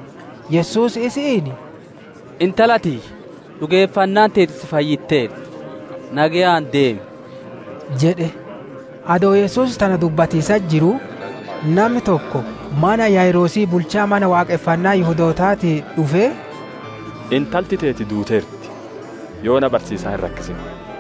yesuus isiin intalatii dhugeeffannaan teetis fayyitteerti nagayaan deemi jedhe adoo yesuus tana dubbatiisa jiru namni tokko mana yaayiroosii bulchaa mana waaqeffannaa yihudootaatii dhufee intalti teeti duuteerti yoo na barsiisaa hin rakkisin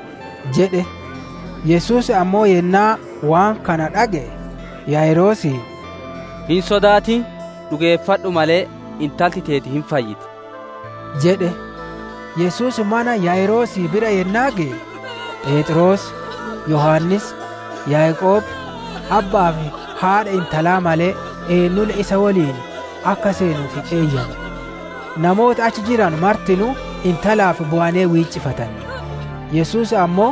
jedhe yesuus ammoo yennaa waan kana dhage yaayiroosii hin sodaatin dhugeeffadhu malee intalti teeti hin fayyite jedhe yesuus mana yaayiroosii bira yennaa ga'e phexros yohannis yaaqoob abbaa fi haadha intalaa malee eenyulle isa waliin akka seenuuf hin eeyyame namoota achi jiran martinuu intalaaf bu'anee wiiccifatan yesuus ammoo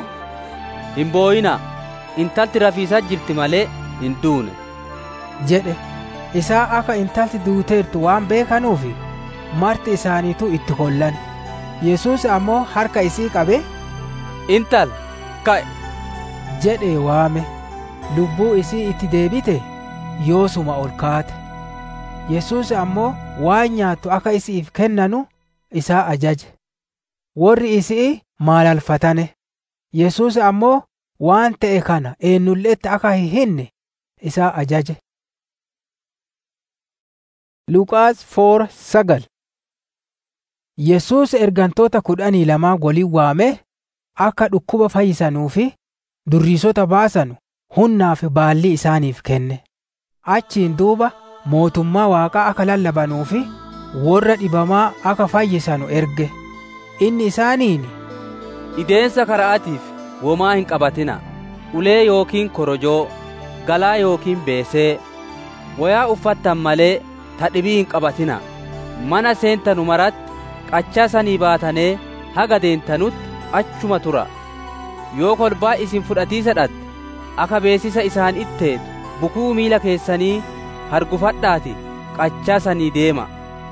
hin booyinaa intalti rafiisaa jirti malee hin duune jedhe isaa akka intalti duuteertu waan beekanuufi marti isaaniitu itti kollan yesuus ammoo harka isii qabe intal ka'e jedhee waame lubbuu isii itti deebite yoosuma ol kaate yesuus ammoo waan nyaattu akka isiif kennanu isaa ajaje warri isii maalalfatane yesuus ammoo waan ta'e kana eenyulleetti akka hin hinne isaa ajaje Luqaas foora sagal Yesuus ergantoota kudhanii lamaa waliin waame akka dhukkuba fayyisanuu fi durriisota baasanu hunnaa fi baalli isaaniif kenne. Achiin duuba mootummaa waaqaa akka lallabanuu fi warra dhibamaa akka fayyisanu erge. Inni isaaniin ideensa karaatiif womaa hin qabatina ulee yookiin korojoo galaa yookiin beesee wayaa uffattan malee tadhibii hin qabatina mana seentanu maratti qachaa sanii baatanee haga deentanutti achuma tura yoo kolbaa isin fudhatiisa dhatte akka beesisa isaan itteetu bukuu miila keessanii hargufadhaati qachaa sanii deema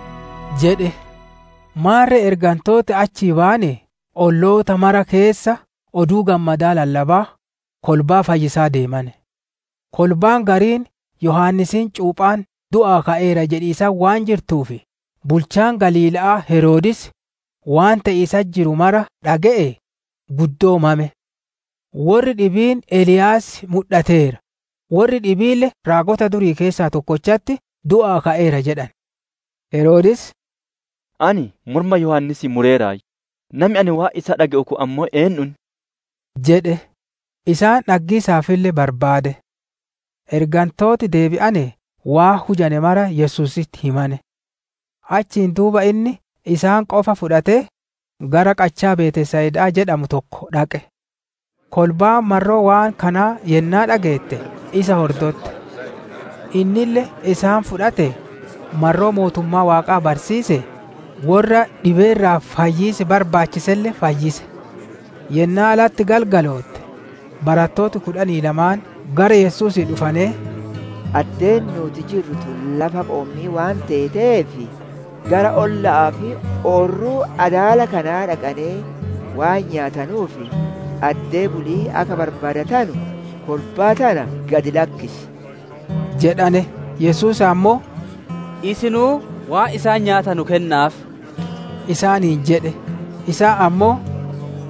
jedhe maarre ergantoota achii baane olloota mara keessa oduu gammadaa lallabaa kolbaa fayyisaa deemane kolbaan gariin yohaannisiin cuuphaan du'aa ka'eera jedhiisaa waan jirtuufi bulchaan galiila'aa heroodis waan ta'iisa jiru mara dhaga'e guddoomame warri dhibiin eliyaas mul'ateera warri dhibiille raagota durii keessaa tokkochatti du'aa ka'eera jedhan heroodis ani morma yohannisii mureeraay namni ani waa isa dhaga'u kun ammoo eenyun jedhe isaan dhaggiisaafillee barbaade ergantooti deebi'ane waa hujane mara yesuusitti himane achiin duuba inni isaan qofa fudhatee gara qachaa beetesayidaa jedhamu tokko dhaqe kolbaa marroo waan kanaa yennaa dhageette isa hordotte innille isaan fudhate marroo mootummaa waaqaa barsiise warra dhibeerraa fayyiise barbaachiselle fayyise yennaa alatti galgalootte barattooti kudhanii lamaan gara yesuusii dhufanee addeen nuti jirru tun lafa qoommii waan teeteef gara olla'aa fi oorruu adaala kanaa dhaqanee waan nyaatanuuf addee bulii akka barbaadatanu kolbaa tana gadi lakkisi jedhane yesuus ammoo isinuu waan isaan nyaatanu kennaaf isaaniin jedhe isaa ammoo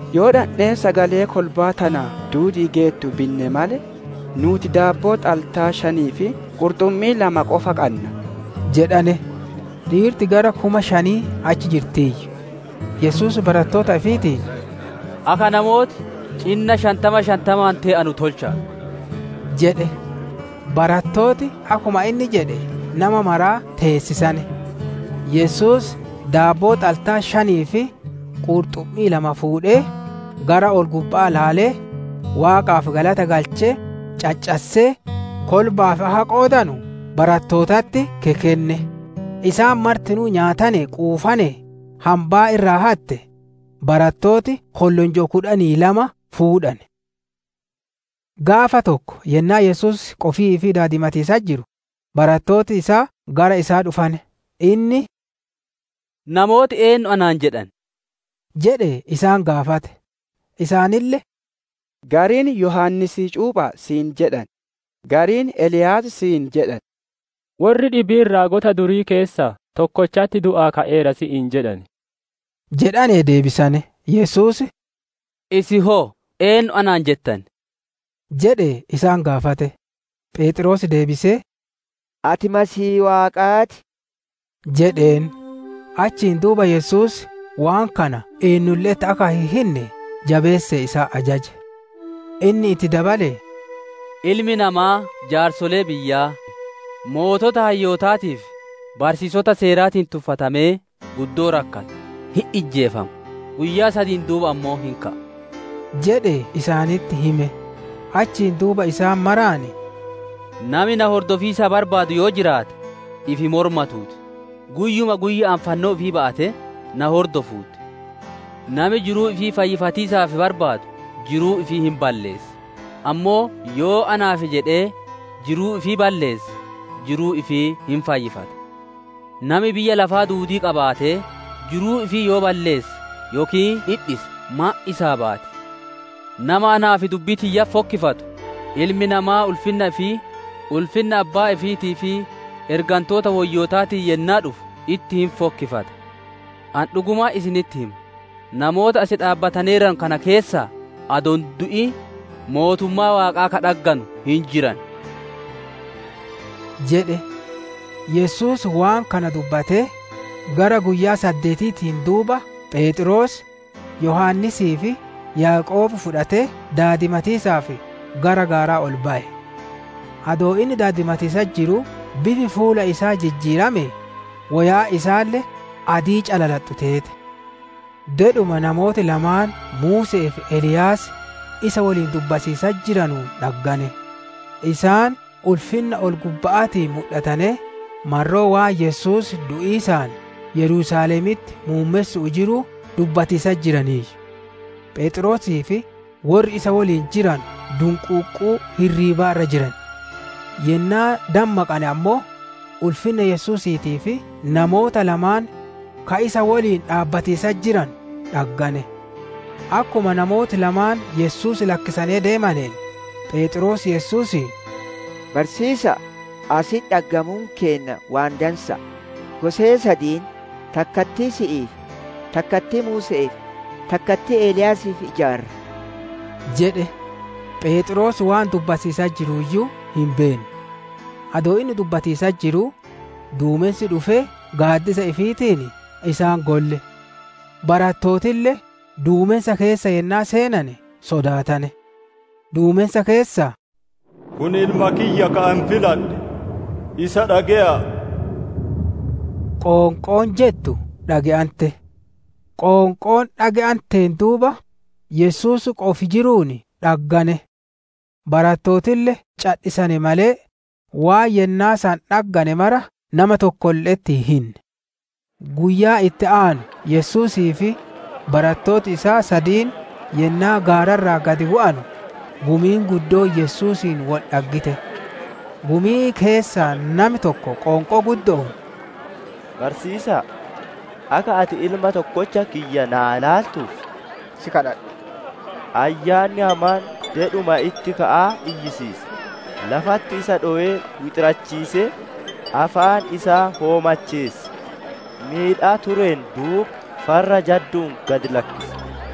yoo dhandhee sagalee kolbaa tana duudii geettu binne male nuti daabboo xaltaa shanii fi qurxummii lama qofa qabna jedhane dhiirti gara kuma shanii achi jirtiyyu yesus barattoota ifiitiin akka namooti cinna shantama shantamaan tee'anu tolcha jedhe barattooti akkuma inni jedhe nama maraa teessisane yesus daabboo xaltaa shanii fi qurxummii lama fuudhee gara ol gubbaa laalee waaqaaf galata galchee caccassee kolbaaf aha qoodanu barattootatti kekenne isaan martinuu nyaatane quufane hambaa irraa hatte barattooti kollonjoo kudhanii lama fuudhan gaafa tokko yennaa yesus qofii fi daadimatiisa jiru barattooti isaa gara isaa dhufane inni namooti eenyu anaan jedhan jedhe isaan gaafate isaanille gariin yohannisii cuuphaa siin jedhan gariin eliyaas siin jedhan warri dhibiin raagota durii keessaa tokkochatti du'aa ka'eera si'iin jedhan jedhane deebisane yesus isi hoo eenyu anaan jettan jedhe isaan gaafate phexros deebisee ati masii waaqaati jedheen achiin duuba yesus waan kana eenyulleetti akka hin hinne jabeesse isaa ajaje inni itti dabale ilmi namaa jaarsolee biyyaa mootota hayyootaatiif barsiisota seeraatiin tuffatamee guddoo rakkata hin ijjeefamu guyyaa sadiin duuba ammoo hin ka'a jedhe isaanitti hime achiin duuba isaan maraani nami na hordofiisa barbaadu yoo jiraate ifi mormatuuti guyyuma guyyaan fannoo ifii ba'ate na hordofuuti nami jiruu ifii fayyifatiisaaf barbaadu jiruu ifii hin balleesse ammoo yoo anaaf jedhee jiruu ifii balleesse jiruu ifii hin fayyifata nami biyya lafaa duudii qabaatee jiruu ifii yoo balleesse yookiin dhidhise ma isaa baate nama anaaf dubbii tiyya fokkifatu ilmi namaa ulfinna fi ulfinna abbaa ifiitii fi ergantoota woyyootaatiin yennaa dhufu itti hin fokkifata an dhugumaa isinitti himu namoota asi dhaabbataneeran kana keessaa adon du'i mootummaa waaqaa kadhagganu hin jiran jedhe yesus waan kana dubbatee gara guyyaa saddeetiitiin duuba phexros yohannisii fi yaaqoob fudhatee daadimatiisaaf gara gaaraa ol ba'e adoo inni daadimatiisa jiru bifi fuula isaa jijjiirame wayaa isaallee adii calalaxxu teete dedhuma namooti lamaan muusee fi eliyaas isa waliin dubbasiisa jiranuu dhaggane isaan ulfinna ol gubba'aatiin mul'atane marroo waan yesus du'iisaan yerusaalemitti muummessu'u jiru dubbatiisa jiraniiyyu phexrosii fi warri isa waliin jiran dunquuqquu hirriibaa irra jiran yennaa dammaqane ammoo ulfinna yesuusiitii fi namoota lamaan ka isa waliin dhaabbatiisa jiran dhaggane akkuma namooti lamaan yesuus lakkisanii deemaneen phexros yesuusiin barsiisa asin dhaggamuun keenna waan dansa gosee sadiin takkattii si'iif takkattii muuse'eef takkattii eeliyaasiif ijaarra jedhe phexros waan dubbatiisaa jiruuyyuu hin beenne adoo inni dubbatiisaa jiru duumessi dhufee gaaddisa ifiitiin isaan golle barattootillee duumessa keessa yennaa seenane sodaatane duumessa keessa kun ilma kiyya ka'an filadhe isa dhage'a qoonqoon jettu dhage'ante qoonqoon dhage'anteen duuba yesuus qofi jiruun dhaggane barattootillee cadhisane malee waan yennaa isaan dhaggane mara nama tokkolleetti hinne guyyaa itti aanu yesuusii fi barattooti isaa sadiin yennaa gaararraa gadi bu'anu gumiin guddoo yesuusiin wal dhaggite gumii keessaa nami tokko qoonqoo guddoon barsiisaa akka ati ilma tokkocha kiyya naa laaltuuf si kadhadha ayyaanni hamaan dedhuma itti ka'aa iyyisiise lafatti isa dho'ee wixirachiise afaan isaa hoomacheesse miidhaa tureen duuba farra jadduun gad lakkise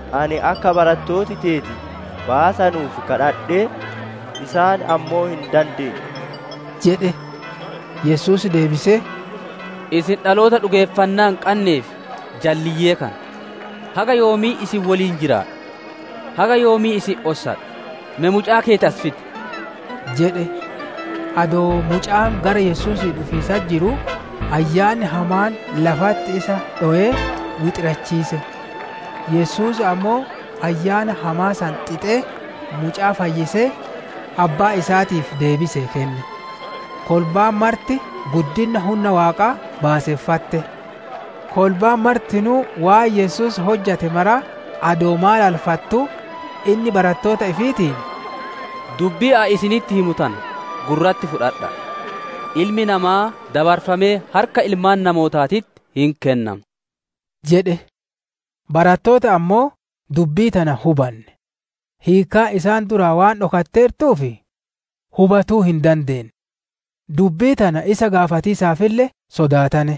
ani akka barattooti teeti baasanuuf kadhadhee isaan ammoo hin dandeenye jedhe yesus deebisee isin dhaloota dhugeeffannaa hin qabneef jalliyyee kana haga yoomii isin waliin jiraadha haga yoomii isin ossadha me mucaa keeti as fidi jedhe adoo mucaan gara yesuusii dhufiisaa jiru ayyaanni hamaan lafatti isa dho'ee wixirachiise yesuus ammoo ayyaana hamaa san xixee mucaa fayyisee abbaa isaatiif deebise kenne kolbaan marti guddinna humna waaqaa baaseeffatte kolbaan martinuu waan yesus hojjate mara adoo maal alfattu inni barattoota ifiitiin dubbii a isinitti himutan gurratti fudhadha ilmi namaa dabarfamee harka ilmaan namootaatitti hin kennamu jedhe barattoota ammoo dubbii tana hubanne hiikaa isaan duraa waan dhokatteertuuf hubatuu hin dandeenye dubbii tana isa gaafatiisaafillee sodaatane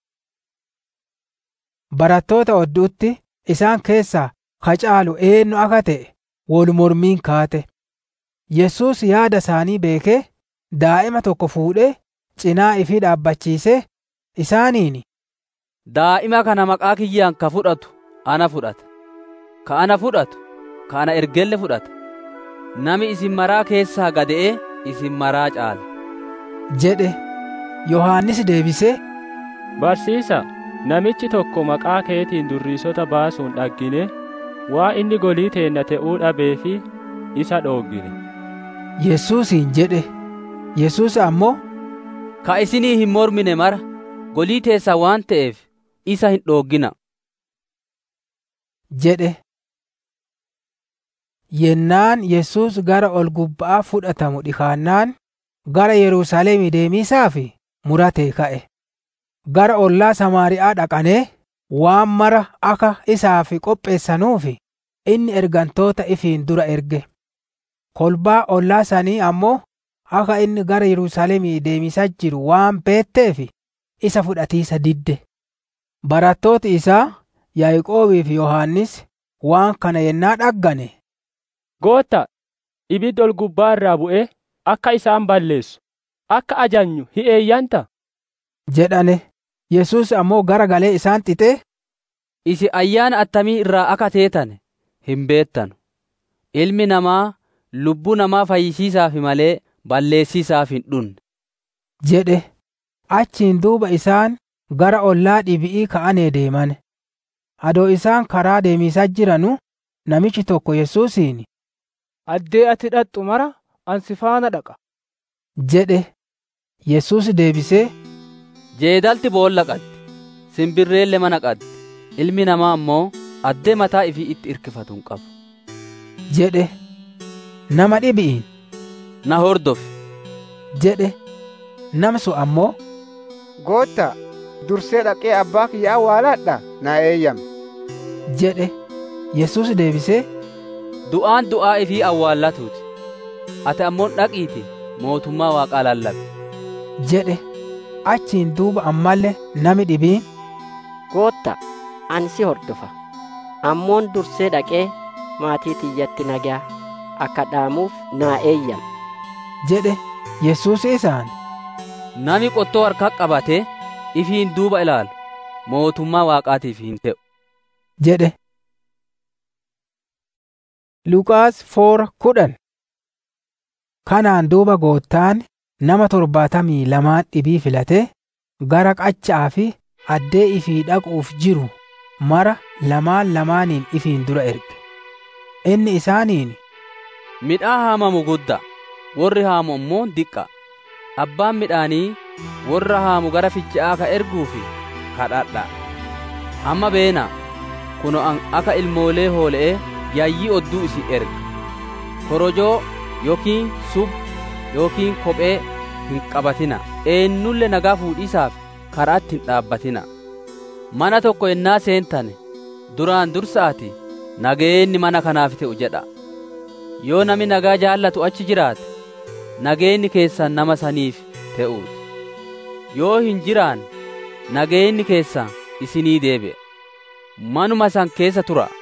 barattoota odduutti isaan keessaa kacaalu eenyu akka ta'e wol mormiin kaate yesus yaada isaanii beekee daa'ima tokko fuudhee cinaa ifii dhaabbachiisee isaaniin daa'ima kana maqaa kiyyaan ka fudhatu ana fudhata ka ana fudhatu ka ana ergelle fudhata nami isin maraa keessaa gada'ee isin maraa caala jedhe yohaannis deebisee barsiisa namichi tokko maqaa keetiin durriisota baasuun dhaggine waa inni golii teenna ta'uu dhabee fi isa dhooggine yesuusiin jedhe yesus ammoo ka isinii hin mormine mara golii teessaa waan ta'eef isa hin dhooggina jedhe yennaan yesus gara ol gubba'aa fudhatamu dhikaannaan gara yerusaalemii deemiisaaf muratee ka'e gara ollaa samaari'aa dhaqanee waan mara akka isaaf qopheessanuuf inni ergantoota ifiin dura erge kolbaa ollaa sanii ammoo akka inni gara yerusaalemii deemisaa jiru waan beetteef isa fudhatiisa didde barattooti isaa yaaqoobii fi yohaannis waan kana yennaa dhaggane gootta ibiddi ol gubbaa irraa bu'ee akka isaan balleessu akka ajanyu hi eeyyanta jedhane yesus ammoo gara galee isaan xixee isi ayyaana attamii irraa akka teetane hin beettanu ilmi namaa lubbuu namaa fayyisiisaaf malee balleessiisaaf hin dhunne jedhe achiin duuba isaan gara ollaa dhibi'ii ka'anee deeman adoo isaan karaa deemisaa jiranu namichi tokko yesuusiin addee ati dhaqxu mara ansi faana dhaqa jedhe yesus deebisee jeedalti boolla qaddi simbirreelle mana qaddi ilmi namaa ammoo addee mataa ifii itti irkifatu hin qabu jedhe nama dhibi'iin na hordofi jedhe namsu ammoo gootta dursee dhaqee abbaa kiyya awwaaladha naa eeyyame jedhe yesus deebisee du'aan du'aa ifii awwaallatuuti ati ammoon dhaqiiti mootummaa waaqaa lallabe jedhe achiin duuba ammallee nami dhibiin gootta ani si hordofa ammoon dursee dhaqee maatii tiyyatti nagaa akka dhaamuuf naa eeyyame jedhe yesus isaan nami qottoo harkaa qabate ifiin duuba ilaalu mootummaa waaqaatiif hin ta'u jedhe Luqaas foora kudhan kanaan duuba goottaan nama torbaatamii lamaan dhibii filatee gara qachaa fi addee ifii dhaquuf jiru mara lamaan lamaaniin ifiin dura erge inni isaaniin midhaan haamamu guddaa warri haamu immoo diqqa abbaan midhaanii warra haamu gara ficha'aa ka erguufi kadhadha amma beena kuno an akka ilmoolee hoole'ee yayyii odduu isin erga korojoo yookiin sub yookiin kophee hin qabatina eenyulle nagaa fuudhiisaaf karaatti hin dhaabbatina mana tokko ennaa seentane duraan dursaati nageenni mana kanaaf ta'u jedha yoo nami nagaa jaallatu achi jiraate nageenni keessan nama saniif ta'uuti yoo hin jiraan nageenni keessan isinii deebi'a manuma san keessa tura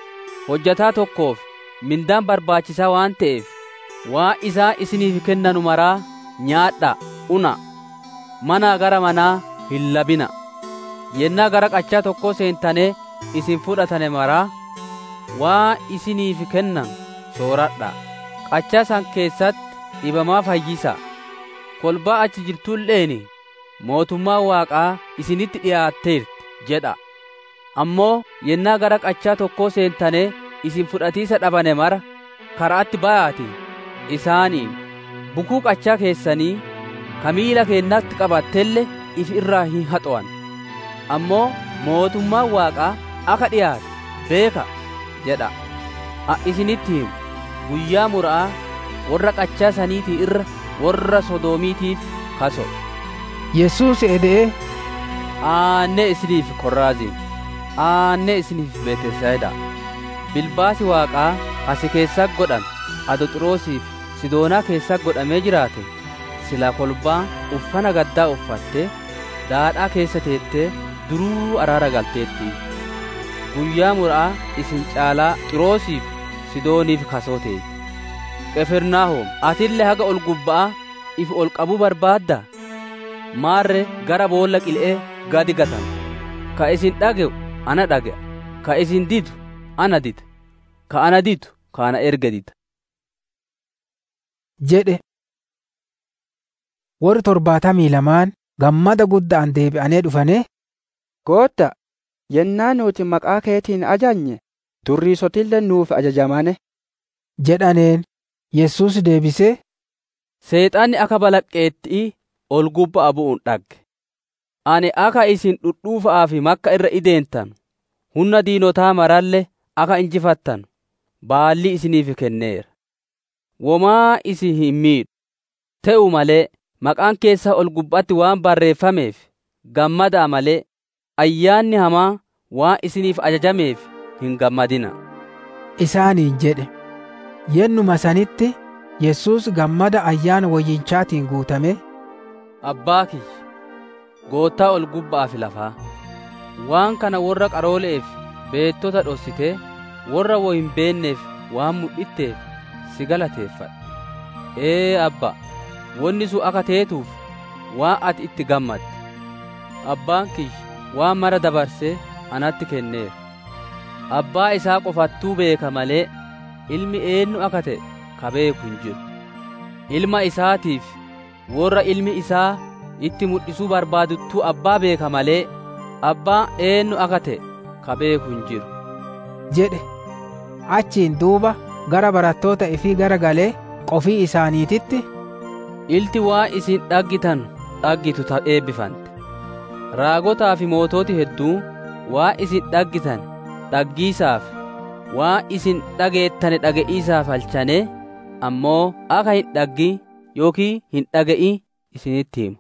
hojjataa tokkoof mindaan barbaachisaa waan ta'eef waan isaa isiniif kennanu maraa nyaadhaa una manaa gara manaa hin labina yennaa gara qachaa tokkoo seentanii isin fudhatane maraa waan isiniif kennan sooradhaa qachaa san keessatti dhibamaa fayyisaa kolbaa achi jirtulleeni mootummaa waaqaa isinitti dhiyaatteerti jedha ammoo yennaa gara qachaa tokkoo seentane isin fudhatiisa dhabane mara karaatti bayaati isaaniin bukuu qachaa keessanii kamiila keennatti qabattelle if irraa hin haxo'an ammoo mootummaan waaqaa akka dhiyaate beeka jedha a isinitti himu guyyaa mura'aa warra qachaa saniitii irra warra sodoomiitiif kaso yesuus edee aanne isiniif korraaziin aanne isiniif beetesayida bilbaasi waaqaa asi keessa godhan adoxiroosiif sidoonaa keessa godhamee jiraate sila kolbaa uffana gaddaa uffatte daadhaa keessa teettee duruu araara galteetti guyyaa mura'aa isin caalaa xiroosiif sidooniif kasoo ta'e qefirnaahom atille haga ol gubba'a if ol qabuu barbaadda maarre gara boolla qil'ee gadi gatan ka isin dhage'u ana dhage'a ka isin didu ana dida ka ana didu ka ana erga dida jedhe warri torbaatamii lamaan gammada guddaan deebi'anii dhufane Gootta, yennaa nuti maqaa keetiin ajajne durriisotillee nuuf ajajamane. jedhaneen Yesuus deebisee Seexanni akka balaqqeettii ol gubba'a bu'uun dhagge. Ani akka isin dhudhuufa'aa fi makka irra ideentan humna diinotaa maralle akka injifattan baalli isiniif kenneera. Womaa isin hin miidhu. Ta'u malee maqaan keessa ol gubbaatti waan barreeffameef gammadaa malee ayyaanni hamaa waan isiniif ajajameef hin gammadina. isaaniin jedhe yennuma sanitti Yesuus gammada ayyaana woyyinchaatiin guutame Abbaa kiyya goottaa ol gubbaa fi lafaa waan kana warra qaroole'eef beettota dhossitee warra wo hin beenneef waan mul'itteef si galateeffadha. Ee abba wanni sun akka teetuuf waan ati itti gammadde. Abbaan kiyya waan mara dabarsee anatti kenneera. Abbaa isaa qofattuu beeka malee ilmi eenyu akka ta'e ka beeku hin jiru. Ilma isaatiif warra ilmi isaa itti mul'isuu barbaaduttuu abbaa beeka malee abbaa eenyu akka ta'e ka beeku hin jiru. jedhe achiin duuba gara barattoota ifii gara galee qofii isaaniititti Ilti waan isin dhaggitan dhaggitu ta eebbifante. Raagotaa fi mootooti hedduu waan isin dhaggitan dhaggiisaaf waan isin dhageettane dhage'iisaaf halchane ammoo akka hin dhaggi yookiin hin dhaga'i isinitti himu.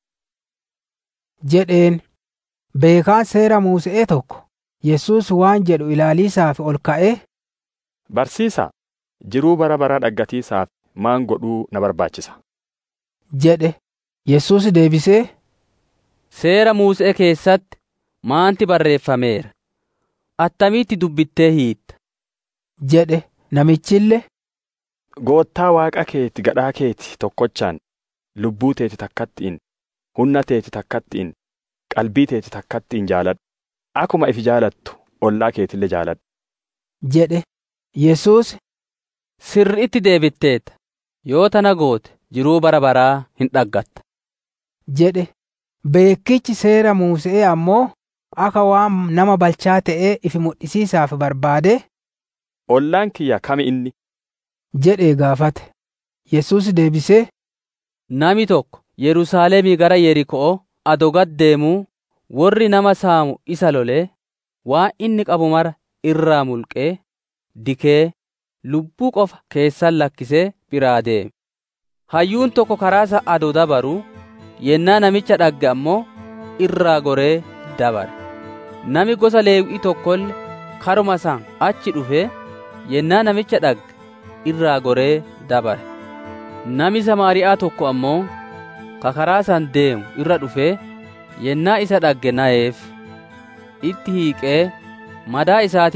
jedheen beekaan seera Muuse'ee tokko Yesuus waan jedhu ilaaliisaaf ol ka'ee Barsiisaa, jiruu bara baraa dhaggatiisaaf maan godhuu na barbaachisa? jedhe Yesuus deebisee Seera Muusee keessatti maanti barreeffameera? Attamitti dubbittee hiitta? jedhe namichille Goottaa waaqa keeti gadhaa keeti tokkochaan lubbuu teeti takkattiin humna teeti takkattiin qalbii teeti takkattiin jaaladhu akkuma ifi jaalattu ollaa keetillee jaaladhu. jedhe Yesuus Sirriitti deebitteeta yoo tana goote jiruu bara baraa hin dhaggatta. jedhe beekichi seera Muuse'ee ammoo akka waan nama balchaa ta'ee ifi mul'isiisaaf barbaade Ollaan kiyya kami inni? jedhee gaafate Yesuus deebisee Nami tokko Yerusaalemii gara Yerikoo adoo gad deemuu warri nama saamu isa lolee waan inni qabu mara irraa mulqee dikee lubbuu qofa keessan lakkisee biraa deeme. Hayyuun tokko karaasa adoo dabaruu yennaa namicha dhagge ammoo irraa goree dabare. Nami gosa Leewwii tokkolle karuma san achi dhufee yennaa namicha dhagge irraa goree dabare. Nami Samaariyaa tokko ammoo ka karaa san deemu irra dhufee yennaa isa dhagge na'eef itti hiiqee madaa isaatitti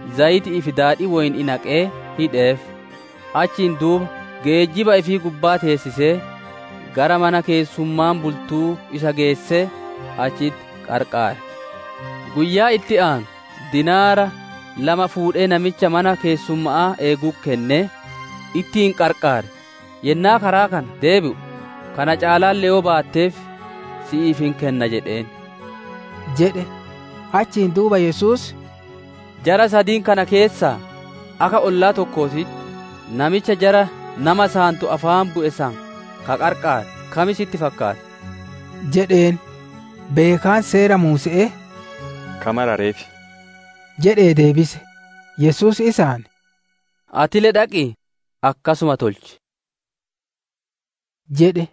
zayitii fi daadhii woyni naqee hidheef achiin duuba geejjiba ifii gubbaa teessisee gara mana keessummaan bultuu isa geessee achitti qarqaare guyyaa itti aanu dinaara lama fuudhee namicha mana keessummaa eeguu kennee ittiin qarqaare yennaa karaa kana deebi'u kana caalaallee yoo baatteef si'iif hin kenna jedheen jedhe achiin duuba yesus jara sadiin kana keessaa aka ollaa tokkootitti namicha jara nama saantu afaan bu'e san ka qarqaare kamisitti fakkaate jedheen beekaan seera muuse'ee kamarareefi jedhee deebise yesus isaan atile dhaqi akkasuma tolchi jedhe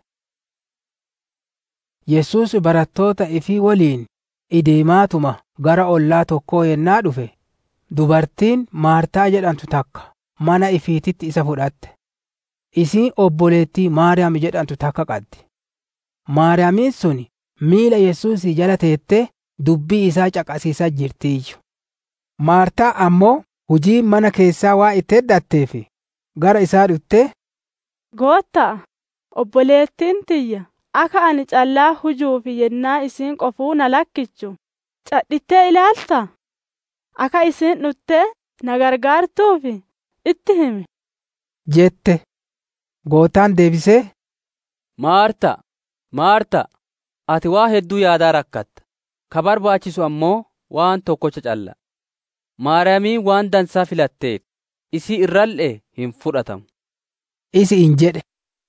yesus barattoota ifii waliin ideemaatuma gara ollaa tokkoo yennaa dhufe dubartiin maartaa jedhamtu takka mana ifiititti isa fudhatte isiin obboleettii maariyaam jedhamtu takka qabdi maariyaamiin sun miila yesuusii jala teettee dubbii isaa caqasiisaa jirtiiyyu maartaa ammoo hujii mana keessaa waa itti heddatteef gara isaa dhuftee goottaa obboleettiin tiyya akka ani callaa hujuufi yennaa isiin qofuu na lakkichu cadhittee ilaalta akka isiin dhuttee na gargaartuufi itti himi jette gootaan deebisee maarta maarta ati waa hedduu yaadaa rakkatta ka barbaachisu ammoo waan tokkocha calla maariyaamiin waan dansaa filatteef isii irral'e hin fudhatamu isi in jedhe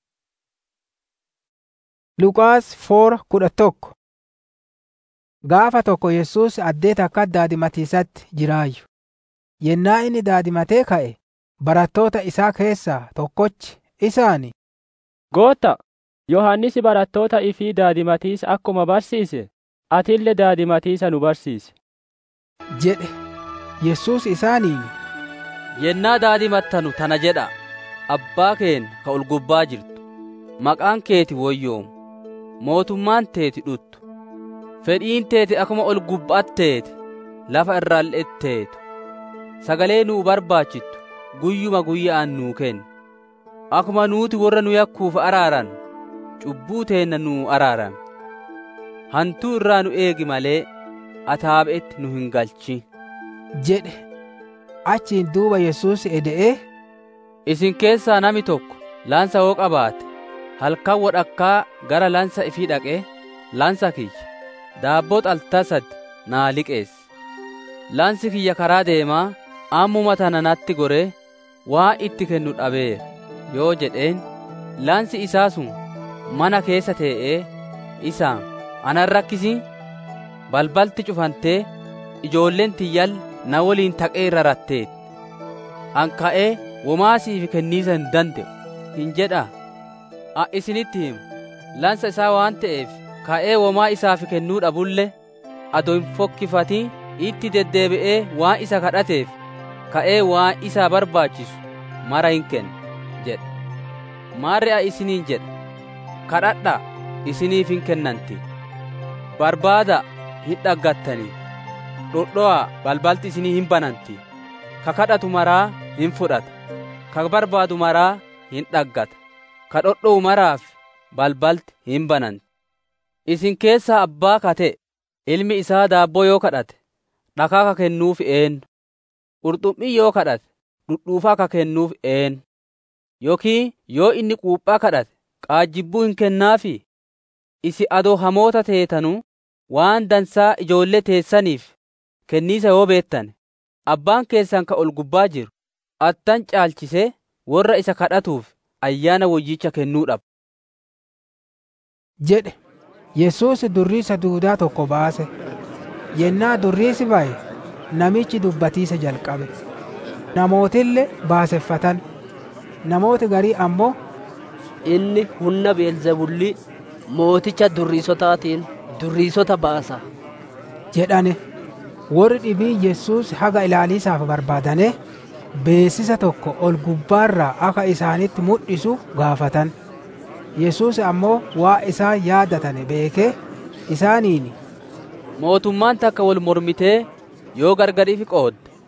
Luqaas foora kudha tokko Gaafa tokko Yesuus addee takka daadimatiisatti jiraayyu. Yennaa inni daadimatee ka'e barattoota isaa keessaa tokkochi isaani. Gootta, Yohannisi barattoota ifii daadimatiisa akkuma barsiise, atillee daadimatiisa nu barsiise. jedhe Yesuus isaaniin. Yennaa daadimattanu tana jedha abbaa keen ka ol gubbaa jirtu maqaan keeti woyyoomu. mootummaan teeti dhuttu fedhiin teeti akkuma ol gubbaatteeti lafa irraal'etteetu sagalee nuu barbaachittu guyyuma guyya'an nuu kenni akkuma nuuti warra nu yakkuuf araaran cubbuu teenna nuu araarame hantuu irraa nu eegi malee ataabe'etti nu hin galchi jedhe achiin duuba yesuus ede'ee isin keessaa nami tokko laansa hoo qabaate halkan wodhakkaa gara lansa ifii dhaqee lansa kiyya daabboo xaltaa sadi naa liqeessi lansi kiyya karaa deemaa ammuma tana natti goree waa itti kennu dhabeera yoo jedheen lansi isaa sun mana keessa tee'ee isaan anan rakkisi balbalti cufantee ijoolleen tiyyal na waliin taqee irra ratteetti an ka'ee womaa siif kenniisa hin danda'u hin jedhaa a isinitti himu lansa isaa waan ta'eef ka'ee womaa isaaf kennuu dhabulle ado hin fokkifatin itti deddeebi'ee waan isa kadhateef ka'ee waan isaa barbaachisu mara hin kenna jedha maarri a isiniin jedha kadhadha isiniif hin kennanti barbaada hin dhaggattanii dhodho'a balbalti isinii hin bananti ka kadhatu maraa hin fudhata ka barbaadu maraa hin dhaggata ka dhodho'u maraaf balbalti hin bananti isin keessaa abbaa kate ilmi isaa daabboo yoo kadhate dhakaa ka kennuuf eenyu qurxummii yoo kadhate dhudhuufaa ka kennuuf eenyu yookiin yoo inni quuphaa kadhate qaajjibbuu hin kennaafi isi adoo hamoota teetanuu waan dansaa ijoollee teessaniif kenniisa yoo beettane abbaan keessan ka ol gubbaa jiru attan caalchisee warra isa kadhatuuf ayyaana wayyicha kennuu dhaba. jedhe Yesuus durriisa duudaa tokko baase yennaa durriisi ba'e namichi dubbatiisa jalqabe namootillee baaseffatan namooti garii ammoo inni humna beelzebulli mooticha durriisotaatiin durriisota baasa jedhane warri dhibii Yesuus haga ilaaliisaaf barbaadane beessisa tokko ol gubbaarraa akka isaanitti mul'isu gaafatan Yesuus ammoo waa isaa yaadatane beekee isaaniin mootummaan takka wal mormitee yoo gargariif qoodde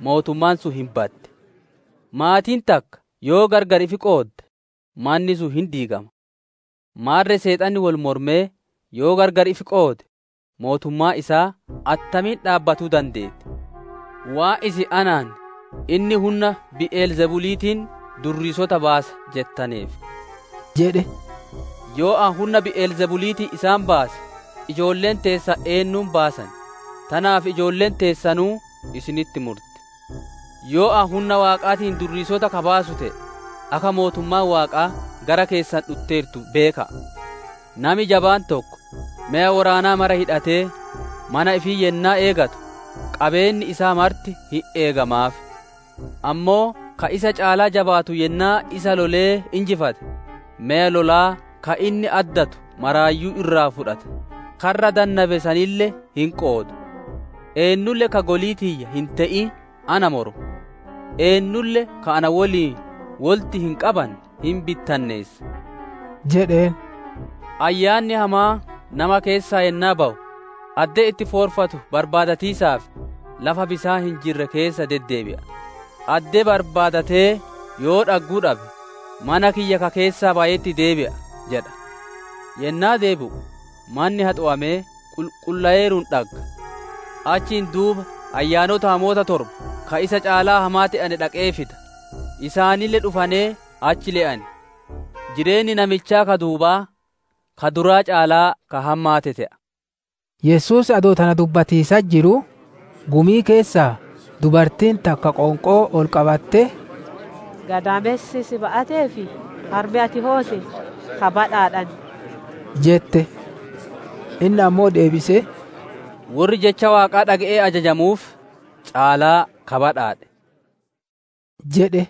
mootummaan sun hin badde maatiin takka yoo gargar ifi qoodde manni sun hin diigama maarre seexanni wal mormee yoo gargar ifi qoode mootummaa isaa attamiin dhaabbatuu dandeette waa isi anaan inni humna bi'eel zebuliitiin durriisota baasa jettaneef jedhe yoo an humna bi'eel zebuliitii isaan baase ijoolleen teessa eennuun baasan tanaaf ijoolleen teessanuu isinitti murte yoo an humna waaqaatiin durriisota kabaasu ta'e akka mootummaan waaqaa gara keessan dhutteertu beeka nami jabaan tokko mi'a waraanaa mara hidhatee mana ifii yennaa eegatu qabeenni isaa marti hin eegamaaf ammoo ka isa caalaa jabaatu yennaa isa lolee injifate mi'a lolaa ka inni addatu maraayyuu irraa fudhate karra dannabe sanille hin qoodu eennulle ka goliitiyya hin te'i ana moru eennulle ka ana woliin wolti hin qaban hin bittanneessa jedheen ayyaanni hamaa nama keessaa yennaa ba'u addee itti foorfatu barbaadatiisaaf lafa bisaan hin jirre keessa deddeebi'a addee barbaadatee yoo dhagguu dhabe mana kiyya ka keessaa baay'eetti deebi'a jedha yennaa deebi'u manni haxu'amee qulqullaa'eeruun dhagga achiin duuba ayyaanota hamoota torba ka isa caalaa hamaa ta'ane dhaqee fida isaanille dhufanee achi le'ani jireenyi namichaa ka duubaa ka duraa caalaa ka hammaate ta'a. Yesuus adoo tana dubbatiisa jiru gumii keessaa dubartiin takka qonqoo ol qabatte Gadaamessi si ba'atee fi harmi ati hoote ka badhaadhan. jette inni ammoo deebise warri jecha waaqaa dhaga'ee ajajamuuf caalaa ka badhaadhe jedhe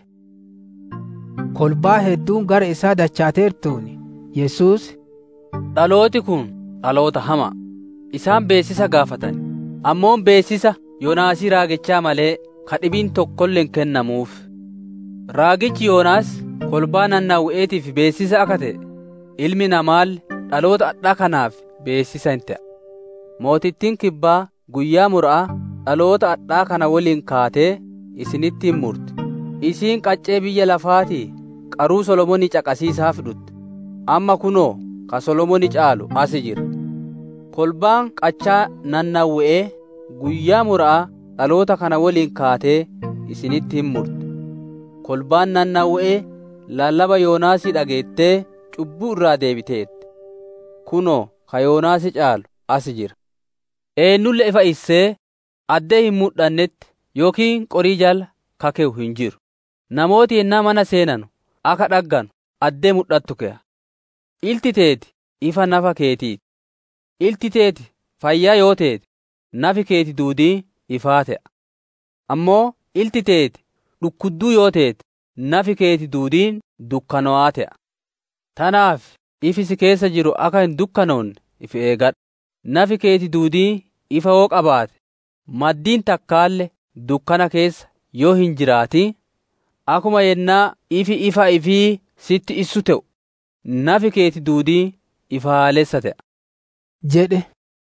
kolbaa hedduun gara isaa dachaateertuun Yesuus dhalooti kun dhaloota hamaa isaan beessisa gaafatan ammoon beessisa yoonaasii raagichaa malee ka dhibiin tokkolleen kennamuuf raagichi yoonaas kolbaa nannaawu'eetiif beessisa akka ta'e ilmi namaalle dhaloota adhaa kanaaf beessisa hin ta'a mootittiin kibbaa guyyaa mura'a dhaloota adhaa kana waliin kaatee isinitti hin murte isiin qaccee biyya lafaatii qaruu solomonii caqasiisaaf dhutte amma kunoo ka solomoni caalu asi jira kolbaan qachaa nannawwe'ee guyyaa mura'a dhaloota kana waliin kaatee isinitti hin murte kolbaan nannawwe'ee lallaba yoonaasii dhageettee cubbuu irraa deebiteette kunoo ka yoonaasi caalu asi jira eennulle ifa issee addee hin mudhannetti yookiin qorii jala kakewu hin jiru namooti yennaa mana seenanu aka dhagganu addee mudhattu ke'a ilti teeti ifa nafa keetiiti ilti teeti fayyaa yoo teeti nafi keeti duudii ifaa ta'a ammoo ilti teeti dhukkudduu yoo teeti nafi keeti duudiin dukkanawaa ta'a tanaaf ifi si keessa jiru akka hin dukkanoonne if eegadhu nafi keeti duudii ifa hoo qabaate maddiin takkaalle dukkana keessa yoo hin jiraati akuma yennaa ifi ifa ifii sitti issu ta'u nafi keeti duudii ifaalessa ta'a. jedhe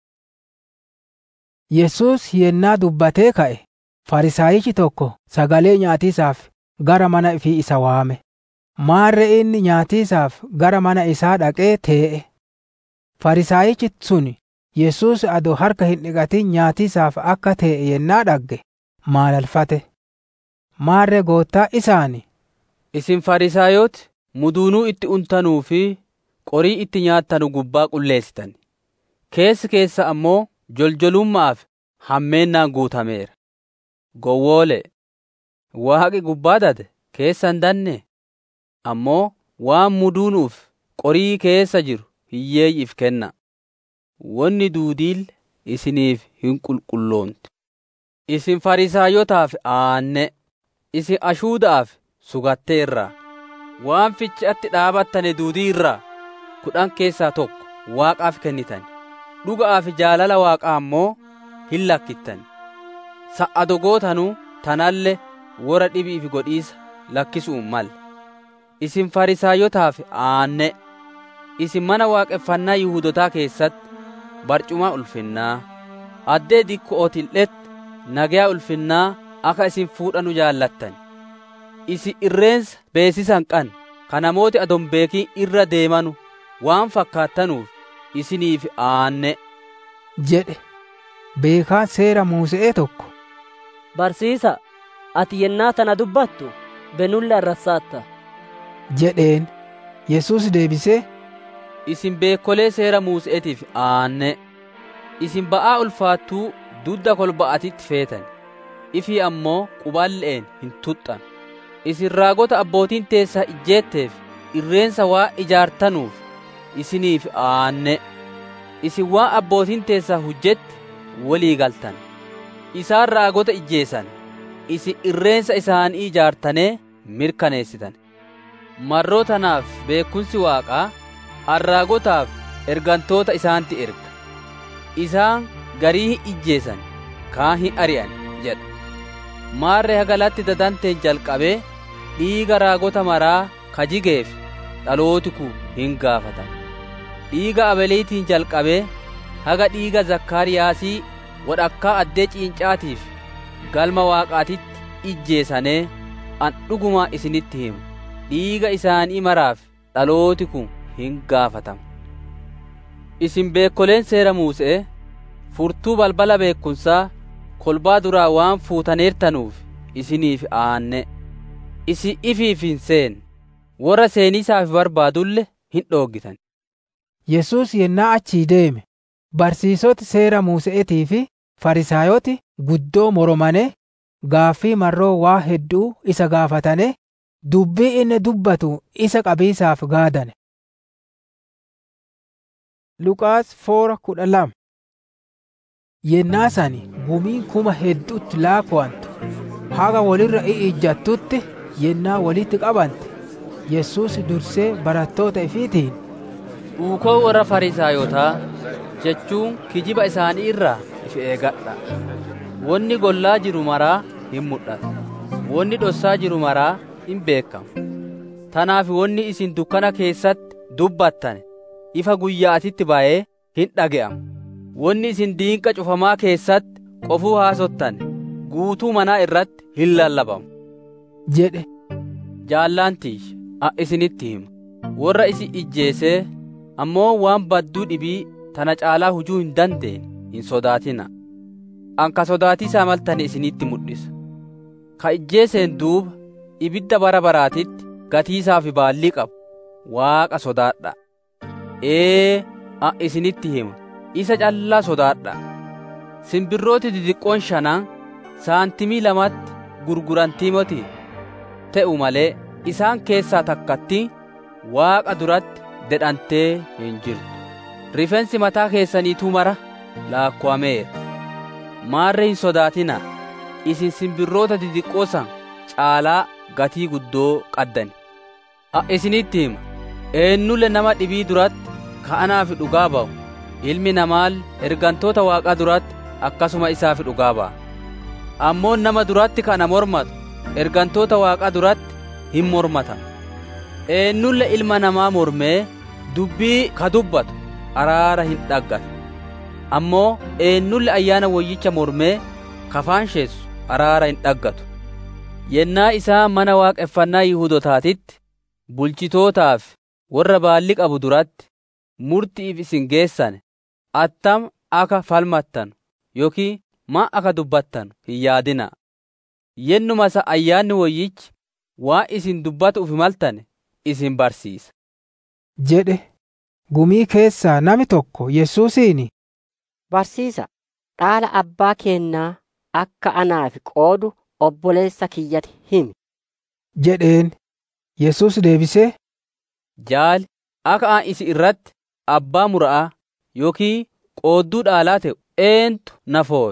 Yesuus yennaa dubbatee ka'e farisaayichi tokko sagalee nyaatiisaaf gara mana ifii isa waame maarre inni nyaatiisaaf gara mana isaa dhaqee tee'e farisaayichi sun Yesuus adoo harka hin dhiqatin nyaatiisaaf akka tee'e yennaa dhagge maalalfate maarre goottaa isaani isin farisaayooti muduunuu itti untanuu fi qorii itti nyaattanu gubbaa qulleessitan keessi keessa ammoo joljolummaaf hammeennaan guutameera gowwoole waaqi gubbaa dade keessa hin danne ammoo waan muduunuuf qorii keessa jiru hiyyeeyyiif kenna wonni duudiil isiniif hin qulqulloonti isin farisaayotaaf aanne isin ashuudaaf sugatteerraa waan fichaatti dhaabattane duudii irraa kudhan keessaa tokko waaqaaf kennitan dhuga'aa fi jaalala waaqaa ammoo hin lakkittan sa'a dogootanuu tanalle wora dhibiif godhiisa lakkisuun mal isin farisaayotaaf aanne isin mana waaqeffannaa yihuudotaa keessatti barcumaa ulfinnaa addee dikkoo otil'etti nagayaa ulfinnaa akka isin fuudhanu jaallattan isi irreensa beesisan qan ka namooti adon beekiin irra deemanu waan fakkaattanuuf isiniif aanne jedhe beekaa seera muuse'ee tokko barsiisa ati yennaa tana dubbattu benulle arrasaatta jedheen yesus deebisee isin beekolee seera muuse'etiif aanne isin ba'aa ulfaattuu dudda kolba'atitti feetan ifii ammoo quballe'een hin tuxxan isin raagota abbootiin teessaa ijjeetteef irreensa waa ijaartanuuf isiniif aanne isin waan abbootiin teessaa hujjetti walii galtan isaan raagota ijjeessan isin irreensa isaanii ijaartanee mirkaneessitan marroo tanaaf beekumsi waaqaa arraagotaaf ergantoota isaanti erga isaan garii hin ijjeessan kaan hin ari'an jedha maarree hagalatti dadanteen jalqabee dhiiga raagota maraa kajigeef dhalootiku hin gaafatan dhiiga abeliitiin jalqabee haga dhiiga zakkaariyaasii wadhakkaa addee ciincaatiif galma waaqaatitti ijjeesanee an dhugumaa isinitti himu dhiiga isaanii maraaf dhalootiku hin gaafatamu isin beekoleen seera muuse'e furtuu balbala beekumsaa kolbaa duraa waan fuutaneertanuuf isiniif aanne isin ifiif hin seen warra seeniisaaf barbaadulle hin dhooggitan yesus yennaa achii deeme barsiisoti seera muuse'etii fi farisaayoti guddoo moromane gaaffii marroo waa hedduu isa gaafatane dubbii inni dubbatu isa qabiisaaf gaadane Luqaas foora kudha lama yennaa sani gumiin kuma hedduutti laakuwantu haga walirra i'ijjattutti yennaa walitti qabante yesus dursee barattoota ifiitiin dhuukoo warra farisaayotaa jechuun kijiba isaanii irraa ifi eegadha wonni gollaa jiru maraa hin mul'atu wonni dhossaa jiru maraa hin beekamu tanaaf wonni isin dukkana keessatti dubbattan ifa guyyaatitti ba'ee hin dhage'amu wonni isin diinqa cufamaa keessatti qofuu haasottan guutuu manaa irratti hin lallabamu jedhe jaallaantiish a isinitti himu warra isin ijjeesee ammoo waan badduu dhibii tana caalaa hujuu hin dandeenye hin sodaatina an ka sodaatiisaa maltane isinitti mul'isa ka ijjeeseen duuba ibidda bara baraatitti gatiisaa fi baallii qabu waaqa sodaadha ee a isinitti hima isa callaa sodaadha simbirrooti didiqqoon shanan saantimii lamatti gurgurantiimoti te'u malee isaan keessaa takkatti waaqa duratti dedhantee hin jirtu rifeensi mataa keessaniituu mara laakkuwameera maarre hin sodaatina isin simbirroota didiqqoo san caalaa gatii guddoo qaddani a isinitti hima eennulle nama dhibii duratti ka'anaaf dhugaa ba'u ilmi namaal ergantoota waaqaa duratti akkasuma isaaf dhugaa ba'a ammoo nama duratti kana mormatu ergantoota waaqaa duratti hin mormatan eennulle ilma namaa mormee dubbii ka dubbatu araara hin dhaggatu ammoo eennulle ayyaana woyyicha mormee kafaansheessu araara hin dhaggatu yennaa isaa mana waaqeffannaa yihudotaatitti bulchitootaaf warra baalli qabu duratti murtiif isin geessane attam aka falmattan yookiin maa aka dubbattan hin yaadina yennuma isa ayyaanni woyyichi waa isin dubbatuuf maltane isin barsiisa jedhe gumii keessaa nami tokko yesuusiin barsiisa dhaala abbaa keennaa akka anaaf qoodu obboleessa kiyyati himi jedheen yesus deebisee jaali akka an isi irratti abbaa mura'aa yookiin qoodduu dhaalaa ta'u eentu na fooye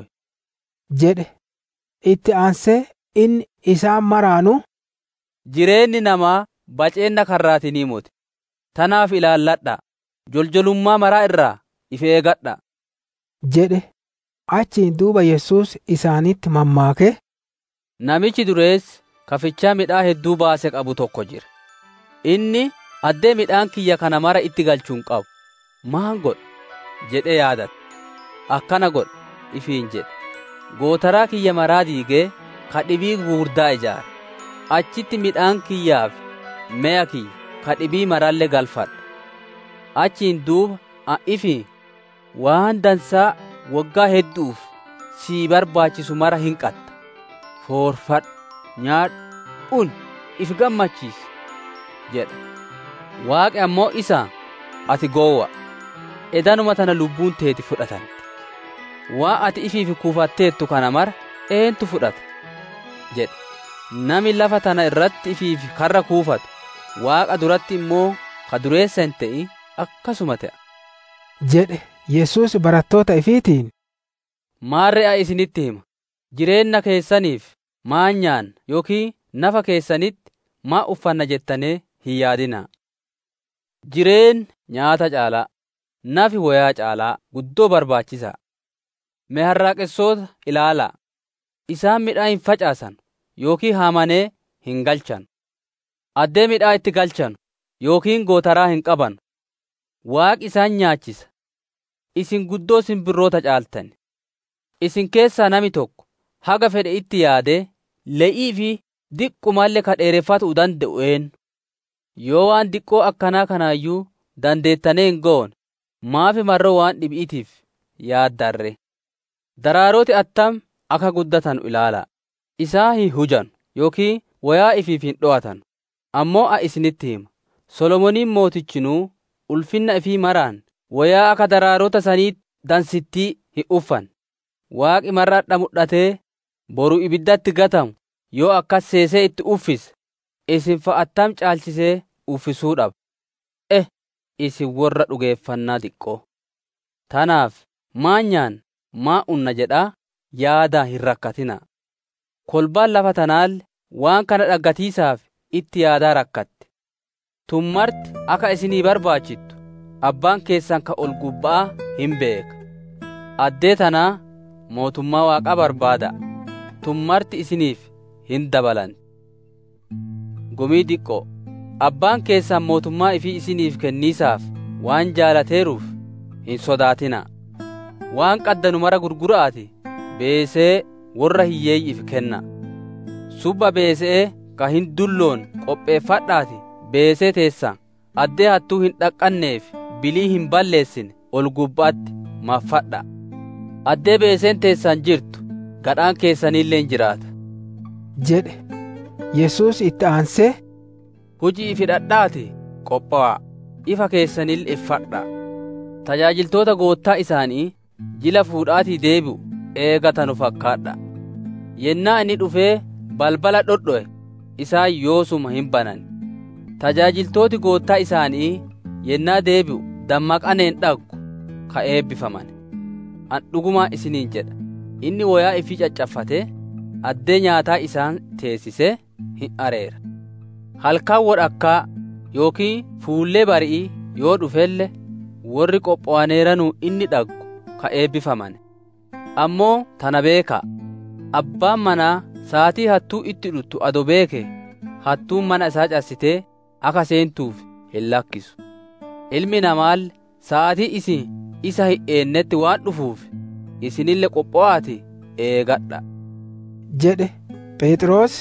jedhe itti aansee inni isaan maraanu jireenyi namaa baceenna karraatinii moti tanaaf ilaalladha joljolummaa maraa irraa if eegadha jedhe achiin duuba yesus isaanitti mammaake namichi dureessi kafichaa midhaa hedduu baase qabu tokko jira inni addee midhaan kiyya kana mara itti galchuun qabu maan godha jedhe yaadate akkana godha ifiin jedhe gootaraa kiyya maraa diigee ka dhibii gugurdaa ijaara achitti midhaan kiyyaaf me'a kiyya ka dhibii marallee galfadha achiin duuba a'ifi waan dansaa waggaa hedduuf sii barbaachisu mara hin qatta foorfadhu nyaadhu un if gammachiisi jedha waaqi ammoo isa ati goowwa edanuma tana lubbuun teeti fudhatamte waa ati ifiif kuufatteettu kana mara eentu fudhata jedhe nami lafa tana irratti ifiif karra kuufatu waaqa duratti immoo ka dureessa hin ta'in akkasuma ta'a jedhe yesus barattoota ifiitiin maarre'a isinitti hima jireenna keessaniif maa nyaanna yookiin nafa keessanitti maa uffanna jettanii hin yaadinaa jireen nyaata caalaa nafi wayaa caalaa guddoo barbaachisaa mee harraaqessoota ilaalaa isaan midhaa hin facaasan yookiin haamanee hin galchan addee midhaa itti galchan yookiin gootaraa hin qaban waaqi isaan nyaachisa isin guddoo simbirroota caaltan isin keessaa nami tokko haga fedhe itti yaadee le'ii fi diqqumaallee ka dheereffatu danda'u een yoo waan diqqoo akkanaa kanaayyuu dandeettanee hin goone maafi marroo waan dhib'iitiif yaaddarre daraarooti attam akka guddatan ilaalaa isaa hin hujan yookiin wayaa ifiif hin dho'atan ammoo a isinitti hima solomoniin mootichinuu ulfinna ifii maraan wayaa akka daraarota sanii dansittii hin uffan waaqi marradha mudhatee boru ibiddatti gatamu yoo akkas seesee itti uffise isin fa'attam caalchisee uffisuu dhaba eh isin warra dhugeeffannaa xiqqoo tanaaf maa nyaan maa unna jedhaa yaadaa hin rakkatinaa kolbaan lafa tanaalle waan kana dhaggatiisaaf itti yaadaa rakkatte tummarti akka isinii barbaachittu abbaan keessan ka ol gubbaa hin beeka addee tanaa mootummaa waaqaa barbaada tummarti isiniif hin dabalanti gumii diqqoo abbaan keessan mootummaa ifii isiniif kenniisaaf waan jaalateeruuf hin sodaatinaa waan qaddanu mara gurguraati beesee warra hiyyeeyyiif kenna subba beesee ka hin dulloon qopheeffadhaati beesee teessan addee hattuu hin dhaqqanneef bilii hin balleessine ol gubbaatti maffadha addee beeseen teessan jirtu gadhaan keessaniillee hin jiraata jedhe yesus itti aansee hujii fidhadhaati qophaa'aa ifa keessanil iffadha tajaajiltoota goottaa isaanii jila fuudhaatii deebi'u eegatanu fakkaadha yennaa inni dhufee balbala dhodho'e isaan yoosuma hin banan tajaajiltooti goottaa isaanii yennaa deebi'u dammaqaneen dhaggu ka eebbifaman an dhugumaa isiniin jedha inni wayaa ifii caccaffatee addee nyaataa isaan teessisee hin areera halkan wodhakkaa yookiin fuullee bari'ii yoo dhufelle warri qopho'aneeranuu inni dhaggu ka eebbifaman ammoo tana beekaa abbaan manaa saatii hattuu itti dhuttu ado beeke hattuun mana isaa cassitee akka seentuuf hin lakkisu ilmi namaal sa'atii isin isa hin eennetti waan dhufuuf isinille qopho'aati eegadha jedhe phexros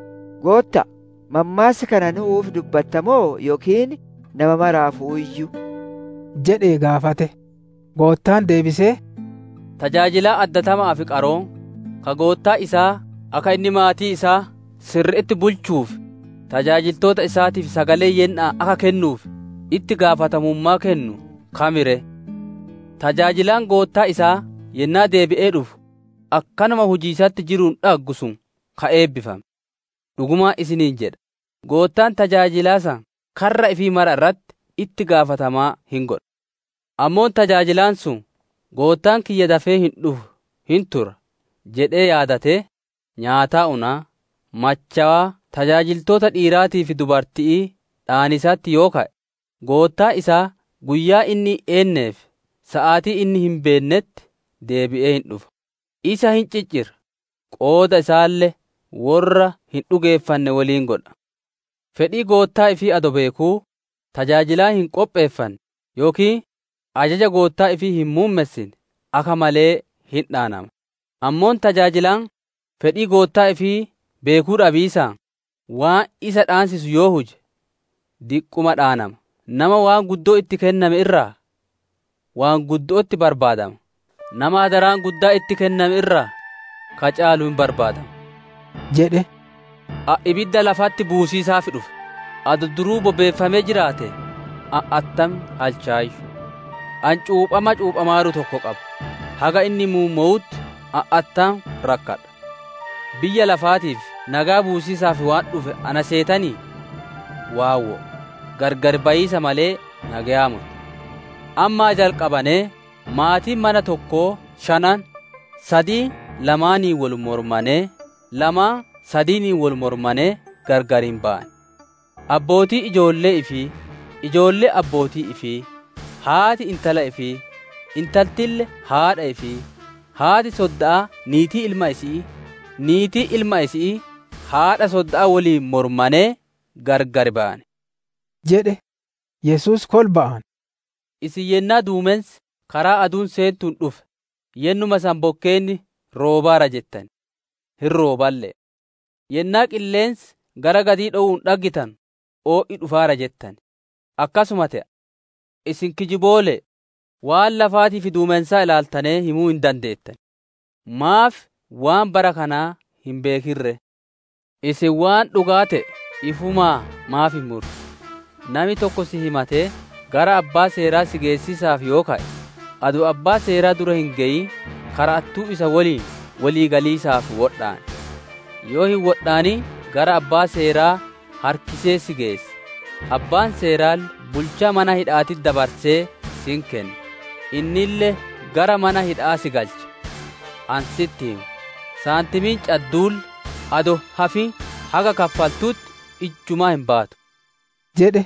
gootta mammaasa kana nuuf dubbattamoo yookiin nama maraafuu iyyuu jedhee gaafate goottaan deebisee tajaajilaa addatamaa fi qaroon ka goottaa isaa akka inni maatii isaa sirriitti bulchuuf tajaajiltoota isaatiif sagalee yennaa akka kennuuf itti gaafatamummaa kennu kamire tajaajilaan goottaa isaa yennaa deebi'ee dhufu akkanuma hujiisatti jiruun dhaggu sun ka eebbifame dhugumaa isiniin jedha goottaan tajaajilaa san karra ifii mara irratti itti gaafatamaa hin godha ammoon tajaajilaan sun goottaan kiyya dafee hin dhufu hin tura jedhee yaadatee nyaataa unaa machawaa tajaajiltoota dhiiraatii fi dubartii dhaanisaatti yoo ka'e goottaa isaa guyyaa inni eenneef sa'aatii inni hin beennetti deebi'ee hin dhufa isa hin ciccira qooda isaallee warra hin dhugeeffanne waliin godha fedhii goottaa ifii ado beekuu tajaajilaa hin qopheeffanne yookiin ajaja goottaa ifii hin muummessine akka malee hin dhaanama ammoon tajaajilaan fedhii goottaa ifii beekuu dhabiisaa waan isa dhaansisu yoo huje diqquma dhaanama nama waan guddoo itti kenname irraa waan guddootti barbaadama nama hadaraan guddaa itti kenname irraa ka caalu hin barbaadama jedhe ibidda lafatti buusiisaaf dhufe ado duruu bobeeffamee jiraate attam halchaayyu an cuuphama cuuphamaaru tokko qaba haga inni muuma'utti attam rakkadha biyya lafaatiif nagaa buusiisaaf waan dhufe ana seetanii waawwo gargar bayiisa malee nagayaama ammaa jalqabanee maatiin mana tokkoo shanan sadii lamaanii wal mormanee lamaa sadiinii wal mormanee gargar hin ba'an abbootii ijoollee ifii ijoollee abbootii ifii haati intala ifii intaltille haadha ifii haati sodda'a niitii ilma isii niitii ilma isii haadha sodda'a waliin mormanee gargar ba'an jedhe yesus kol ba'an isin yennaa duumensi karaa aduun seentuun dhufe yennuma san bokkeenni roobaara jettan hin rooballe yennaa qilleensi gara gadii dho'uun dhaggitan oo'i dhufaara jettan akkasuma ta'a isin kijiboole waan lafaatii fi duumensaa ilaaltanee himuu hin dandeettan maaf waan bara kanaa hin beekirre isin waan dhugaa ta'e ifumaa maaf hin murre nami tokko si himatee gara abbaa seeraa si geessisaaf yoo ka'e adu abbaa seeraa dura hin ge'in karattuu isa waliin walii galiisaaf wodhaan yoo hin wodhaani gara abbaa seeraa harkisee si geesse abbaan seeraal bulchaa mana hidhaatitti dabarsee sin kenna innille gara mana hidhaa si galcha ansitti himu saantimiin cadduul ado hafi haga kaffaltuutti ijjumaa hin baatu jedhe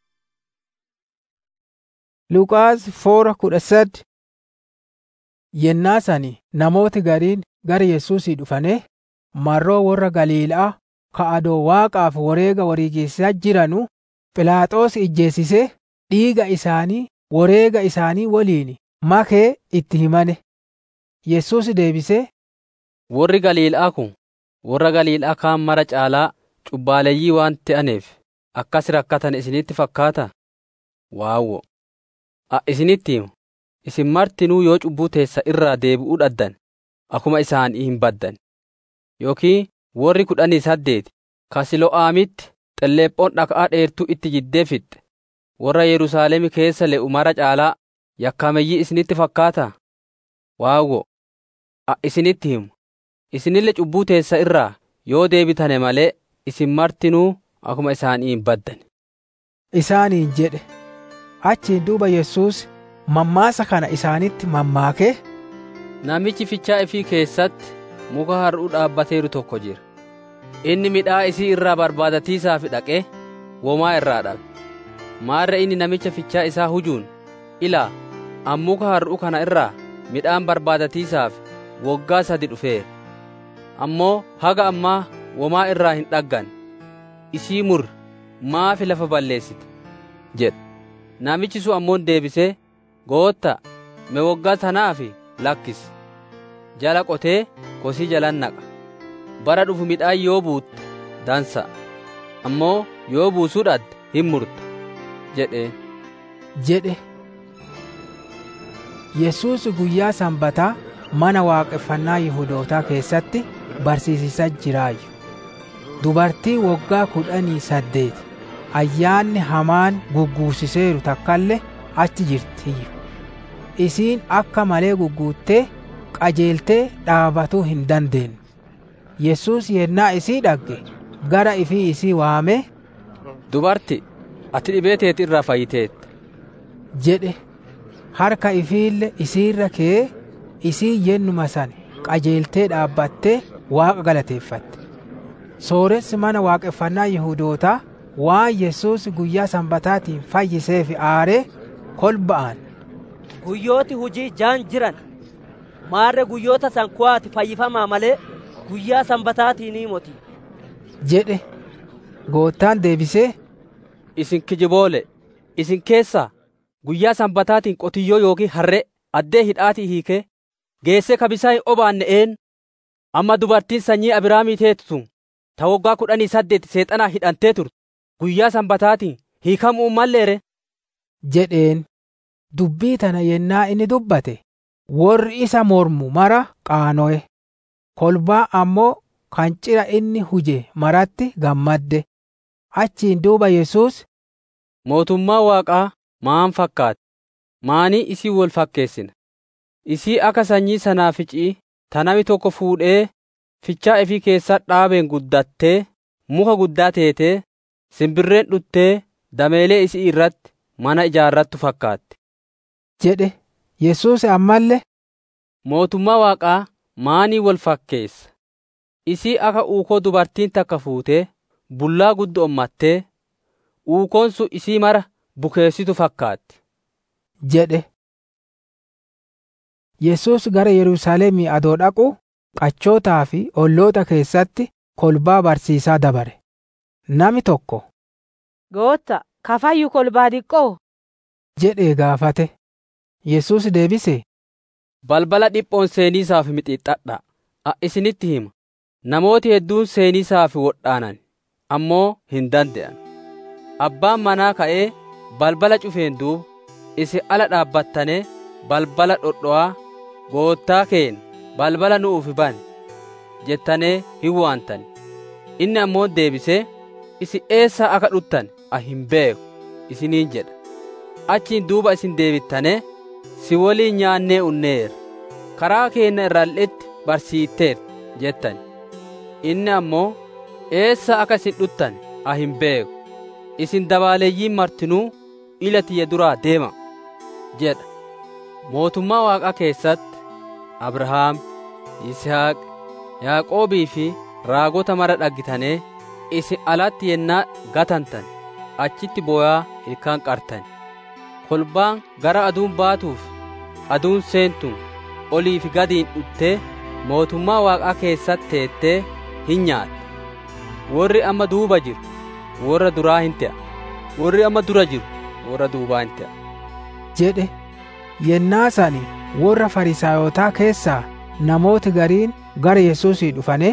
Luqaas foora kudha sadi yennaa sani namooti gariin gara Yesuusii dhufane marroo warra Galiilaa ka adoo waaqaaf wareega wariigeessaa jiranu Philaaxoos ijjeessisee dhiiga isaanii wareega isaanii waliin makee itti himane. Yesuus deebisee warri Galiilaa kun warra Galiilaa kaan mara caalaa cubbaaleeyyii waan ta'aniif akkas rakkatan isinitti fakkaata waawwo a isinitti himu isin martinuu yoo cubbuu teessa irraa deebi'uu dhaddan akuma isaanii hin baddan yookiin warri kudhanii saddeeti ka Silo'aamitti xelleephoon dhaqaa dheertuu itti jiddee fixxe warra Yerusaalemi keessa le'u mara caalaa yakkameyyii isinitti fakkaata waawwo a isinitti himu isinille cubbuu teessa irraa yoo deebitane malee isin martinuu akuma isaanii hin baddan isaaniin jedhe achiin duuba Yesuus mammaasa kana isaanitti mammaakee namichi fichaa ifii keessatti muka har'uu dhaabbateeru tokko jira inni midhaa isii irraa barbaadatiisaaf dhaqee womaa irraa dhabe maarra inni namicha fichaa isaa hujuun ilaa an muka har'uu kana irraa midhaan barbaadatiisaaf woggaa sadi dhufeera ammoo haga ammaa womaa irraa hin dhaggan isii mur maafi lafa balleessite jedhe namichi sun ammoo deebisee gootta me woggaa tanaaf lakkisi jala qotee kosii jalan naqa bara dhufu midhaan yoo buutte dansa ammoo yoo buusuu dhadde hin murta jedhe jedhe Yesuus guyyaa sanbataa mana waaqeffannaa Yihudootaa keessatti barsiisisaa jiraayyu. Dubartii waggaa kudhanii saddeeti ayyaanni hamaan gugguusiseeru takkallee achi jirtiyyu. Isiin akka malee gugguuttee qajeeltee dhaabatuu hin dandeenye. Yesuus yennaa isii dhagge gara ifii isii waamee dubarti ati dhibee teeti irraa fayyiteetta jedhe harka ifiille isiirra kee isii yennuma san qajeeltee dhaabbattee waaqa galateeffatte. Sooressi mana waaqeffannaa Yihudootaa waan Yesuus guyyaa sanbataatiin fayyiseef aaree kolba'an. Guyyooti hujii jaan jiran maarre guyyoota san kuwaati fayyifamaa malee guyyaa sanbataatiin moti. jedhe goottaan deebisee isin kijiboole isin keessaa guyyaa sanbataatiin qotiyyoo yookiin harree addee hidhaatii hiikee geessee kabisaa hin obaanne een amma dubartiin sanyii Abrahaamii teetu sun ta waggaa kudhanii saddeeti seexanaa hidhantee turte guyyaa sanbataatiin hiikamuu malleere jedheen dubbii tana yennaa inni dubbate warri isa mormu mara qaano'e kolbaa ammoo kan cira inni huje maratti gammadde achiin duuba Yesuus mootummaa waaqaa maan fakkaate maanii isii wol fakkeessina isii akka sanyii sanaaficii ta nami tokko fuudhee fichaa ifii keessa dhaabeen guddattee muka guddaa teetee simbirreen dhuttee dameelee isii irratti mana ijaarrattu fakkaatti jedhe Yesuus ammallee mootummaa waaqaa maanii wal fakkeessa isii akka uukoo dubartiin takka fuutee bullaa guddo ommattee uukoon sun isii mara bukeessitu fakkaatti jedhe Yesuus gara Yerusaalemii adoo dhaqu qachootaa fi olloota keessatti kolbaa barsiisaa dabare nami tokko Gootta kafayyu kolbaa diqqoo jedhee gaafate Yesuus deebise balbala dhiphoon seeniisaaf mixixxadha a isinitti hima namooti hedduun seeniisaaf wodhaanan ammoo hin dande'an abbaan manaa ka'ee balbala cufeen duuba isin ala dhaabbattanee balbala dhodho'aa goottaa keen balbala nu'uuf bani jettanee hin waantani inni ammoo deebisee isin eessaa akka dhuttan a hin beeku isiniin jedha achiin duuba isin deebittanee si waliin nyaannee unneera karaa keenna irraalletti barsiitteer jettani inni ammoo eessaa akka isin dhuttan a hin beeku isin dabaaleeyyiin martinuu ila tiyya duraa deema jedha mootummaa waaqaa keessatti abrahaam yisihaaq yaaqoobii fi raagota mara dhaggitanii isin alatti yennaa gatantan achitti booyaa ilkaan qartan kolbaan gara aduun baatuuf aduun seentuun olii fi gadiin dhuttee mootummaa waaqaa keessatti teettee hin nyaatte warri amma duuba jiru warra duraa hin ta'a warri amma dura jiru warra duubaa hin ta'a jedhe yennaa sani warra farisaayotaa keessaa namooti gariin gara Yesuusii dhufane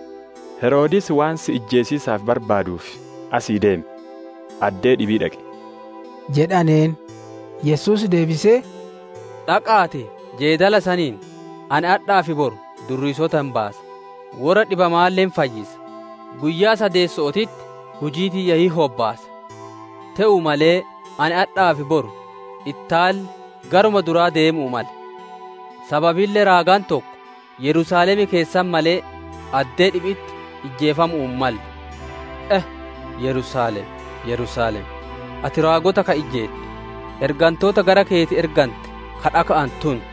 Heroodis waan si ijjeesiisaaf barbaaduuf asii deeme addee dhibii dhaqe jedhaneen Yesuus deebisee dhaqaate jeedala saniin ani hadhaa fi boru durriisota hin baasa warra dhibamaalleen fayyisa guyyaa sadeessootitti hujii tiyya hin hobbaasa te'u malee ani hadhaa fi boru ittaalli garuma duraa deemuu male sababiillee raagaan tokko yerusaalemi keessan malee addee dhibitti ijjeefamuu malle eh yerusaalem yerusaalem ati raagota ka ijjeette ergantoota gara keeti ergante ka dhaka'an tuntu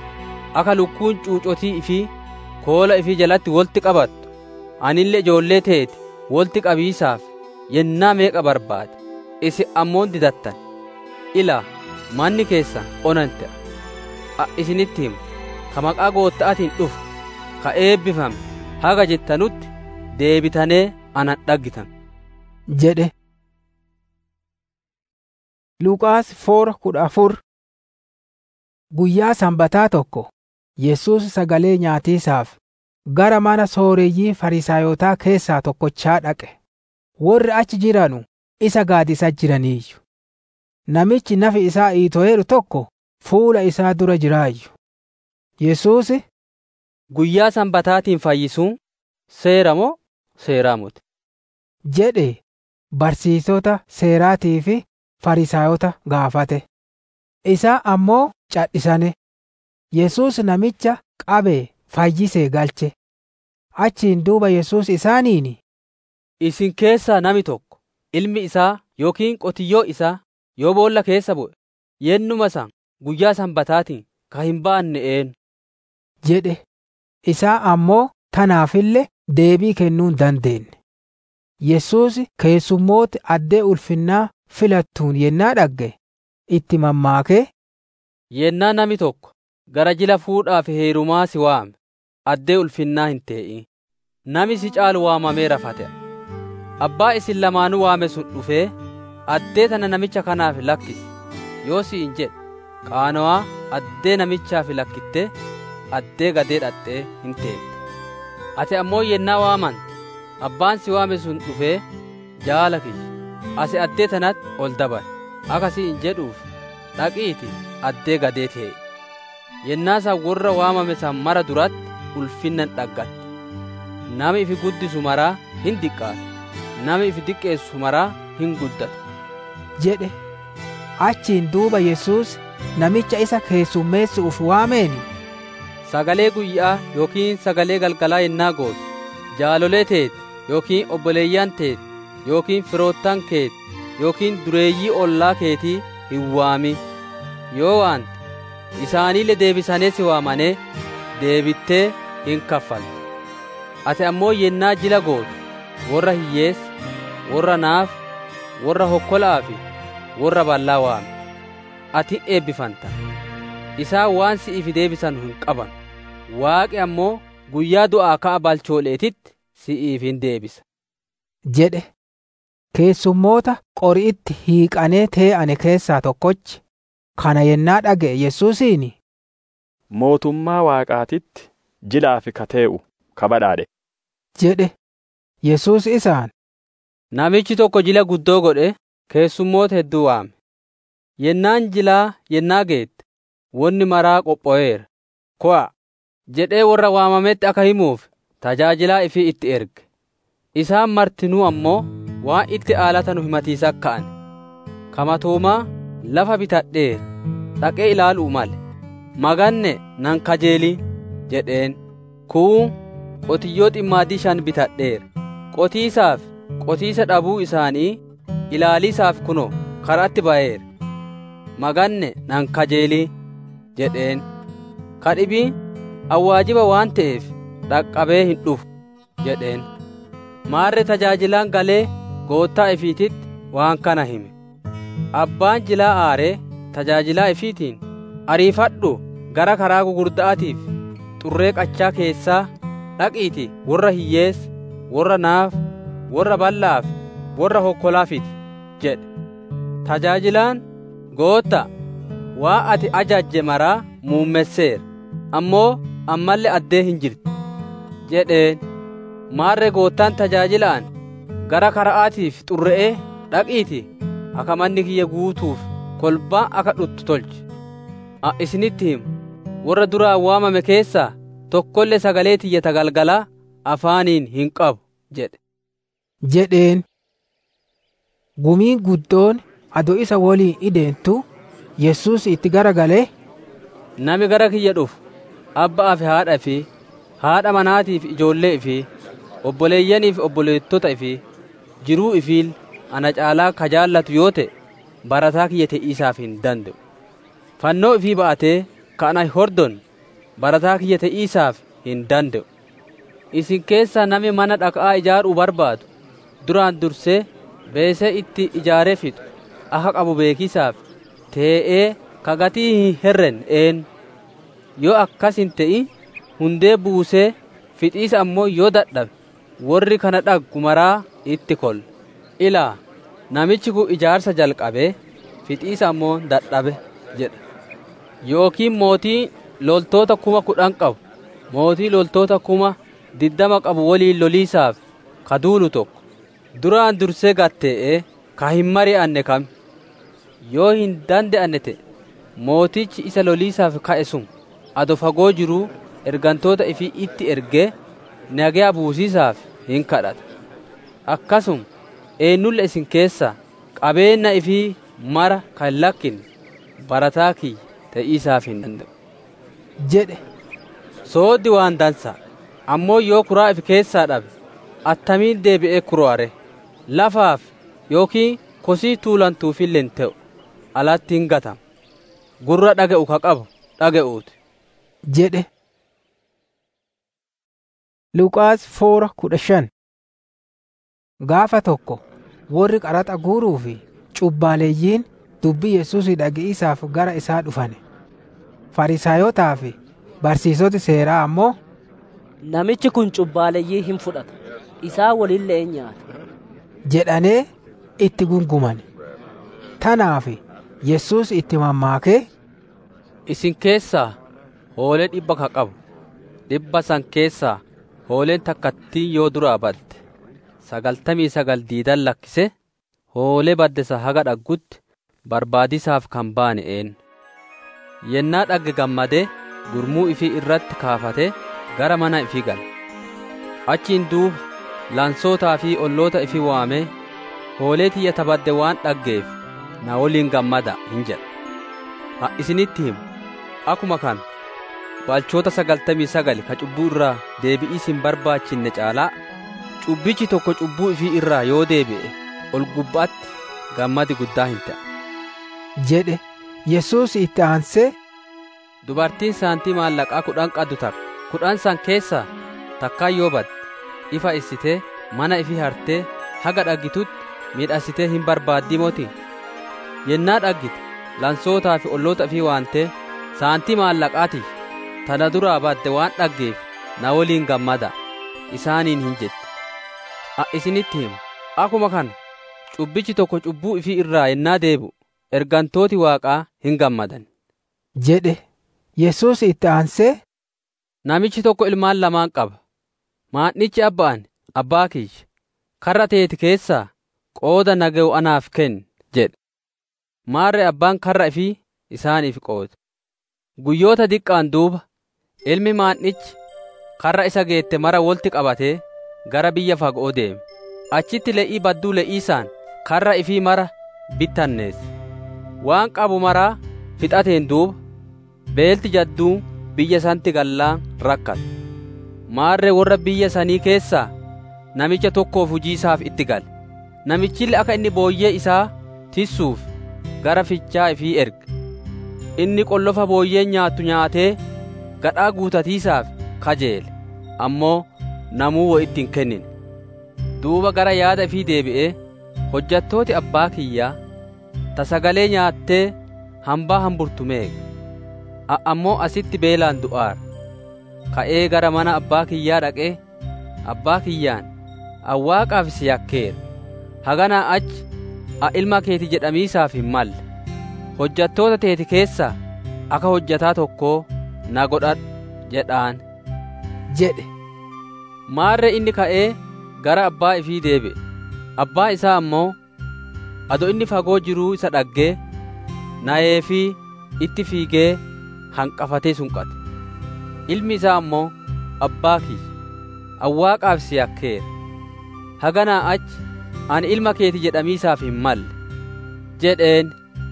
akka lukkuun cuucotii ifii koola ifii jalatti wolti qabattu anillee ijoollee teeti wolti qabiisaaf yennaa meeqa barbaade isin ammoon didattan ilaa manni keessan onante a isinitti himu ka maqaa gootta'atiin dhufu ka eebbifame haga jettanutti deebitanee anan dhaggitan jedhe Luqaas foora kudha afur Guyyaa sanbataa tokko Yesuus sagalee nyaatiisaaf gara mana sooreyyii farisaayotaa keessaa tokkochaa dhaqe. Warri achi jiranu isa gaadisa jiraniiyyu. Namichi nafi isaa iito'eeru tokko fuula isaa dura jiraayyu. Yesuus Guyyaa sanbataatiin fayyisuun seera moo seeraa miti? jedhe barsiisota seeraatii fi farisaayota gaafate. Isaa ammoo cadhisane. Yesuus namicha qabee fayyisee galche. Achiin duuba Yesuus isaaniin Isin keessaa nami tokko ilmi isaa yookiin qotiyyoo isaa yoo boolla keessa bu'e yennuma san guyyaa sanbataatiin ka hin baanne eenyu jedhe. Isaa ammoo tanaafillee deebii kennuu hin dandeenye. Yesuus keessummooti addee ulfinnaa filattuun yennaa dhagge itti mammaakee yennaa nami tokko gara jila fuudhaaf heerumaa si waame addee ulfinnaa hin tee'in nami si caalu waamamee rafate abbaa isin lamaanuu waame sun dhufee addee tana namicha kanaaf lakkisi yoo si hin jedhe qaanowaa addee namichaaf lakkittee addee gadee dhaxxee hin teette ati ammoo yennaa waaman abbaan si waame sun dhufee jaala kiyya ati addee tanatti ol dabar akkasii hin jedhuuf dhaqiiti addee gadee ta'e yennaa san warra waamame san mara duratti ulfinnan dhaggatte nama ifi guddisu maraa hin diqqaatu nama ifi diqqeessu maraa hin guddatu jedhe achiin duuba yesus namicha isa keessummeessuuf waameeni sagalee guyyaa yookiin sagalee galgalaa yennaa gootu jaalolee teet yookiin obboleeyyan teet yookiin firoottan keet yookiin dureeyyii ollaa keetii hin waami yoo waante isaaniille deebisanee si waamane deebittee hin kaffalte ati ammoo yennaa jila gootu warra hiyyeessa warra naaf warra hokkolaa fi warra ballaa waami ati eebbifanta isaan waan si'iif deebisan hin qaban waaqi ammoo guyyaa du'aa ka'a balchooleetitti si'iif hin deebisa jedhe keessummoota qori'itti hiiqanee tee'ane keessaa tokkochi kana yennaa dhaga'e yesuusiin mootummaa waaqaatitti jilaafi katee'u kabadhaadhe jedhe yesus isaan namichi tokko jila guddoo godhe keessummoota hedduu waame yennaan jilaa yennaa geette wonni maraa qopho'eera ko'a jedhee warra waamametti akka himuuf tajaajilaa ifii itti erge isaan martinuu ammoo waan itti aalata nu himatiisa ka'an kamatoomaa lafa bitadheera dhaqee ilaaluu male maganne nan kajeelii jedheen kuu qotiyyoo ximmaadii shan bitadheera qotiisaaf qotiisa dhabuu isaanii ilaaliisaaf kuno karaatti ba'eera maganne nan kajeelii jedheen kadhibii awwaajiba waan ta'eef dhaqqabee hin dhufu jedheen maarre tajaajilaan galee goottaa ifiititti waan kana hime abbaan jilaa aaree tajaajilaa ifiitiin ariifadhu gara karaa gugurdaatiif xurree qachaa keessaa dhaqiiti warra hiyyeessa warra naaf warra bal'aaf warra hokkolaafiti jedhe tajaajilaan gootta waa ati ajajje maraa muummesseera ammoo ammallee addee hin jirti jedheen maarre goottaan tajaajilaan gara kara'aatiif xurre'ee dhaqiiti akka manni kiyya guutuuf kolbaa akka dhuttu tolche a isinitti himu warra duraan waamame keessaa tokkollee sagalee tiyyata galgalaa afaaniin hin qabu jedhe jedheen gumiin guddoon ado isa woliin ideentu yesus itti gara galee nami gara kiyya dhufu abbaa fi haadha fi haadha manaatiif ijoollee fi obboleeyyaniif obboleettota fi jiruu ifiil ana caalaa ka jaallatu yoo ta'e barataa kiyya te'iisaaf hin danda'u fannoo ifii ba'atee ka ana hordon barataa kiyya te'iisaaf hin danda'u isin keessaa nami mana dhaqaa ijaaruu barbaadu duraan dursee beesee itti ijaaree fixu akka qabu beekisaaf tee'ee ka gatii hin herren een yoo akkas hin te'i hundee buusee fixiisa ammoo yoo dadhabe warri kana dhaggu maraa itti kol ilaa namichi kun ijaarsa jalqabee fixiisa ammoo dadhabe jedha yookiin mootii loltoota kuma kudhan qabu mootii loltoota kuma diddama qabu waliin loliisaaf ka duulu tokko duraan dursee gattee'ee ka hin mari'anne kam yoo hin danda'anne ta'e mootichi isa loliisaaf ka'e sun ado fagoo jiruu ergantoota ifii itti ergee nagaya buusiisaaf hin kadhata akkasum eenyulle isin keessaa qabeenya ifii mara kan lakkinne barataa kiyya ta'iisaaf hin danda'u jedhe sooddi waan dansaa ammoo yoo kuraa ifi keessaa dhabe attamiin deebi'ee kuro'are lafaaf yookiin kosii tuulantuufillee hin ta'u alatti hin gatama gurra dhaga'u ka qabu dhaga'uuti jedhe Luqaas foora kudha shan Gaafa tokko warri qaraxa guuruu fi cubbaaleeyyiin dubbii Yesuusii dhage'isaaf gara isaa dhufane. Farisaayotaa fi barsiisoti seeraa ammoo Namichi kun cubbaaleeyyii hin fudhata. Isaa waliillee nyaata. jedhanee itti gunguman. Tanaaf Yesuus itti mammaakee isin keessaa hoolee dhibba ka qabu dhibba san keessaa hooleen takkattiin yoo duraa badde sagaltamii sagal diidan lakkise hoolee baddesa haga dhaggutti barbaadisaaf kan baane een yennaa dhagge gammadee gurmuu ifii irratti kaafate gara mana ifii gala achiin duuba lansootaa fi olloota ifii waamee hoolee tiyya tabadde waan dhaggeef na woliin gammada hin jedha ha isinitti himu akuma kana balchoota sagaltamii sagal ka cubbuu irraa deebi'ii isin barbaachinne caalaa cubbichi tokko cubbuu ifii irraa yoo deebi'e ol gubbaatti gammadi guddaa hin ta'a jedhe yesuus itti aansee dubartiin saantii maallaqaa kudhan qaddu takka kudhan san keessaa takkaan yoo badde ifa issitee mana ifii hartee haga dhaggitutti miidhassitee hin barbaaddii motii yennaa dhaggite lansootaa fi olloota ifii waantee saantii maallaqaatiif tana duraa badde waan dhaggeef na woliin gammada isaaniin hin jette a isinitti himu akuma kana cubbichi tokko cubbuu ifii irraa yennaa deebi'u ergantooti waaqaa hin gammadan jedhe yesuus itti aansee namichi tokko ilmaan lamaan qaba maadhichi abbaan abbaa kiyya karra teeti keessaa qooda naga'u anaaf kenni jedhe maarre abbaan karra ifii isaaniif qoode guyyoota diqqaan duuba ilmi maadhichi karra isa geette mara wolti qabatee gara biyya fagoo deeme achitti le'ii badduu le'iisaan karra ifii mara bittanneesse waan qabu maraa fixateen duuba beelti jadduu biyya santi gallaan rakkate maarre warra biyya sanii keessaa namicha tokkoof hujii isaaf itti gale namichillee akka inni booyyee isaa tissuuf gara fichaa ifii erge inni qollofa booyyeen nyaattu nyaatee gadhaa guutatiisaaf kajeele ammoo namuu wo ittiin kennine duuba gara yaada ifii deebi'ee hojjattooti abbaa kiyyaa ta sagalee nyaattee hambaa hamburtu meeqa ammoo asitti beelaan du'aara ka'ee gara mana abbaa kiyyaa dhaqee abbaa kiyyaan awwaaqaaf si yakkeera haganaa achi a ilma keeti jedhamiisaaf hin malle hojjattoota teeti keessaa akka hojjataa tokkoo na godhadhu jedhaan jedhe maarre inni ka'ee gara abbaa ifii deebi'e abbaa isaa ammoo ado inni fagoo jiruu isa dhaggee na'ee fi itti fiigee hanqafatee sunqate ilmi isaa ammoo abbaa kiyya awwaaqaaf si yakkeera haganaa achi ani ilma keeti jedhamiisaaf hin malle jedheen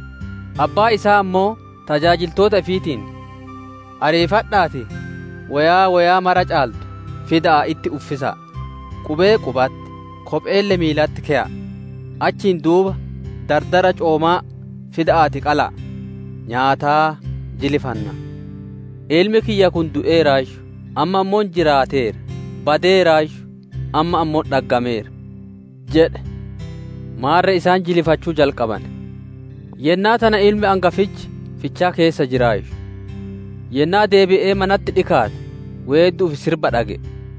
abbaa isaa ammoo tajaajiltoota ifiitiin ariifadhaati wayaa wayaa mara caaltu fidaa itti uffisaa qubee qubatti kopheelle miilatti ke'a achiin duuba dardara coomaa fidaati qalaa nyaataa jilifanna ilmi kiyya kun du'eeraashu amma ammoon jiraateera badeeraashu amma ammoo dhaggameera jedhe maarre isaan jilifachuu jalqaban yennaa tana ilmi angafichi fichaa keessa jiraashu yennaa deebi'ee manatti dhikaate weedduuf sirba dhage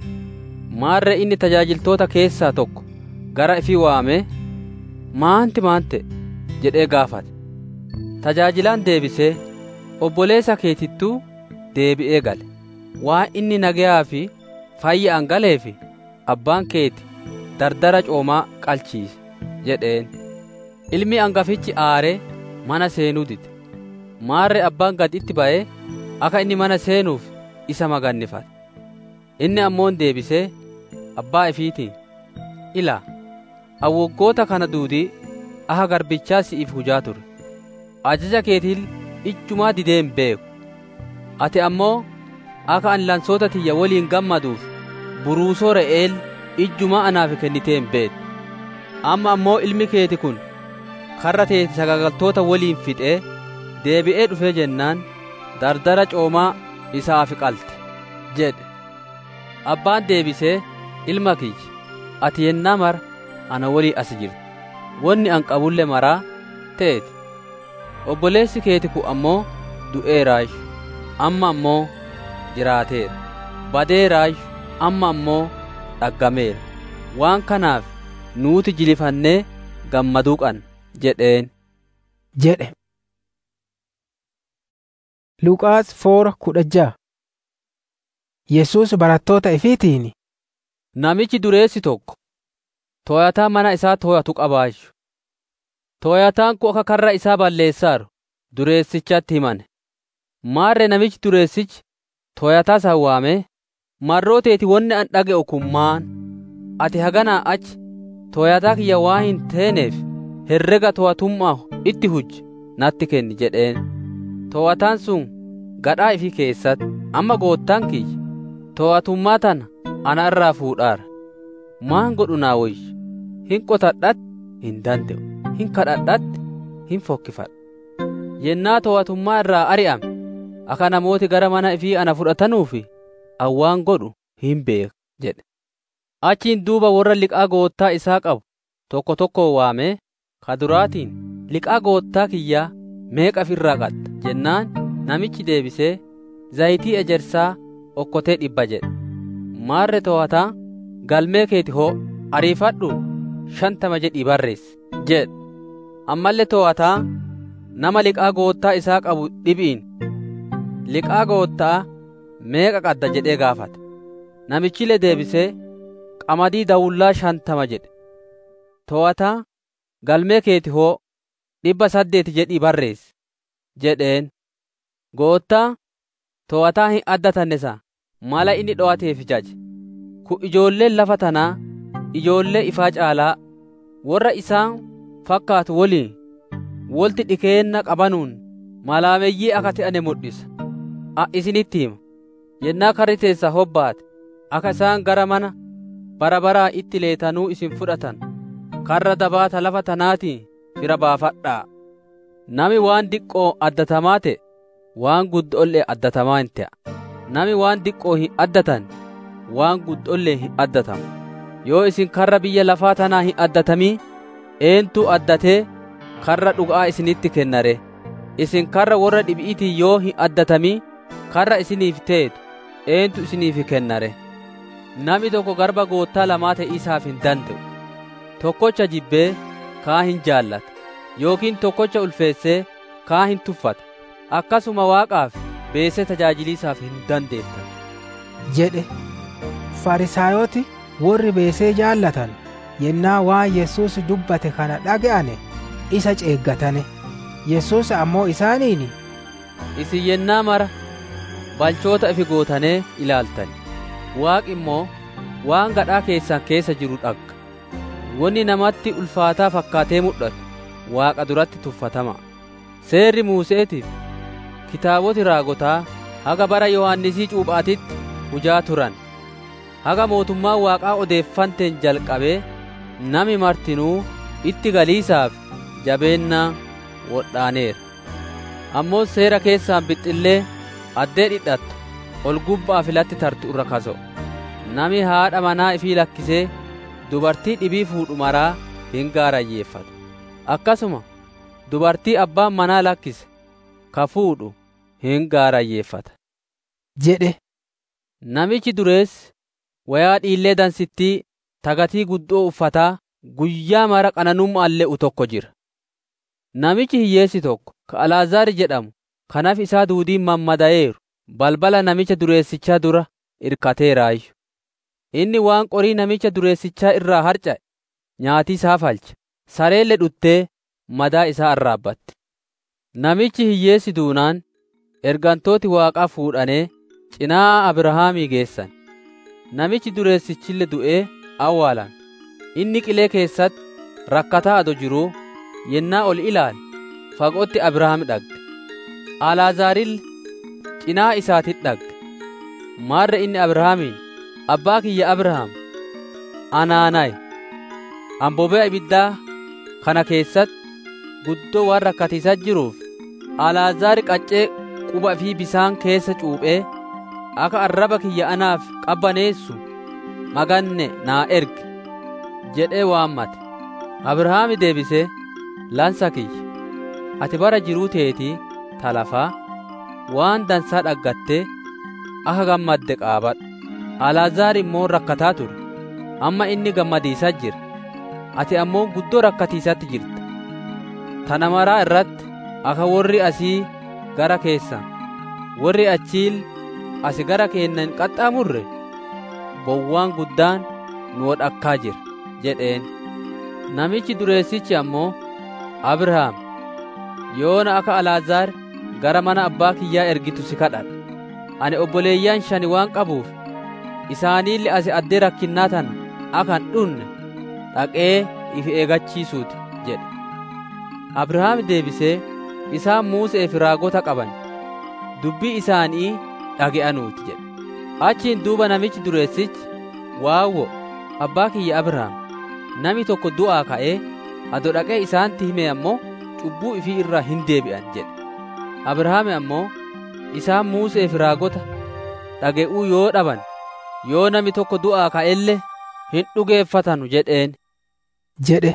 maarre inni tajaajiltoota keessaa tokko gara ifii waamee maanti maante jedhee gaafate tajaajilaan deebisee obboleessa keetittuu deebi'ee gale waan inni nagayaa fi fayya'an galeefi abbaan keeti dardara coomaa qalchiise jedheen ilmi angafichi aaree mana seenuu dide maarre abbaan gad itti ba'ee akka inni mana seenuuf isa magannifate inni ammoon deebisee abbaa ifiitiin ilaa awwoggoota kana duudii aha garbichaa si'iif hujaa ture ajaja keetiin ijjumaa didee hin beeku ati ammoo akka ani lansoota tiyya waliin gammaduuf buruusoo re'eel ijjumaa anaaf kennitee hin beektu amma ammoo ilmi keeti kun karra teeti sagagaltoota waliin fixee deebi'ee dhufee jennaan dardara coomaa isaaf qalte jedhe abbaan deebisee ilma kiyya ati yennaa mara ana walii as jirta wonni an qabulle maraa teeti obboleessi keeti kun ammoo du'eeraashu amma ammoo jiraateera badeeraashu amma ammoo dhaggameera waan kanaaf nuuti jilifannee gammaduu qabna jedheen jedhe Luqaas foora kudha ja'a Yesuus barattoota ifiitiin Namichi dureessi tokko tooyataa mana isaa tooyatu qabaayyu. Tooyataan kun akka karra isaa balleessaaru dureessichatti himane. Maarre namichi dureessichi tooyataa san waamee, marroo teeti wonni an dhaga'u kun maan ati haganaa achi tooyataa kiyya waa hin teeneef herrega too'atummaa itti hujji natti kenni jedheen. Too'ataan sun gadhaa ifi keessatti amma goottaan kiyya too'atummaa tana ana irraa fuudhaara. Maan godhu naa wayyu hin qotadhatti hin danda'u hin kadhadhatti hin fokkifadhu. Yennaa too'atummaa irraa ari'ame akka namooti gara mana ifii ana fudhatanuufi awwaan godhu hin beeka jedhe. Achiin duuba warra liqaa goottaa isaa qabu tokko tokko waamee ka duraatiin liqaa goottaa kiyyaa meeqa irraa qadda jennaan namichi deebisee zayitii ejersaa okkotee dhibba jedhe. Maarre too'ataa galmee keeti hoo ariifadhu shantama jedhii barreessi jedhe. Ammallee too'ataa nama liqaa goottaa isaa qabu dhibiin liqaa goottaa meeqa qadda jedhee gaafate. Namichillee deebisee qamadii dawullaa shantama jedhe. Too'ataa galmee keeti hoo dhibba saddeeti jedhii barreessi jedheen. Goottaa too'ataa hin addatanne isaa mala inni dho'ateef jaje. Kun ijoolleen lafa tanaa ijoollee ifaa caalaa warra isaan fakkaatu woliin wolti dhikeenna qabanuun malaameyyii akka ta'ane mul'isa. A isinitti hima. Yennaa karri teessa hobbaate akka isaan gara mana bara baraa itti leetanuu isin fudhatan karra dabaata lafa tanaatiin fira baafadhaa. Nami waan diqqoo addatamaa ta'e waan guddoollee addatamaa hin ta'a. Nami waan diqqoo hin addatan waan guddoollee hin addatamu. Yoo isin karra biyya lafaa tanaa hin addatamii eentu addatee karra dhugaa isinitti kennare. Isin karra warra dhibi'iitii yoo hin addatamii karra isiniif teetu eentu isiniif kennare. Nami tokko garba goottaa lamaa ta'iisaaf hin danda'u. Tokkocha jibbee kaa hin jaallata. Yookiin tokkocha ulfeessee kaa hin tuffata. Akkasuma waaqaaf beesee tajaajiliisaaf hin dandeettan. jedhe farisaayoti warri beesee jaallatan yennaa waan Yesuus dubbate kana dhaga'ane isa ceeggatane. Yesuus ammoo isaaniin Isin yennaa mara balchoota ifi gootanee ilaaltan. Waaqi immoo waan gadhaa keessan keessa jiru dhagga. Wanni namatti ulfaataa fakkaatee mul'atu Waaqa duratti tuffatama. Seerri Muuseetiif kitaaboti raagotaa haga bara Yohaannisii cuuphaatitti hujaa turan. Haga mootummaa Waaqaa odeeffanteen jalqabee nami martinuu itti galiisaaf jabeennaa wodhaaneera. Ammoo seera keessaan bixxillee addee dhidhattu ol gubbaa filatti tartu irra kaso. Nami haadha manaa ifii lakkisee dubartii dhibii fuudhu maraa hin gaarayyeeffatu. Akkasuma dubartii abbaan manaa lakkise ka fuudhu hin gaarayyeeffata. jedhe. Namichi dureessi wayaa dhiillee dansittii tagatii guddoo uffataa guyyaa mara qananummaan le'u tokko jira. Namichi hiyyeessi tokko ka Alaazaar jedhamu kanaaf isaa duudiin mammada'eeru balbala namicha dureessichaa dura irkateeraayyu. Inni waan qorii namicha dureessichaa irraa harca'e nyaatii isaa falche sareelle dhuttee madaa isaa arraabbatti. Namichi hiyyeessi duunaan ergantooti waaqaa fuudhanee cinaa Abrahaamii geessan. Namichi dureessichille du'ee awwaalame. Inni qilee keessatti rakkataa ado jiruu yennaa ol ilaale fagootti Abrahaam dhagge. Alaazaarille cinaa isaatit dhagge. Maarre inni Abrahaamiin abbaa kiyya Abrahaam anaanaay ambobee ibiddaa kana keessatti guddoo waan rakkatiisaa jiruuf Alaazaar qaccee quba fi bisaan keessa cuuphee akka arraba kiyya anaaf qabbaneessu maganne naa erge jedhee waammate. Abrahaami deebisee lansa kiyya ati bara jiruu teetii talafaa waan dansaa dhaggattee akka gammadde qaabadhu. Alaazaar immoo rakkataa ture. Amma inni gammadiisaa jira. Ati ammoo guddoo rakkatiisatti jirta. Tana maraa irratti akka warri asii gara keessan, warri achiil asi gara keennan qaxxaamurre bowwaan guddaan nu wodhakkaa jira jedheen namichi dureessichi ammoo abrahaam yoona akka alaazaar gara mana abbaa kiyyaa ergitu si kadhadha ani obboleeyyan shani waan qabuuf isaaniilli asi addee rakkinnaa tana akan dhunne dhaqee ifi eegachiisuuti jedhe abrahaam deebisee isaan Musee fi raagota qaban dubbii isaanii dhage'anuuti jedhe achiin duuba namichi dureessichi waawwo abbaa kiyya abrahaam nami tokko du'aa ka'ee ado dhaqee isaanitti hime ammoo cubbuu ifii irraa hin deebi'an jedhe abrahaame ammoo isaan Musee fi raagota dhage'uu yoo dhaban yoo nami tokko du'aa ka'ellee hin dhugeeffatanu jedheen jedhe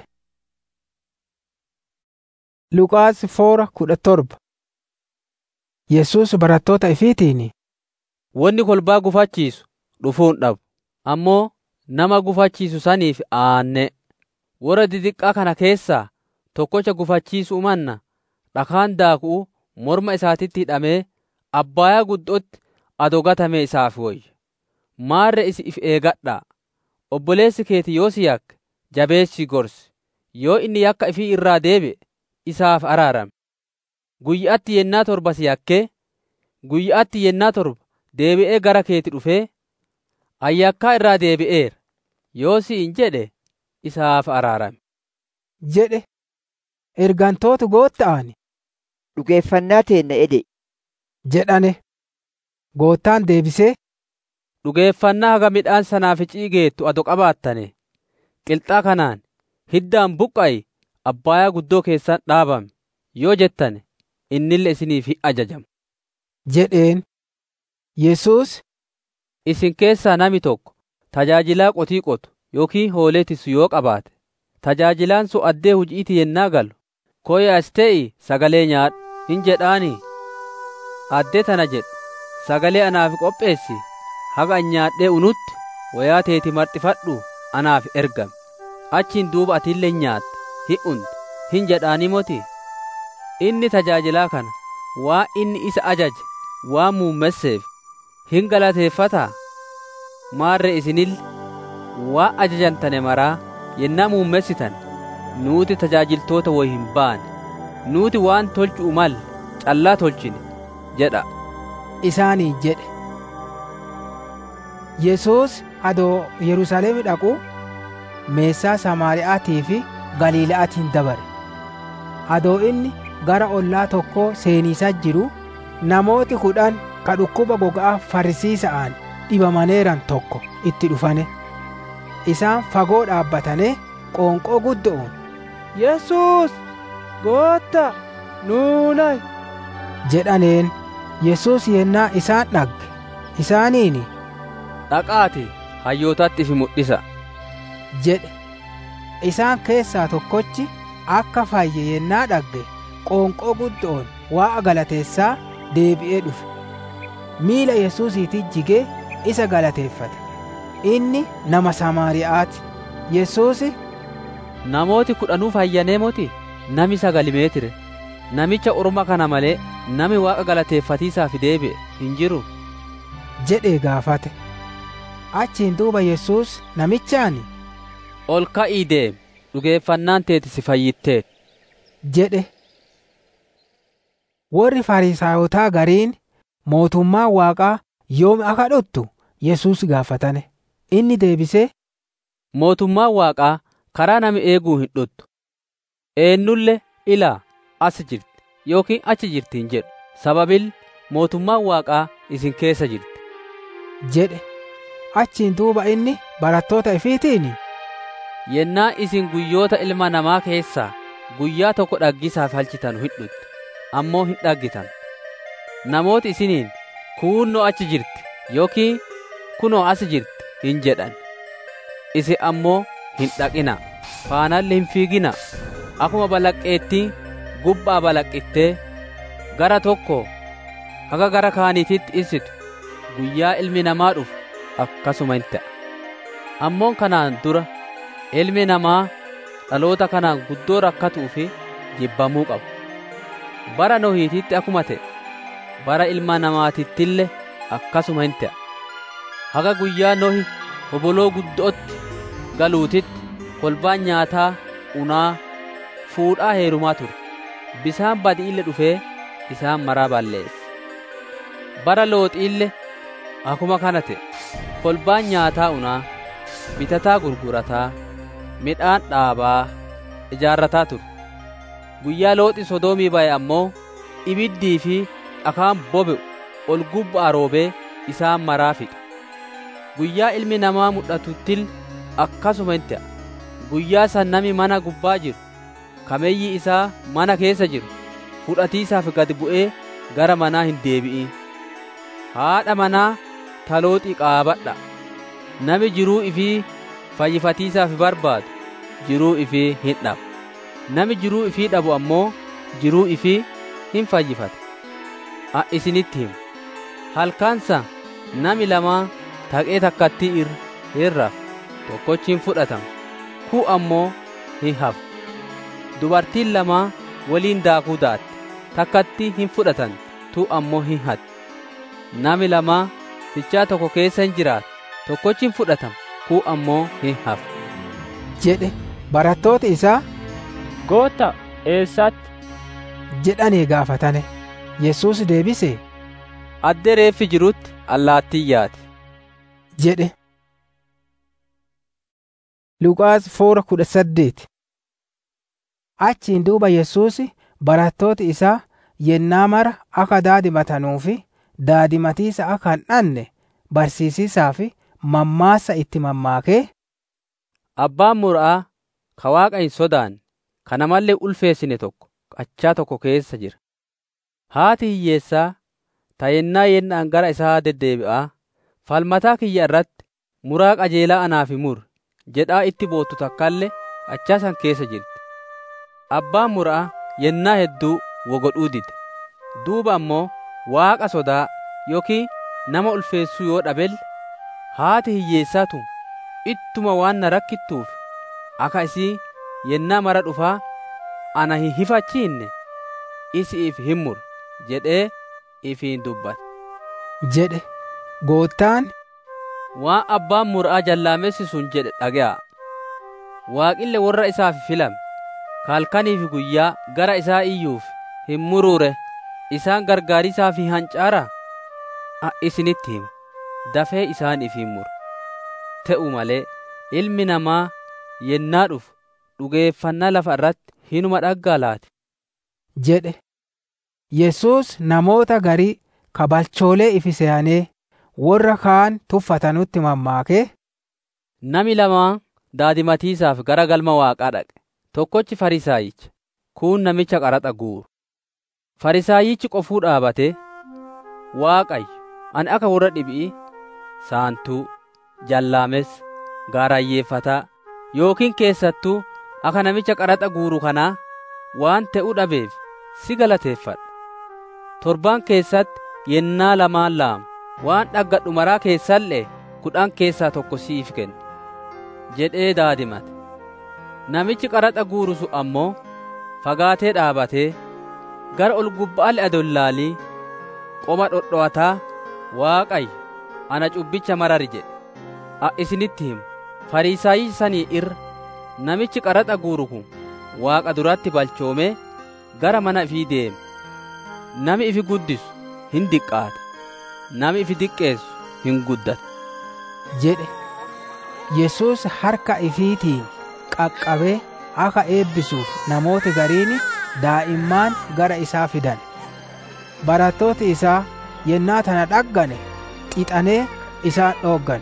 Luqaas foora kudha torba Yesuus barattoota ifiitiin Wanni kolbaa gufachiisu dhufuun dhabu ammoo nama gufachiisu saniif aanne warra didiqqaa kana keessaa tokkocha gufachiisu manna dhakaan daakuu morma isaatitti hidhamee abbaayaa guddootti ado gatame isaaf wayya maarre isi if eegadhaa obboleessi keeti yoo si yakke jabeessi gorsi yoo inni yakka ifii irraa deebi'e isaaf araarame guyyaatti yennaa torba si yakkee guyyaatti yennaa torba deebi'ee gara keeti dhufee ayyakkaa irraa deebi'eera yoo si hin jedhe isaaf araarame jedhe ergantoota gootta'ani dhugeeffannaa teenna ede jedhane goottaan deebisee dhugeeffannaa haga midhaan sanaaficii geettu ado qabaattane qilxaa kanaan hiddaan buqqa'i abbaayaa guddoo keessan dhaabame yoo jettane innille isiniif hin ajajamu jedheen Yesuus isin keessaa nami tokko tajaajilaa qotii qotu yookiin hoolee tisu yoo qabaate tajaajilaan sun addee hujiiti yennaa galu koyaas te'i sagalee nyaadhu hin jedhaanii addee tana jedhu sagalee anaaf qopheessi haga an nyaadhee unutti wayaa teeti marxifadhu anaaf ergame achiin duuba atillee nyaatta hin unta hin jedhaanii moti inni tajaajilaa kana waa inni isa ajaje waan muummesseef hin galateeffataa maarre isinille waa ajajantane maraa yennaa muummessitan nuuti tajaajiltoota woy hin baane nuuti waan tolchu'u mal callaa tolchine jedha isaanii jedhe Yesuus adoo Yerusaalemi dhaqu meessaa Samaariyaatii fi Galiila'aatiin dabare adoo inni gara ollaa tokkoo seeniisaa jiru namooti kudhan ka dhukkuba gogaa farisiisa'aan dhibamaneeran tokko itti dhufane isaan fagoo dhaabbatane qoonqoo guddo'uun Yesuus gootta nuunay jedhaneen Yesuus yennaa isaan dhagge isaaniini dhaqaati hayyootatti ifi mul'isa jedhe isaan keessaa tokkochi akka fayye yennaa dhagge qoonqoo guddoon waa'a galateessaa deebi'ee dhufe miila Yesuusiitti jigee isa galateeffate inni nama Samaariyaati Yesuusi namooti kudhanuu fayyanee moti nami sagalimee tire namicha orma kana malee nami waaqa galateeffatiisaaf deebi'e hin jiru jedhee gaafate achiin duuba Yesuus namichaani ol ka'ii deemi dhugeeffannaan teeti si fayyitteet jedhe warri Fariisaayotaa gariin mootummaa waaqaa yoom akka dhuttu Yesuus gaafatane inni deebisee mootummaan waaqaa karaa nami eeguu hin dhuttu eennulle ilaa as jirti yookiin achi jirti hin jedhu sababil mootummaan waaqaa isin keessa jirti jedhe achiin duuba inni barattoota ifiitiin yennaa isin guyyoota ilma namaa keessaa guyyaa tokko dhaggisaaf halchitanu hin dhuttu ammoo hin dhaggitan namooti isiniin kuunnoo achi jirti yookiin kunoo as jirti hin jedhan isin ammoo hin dhaqina faanalli hin fiigina akkuma balaqqeettiin gubbaa balaqqittee gara tokko haga gara kaaniititti ibsitu guyyaa ilmi namaa dhufu akkasuma hin ta'a ammoon kanaan dura ilmi namaa dhaloota kanaan guddoo rakkatuu fi jibbamuu qaba bara nohiititti akkuma ta'e bara ilma namaatittillee akkasuma hin ta'a haga guyyaa nohi hoboloo guddootti galuutitti kolbaan nyaataa unaa fuudhaa heerumaa ture bisaan badi'ille dhufee isaan maraa balleesse bara looxiille akuma kana ta'e kolbaan nyaataa unaa bitataa gurgurataa midhaan dhaabaa ijaarrataa ture guyyaa looxi sodoomii ba'e ammoo ibiddii fi dhakaan bobe'u ol gubbaa roobee isaan maraa fixe guyyaa ilmi namaa mul'atuttil akkasuma hin ta'a guyyaa san nami mana gubbaa jiru kameeyyi isaa mana keessa jiru fudhatiisaaf gad bu'ee gara manaa hin deebi'in haadha manaa talooxii qaabadha nami jiruu ifii fayyifatiisaaf barbaadu jiruu ifii hin dhabu nami jiruu ifii dhabu ammoo jiruu ifii hin fayyifata a isinitti himu halkaansa nami lamaa taqee takkattii irra hin rafu tokkochi hin fudhatamu ku ammoo hin hafu dubartiin lamaa waliin daakuu daatte takkatti hin fudhatan tu ammoo hin hatti nami lamaa fichaa tokko keessa hin jiraatu tokkochi hin fudhatamu ku ammoo hin hafu jedhe barattooti isaa gootta eessatti jedhanii gaafatane yesus deebise addee reeffi jirutti allaattii yaati jedhe Luqaas foora kudha saddeeti achiin duuba yesus barattooti isaa yennaa mara akka daadimatanuu fi daadimatiisa akka hin dhanne barsiisisaa fi mammaassa itti mammaakee abbaan mura'aa ka waaqa hin sodaanne kana mallee ulfeessine tokko qachaa tokko keessa jira haati hiyyeessaa ta yennaa yennaan gara isaa deddeebi'aa falmataa kiyya irratti muraa qajeelaa anaaf mur jedhaa itti boottu takkallee qachaa san keessa jirti abbaan mura'aa yennaa hedduu wogodhuu dide duuba ammoo waaqa sodaa yookiin nama ulfeessuu yoo dhabelle haati hiyyeessaatu ittuma waan na rakkittuuf akka isii yennaa mara dhufaa ana hin hifachiinne isiif hin mur jedhee ifiin dubbate jedhe goottaan waan abbaan mur'aa jallaamessi sun jedhe dhage'a waaqille warra isaaf filame halkaniif guyyaa gara isaa iyyuuf hin muruure isaan gargaarisaaf hin hancaara isinitti hima dafee isaan if hin muru te'u malee ilmi namaa yennaa dhufu dhugeeffannaa lafa irratti hinuma dhaggaa laati jedhe yesus namoota garii kabalchoolee ifi se'anee warra kaan tuffatanutti mammaakee nami lamaa daadimatiisaaf gara galma waaqaa dhaqe tokkochi farisaayicha kuun namicha qaraxa guuru farisaayichi qofuu dhaabatee waaqayyo ani akka warra dhibii saantuu jallaamessa gaarayyeeffataa yookiin keessattuu akka namicha qaraxa guuru kanaa waan ta'uu dhabeef si galateeffadha torbaan keessatti yennaa lamaan laama waan dhaggadhu maraa keessallee kudhan keessaa tokko siif kenna jedhee daadimate namichi qaraxa guuru sun ammoo fagaatee dhaabatee gara ol gubba'aale adollaalii qoma dhodho'ataa waaqayyo ana cubbicha marari jedhe a isinitti himu fariisaayii sanii irra namichi qaraxa guuru kun waaqa duratti balchoomee gara mana ifii deeme nami ifi guddisu hin diqqaata nami ifi diqqeessu hin guddata jedhe yesus harka ifiitiin qaqqabee akka eebbisuuf namooti gariin daa'immaan gara isaa fidan barattooti isaa yennaa tana dhaggane qixanee isaan dhooggane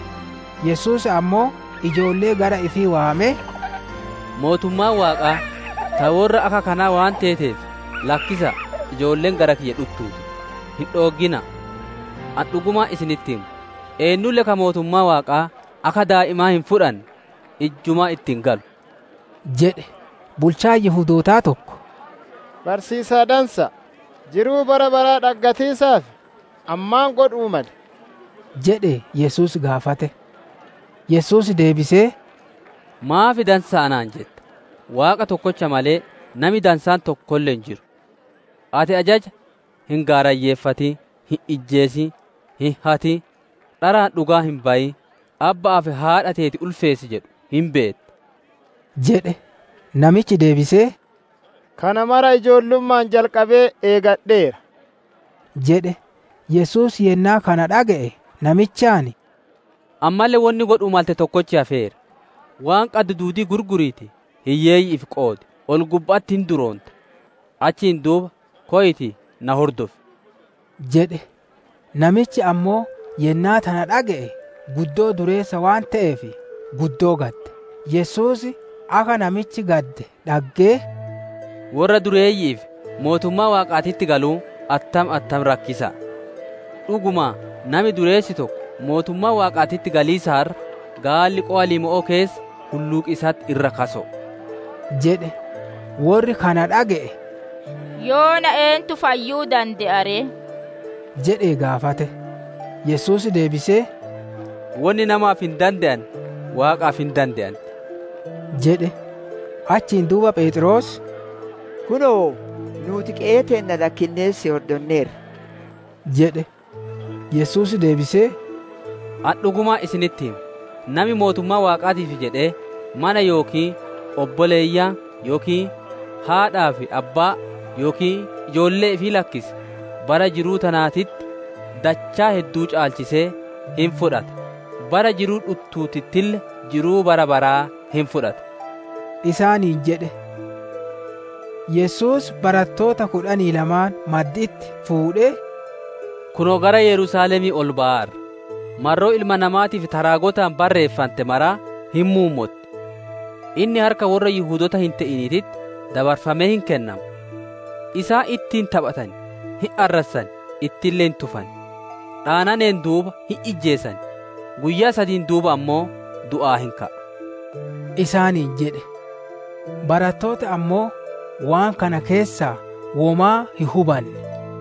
yesus ammoo ijoollee gara ifii waamee mootummaan waaqaa ta warra akka kanaa waan teeteef lakkisa ijoolleen gara kiyya dhuttuuti hin dhooggina an dhugumaa isinitti himu eenyulle ka mootummaa waaqaa akka daa'imaa hin fudhanne ijjumaa ittiin galu jedhe bulchaa yihudootaa tokko barsiisaa dansa jiruu bara baraa dhaggatiisaaf ammaan godhuu male jedhe yesus gaafate yesus deebisee maafi dansa anaan jetta waaqa tokkocha malee nami dansaan tokkollee hin jiru ati ajaja hin gaarayyeeffatin hin ijjeesin hin hatin dharaan dhugaa hin bayin abbaa fi haadha teeti ulfeessi jedhu hin beetta. jedhe namichi deebisee. Kana mara ijoollummaan jalqabee eegadheera. jedhe Yesuus yennaa kana dhaga'e namichaani. Ammallee wanni godhuu malte tokkochi hafeera. Waan qaddu duudii gurguriiti hiyyeeyyiif qoodi ol gubbaatti hin duroonta. Achiin duuba ko'iti na hordofi. jedhe namichi ammoo yennaa tana dhaga'e guddoo dureessa waan ta'eef guddoo gadde Yesuus akka namichi gadde dhaggee. Warra dureeyyiif mootummaa waaqaatitti galuu attam attam rakkisa. Dhuguma nami dureessi tokko mootummaa waaqaatitti galiisaarra gaalli qo'a lima'oo keessa hulluuqisatti irra kaso. jedhe warri kana dhaga'e. Yoona eentu fayyuu danda'are? jedhee gaafate. Yesuus deebisee. Wanni namaaf hin danda'an waaqaaf hin danda'an. jedhe achiin duuba Phexros. Kunoo nuti qe'ee teenna lakkinnee si hordonneerra. jedhe Yesuus deebisee. An dhugumaa isinitti hima. Nami mootummaa waaqaatiif jedhee mana yookiin obboleeyyaa yookiin haadhaa fi abbaa yookiin ijoollee fi lakkise bara jiruu tanaatitti dachaa hedduu caalchisee hin fudhata. Bara jiruu dhuttuutittille jiruu bara baraa hin fudhata. Isaaniin jedhe. Yesuus barattoota kudhanii lamaan madditti fuudhee. Kunoo gara Yerusaalemii ol ba'aarra. Marroo ilma namaatiif taraagotaan barreeffante maraa hin muummotti. Inni harka warra Yihuudota hin ta'iniititti dabarfamee hin kennamu. Isaa ittiin taphatan, hin arrassan, ittiillee hin tufan. Dhaananeen duuba hin ijjeessan. Guyyaa sadiin duuba ammoo du'aa hin ka'a. Isaaniin jedhe. Barattoota ammoo waan kana keessaa womaa hin hubanne.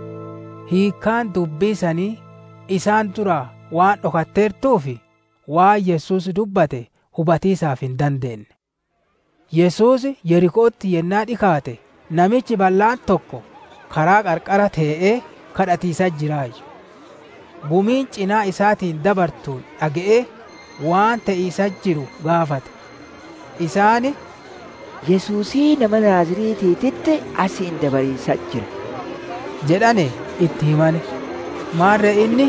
Hiikkaan dubbiisanii isaan duraa waan dhokatteertuufi waan Yesuus dubbate hubatiisaaf hin dandeenye. Yesuus Yerikootti yennaa dhikaate namichi bal'aan tokko karaa qarqara tee'ee kadhatiisa jiraayyu. Gumiin cinaa isaatiin dabartuun dhaga'ee waan ta'iisa jiru gaafate. Isaani Yesuusii nama Naaziriitiititti asiin dabariisa jira. jedhane itti himane. Maarre inni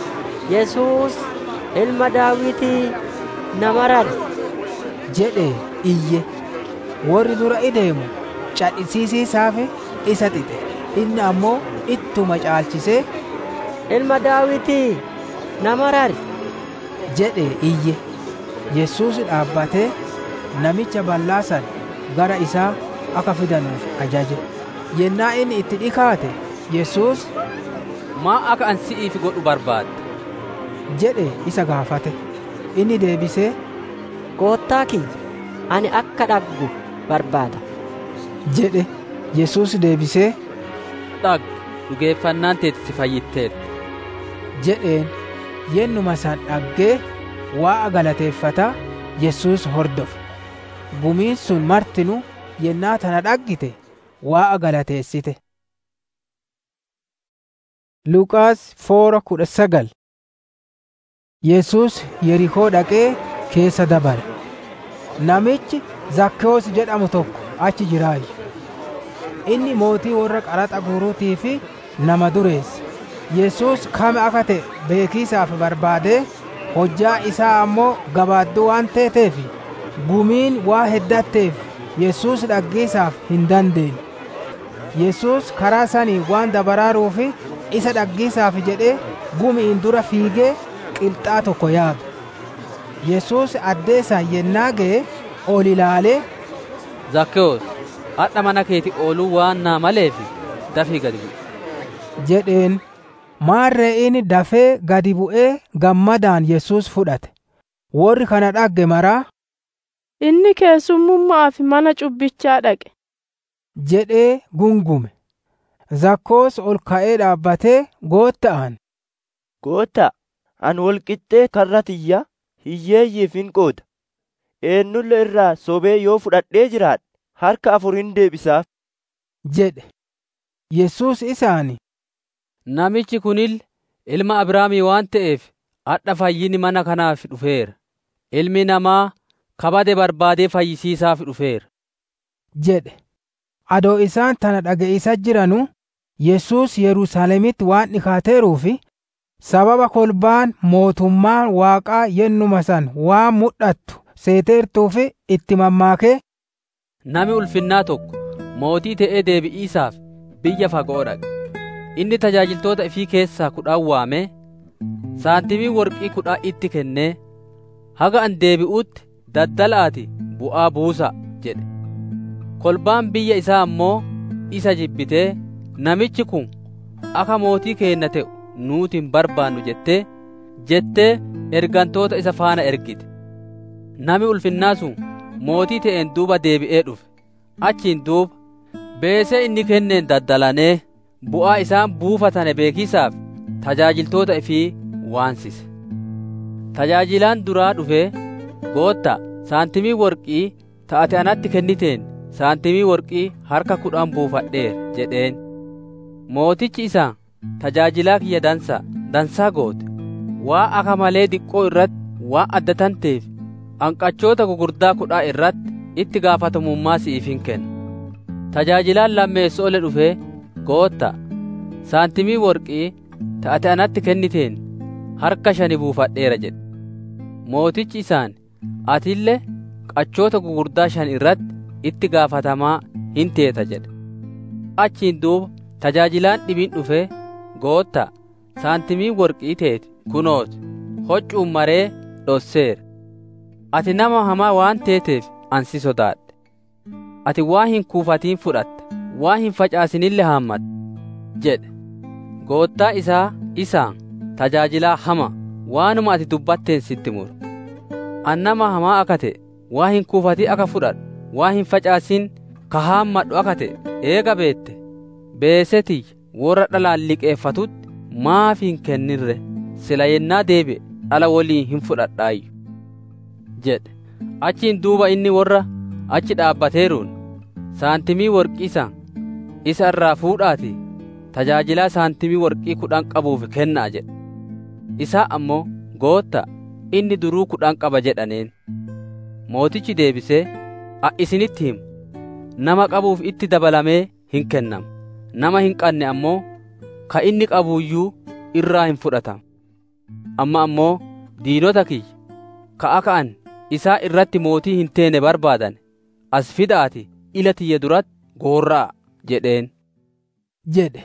Yesuus ilma daawitii nama rari. jedhe iyye. Warri dura ideemu cadhisiisiisaafi isa xixe. Inni ammoo ittuma caalchisee ilma daawitii nama rari. jedhe iyye. Yesuus dhaabbatee namicha bal'aa san gara isaa akka fidanuuf ajaje. Yennaa inni itti dhikaate Yesuus maa akka an si'iif godhu barbaadda? jedhe isa gaafate. Inni deebisee Goottaa kiyya ani akka dhaggu barbaada. jedhe Yesuus deebisee Dhaggu dhugeeffannaan teeti si fayyitteerti. jedheen yennuma san dhaggee waa'a galateeffataa Yesuus hordofe. Gumiin sun martinu yennaa tana dhaggite waa'a galateessite. Luqaas foora kudha sagal Yesuus Yerikoo dhaqee keessa dabare. Namichi Zakkewoos jedhamu tokko achi jiraayyu. Inni mootii warra qaraxa guuruutii fi nama dureessa. Yesuus kame akka ta'e beekiisaaf barbaadee hojjaa isaa ammoo gabaadduu waan teeteef gumiin waa heddatteef Yesuus dhaggeessaaf hin dandeenye. Yesuus karaa sanii waan dabaraaruufi isa dhaggeessaaf jedhee gumiin dura fiigee qilxaa tokko yaabe. Yesuus addeesaan yennaa ga'e ol ilaalee Zakkewoos, hadha mana keeti ooluu waan naa maleef dafii gadi bu'i. jedheen maarree inni dafee gadi bu'ee gammadaan Yesuus fudhate. Warri kana dhagge maraa Inni keessummummaaf mana cubbichaa dhaqe. jedhee gungume. Zakkoos ol ka'ee dhaabbatee gootta'an. Goottaa, an walqixxee karra tiyya hiyyeeyyiif hin qooda. Eenyulle irraa sobee yoo fudhadhee jiraadhe harka afur hin deebisaaf. jedhe. Yesuus isaani. Namichi kunil ilma Abrahaamii waan ta'eef hadha fayyini mana kanaaf dhufeera. Ilmi namaa kabade barbaadee fayyisiisaaf dhufeera. jedhe. Adoo isaan tana dhaga'isa jiranu Yesuus Yerusaalemitti waan dhikaateeruuf sababa kolbaan mootummaan Waaqaa yennuma san waan mul'attu seeteertuuf itti mammaakee Nami ulfinnaa tokko mootii ta'ee deebi'iisaaf biyya fagoo dhaqe. Inni tajaajiltoota ifii keessaa kudhan waamee saantimii worqii kudhan itti kennee haga an deebi'utti daddalaati bu'aa buusa jedhe. Kolbaan biyya isaa ammoo isa jibbitee namichi kun akka mootii keenna ta'u nuuti hin barbaannu jettee jettee ergantoota isa faana ergite. Nami ulfinnaa sun mootii ta'een duuba deebi'ee dhufe. Achiin duuba beesee inni kenneen daddalanee bu'aa isaan buufatane beekisaaf tajaajiltoota ifii waansise. Tajaajilaan duraa dhufee gootta saantimii worqii taate anatti kenniteen saantimii worqii harka kudhan buufadheera jedheen. Mootichi isaa tajaajilaa kiyya dansaa dansaa goote waa akka malee diqqoo irratti waa adda tanteef hanqachoota gugurdaa kudhaa irratti itti gaafatamummaa si'iif hin kenna. Tajaajilaan lammeessoo ole dhufee gootta saantimii worqii taate anatti kenniteen harka shani buufadheera jedhe. Mootichi isaan atillee qachoota gugurdaa shan irratti itti gaafatamaa hin teeta jedhe. Achiin duuba tajaajilaan dhibiin dhufee gootta saantimii worqii teeti kunooti hoccuun maree dhosseera. Ati nama hamaa waan teeteef ansi sodaadhe. Ati waa hin kuufatiin fudhatta, waa hin facaasinille haammatta jedhe. Goottaa isaa isaan tajaajilaa hama waanuma ati dubbatteen sitti muru. An nama hamaa akka ta'e waa hin kuufatii akka fudhadhu, waa hin facaasin ka haammadhu akka ta'e eega beette. Beesetii warra dhalaan liqeeffatutti maaf hin kennirre sila yennaa deebi'e dhala waliin hin fudhadhaayyu. jedhe achiin duuba inni warra achi dhaabbateeruun saantimii worqii isaa isa irraa fuudhaati tajaajilaa saantimii worqii kudhan qabuuf kennaa jedhe isaa ammoo gootta inni duruu kudhan qaba jedhaneen mootichi deebisee a isinitti himu nama qabuuf itti dabalamee hin kennamu nama hin qabne ammoo ka inni qabuuyyuu irraa hin fudhatamu amma ammoo diinota kiyya ka akka an isaa irratti mootii hin teene barbaadan as fidaati ila tiyya duratti goorraa jedheen. jedhe.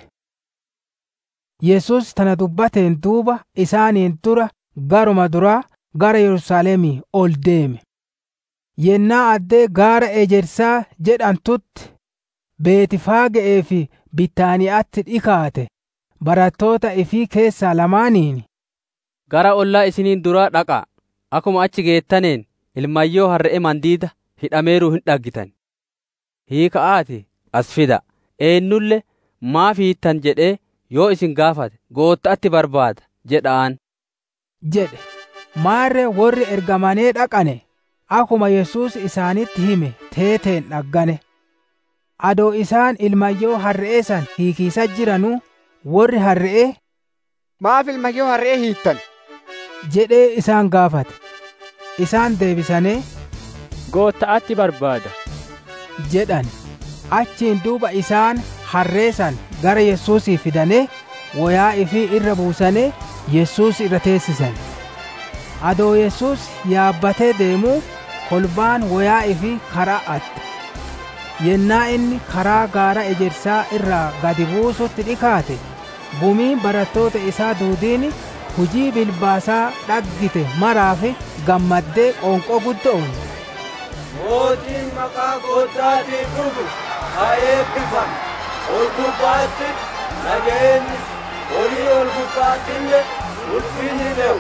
Yesus tana dubbateen duuba isaaniin dura garuma duraa gara Yerusaalemii ol deeme. Yennaa addee gaara ejersaa jedhantutti Beetifaage'ee fi Bitaaniyaatti dhikaate barattoota ifii keessaa lamaaniin. Gara ollaa isiniin duraa dhaqaa akkuma achi geettaneen ilmayyoo harre'e mandiida hidhameeruu hin dhaggitan. Hiika'aati as fida eenyulle maaf hiittan jedhee yoo isin gaafate gootta'atti barbaada jedhaan. jedhe maarree warri ergamanee dhaqane akkuma Yesuus isaanitti hime teeteen dhaggane. Adoo isaan ilmayyoo harre'ee san hiikiisa jiranuu warri harre'ee. Maaf ilmayyoo harre'ee hiittan? jedhee isaan gaafate. Isaan deebisanii. Gootta'atti barbaada. jedhan achiin duuba isaan harree san gara Yesuusii fidanii wayaa ifii irra buusanii Yesuus irra teessisan. Adoo Yesuus yaabbatee deemuu kolbaan wayaa ifii karaa atte. Yennaa inni karaa gaara ejersaa irraa gadi buusutti dhikaate gumiin barattoota isaa duudiin hujii bilbaasaa dhaggite maraaf gammaddee qoonqoo guddoon. mootiin maqaa goottaatiin dhufu haa eebbifamu ol gubbaatti nageenyi olii ol gubbaattillee ulfinni ta'u.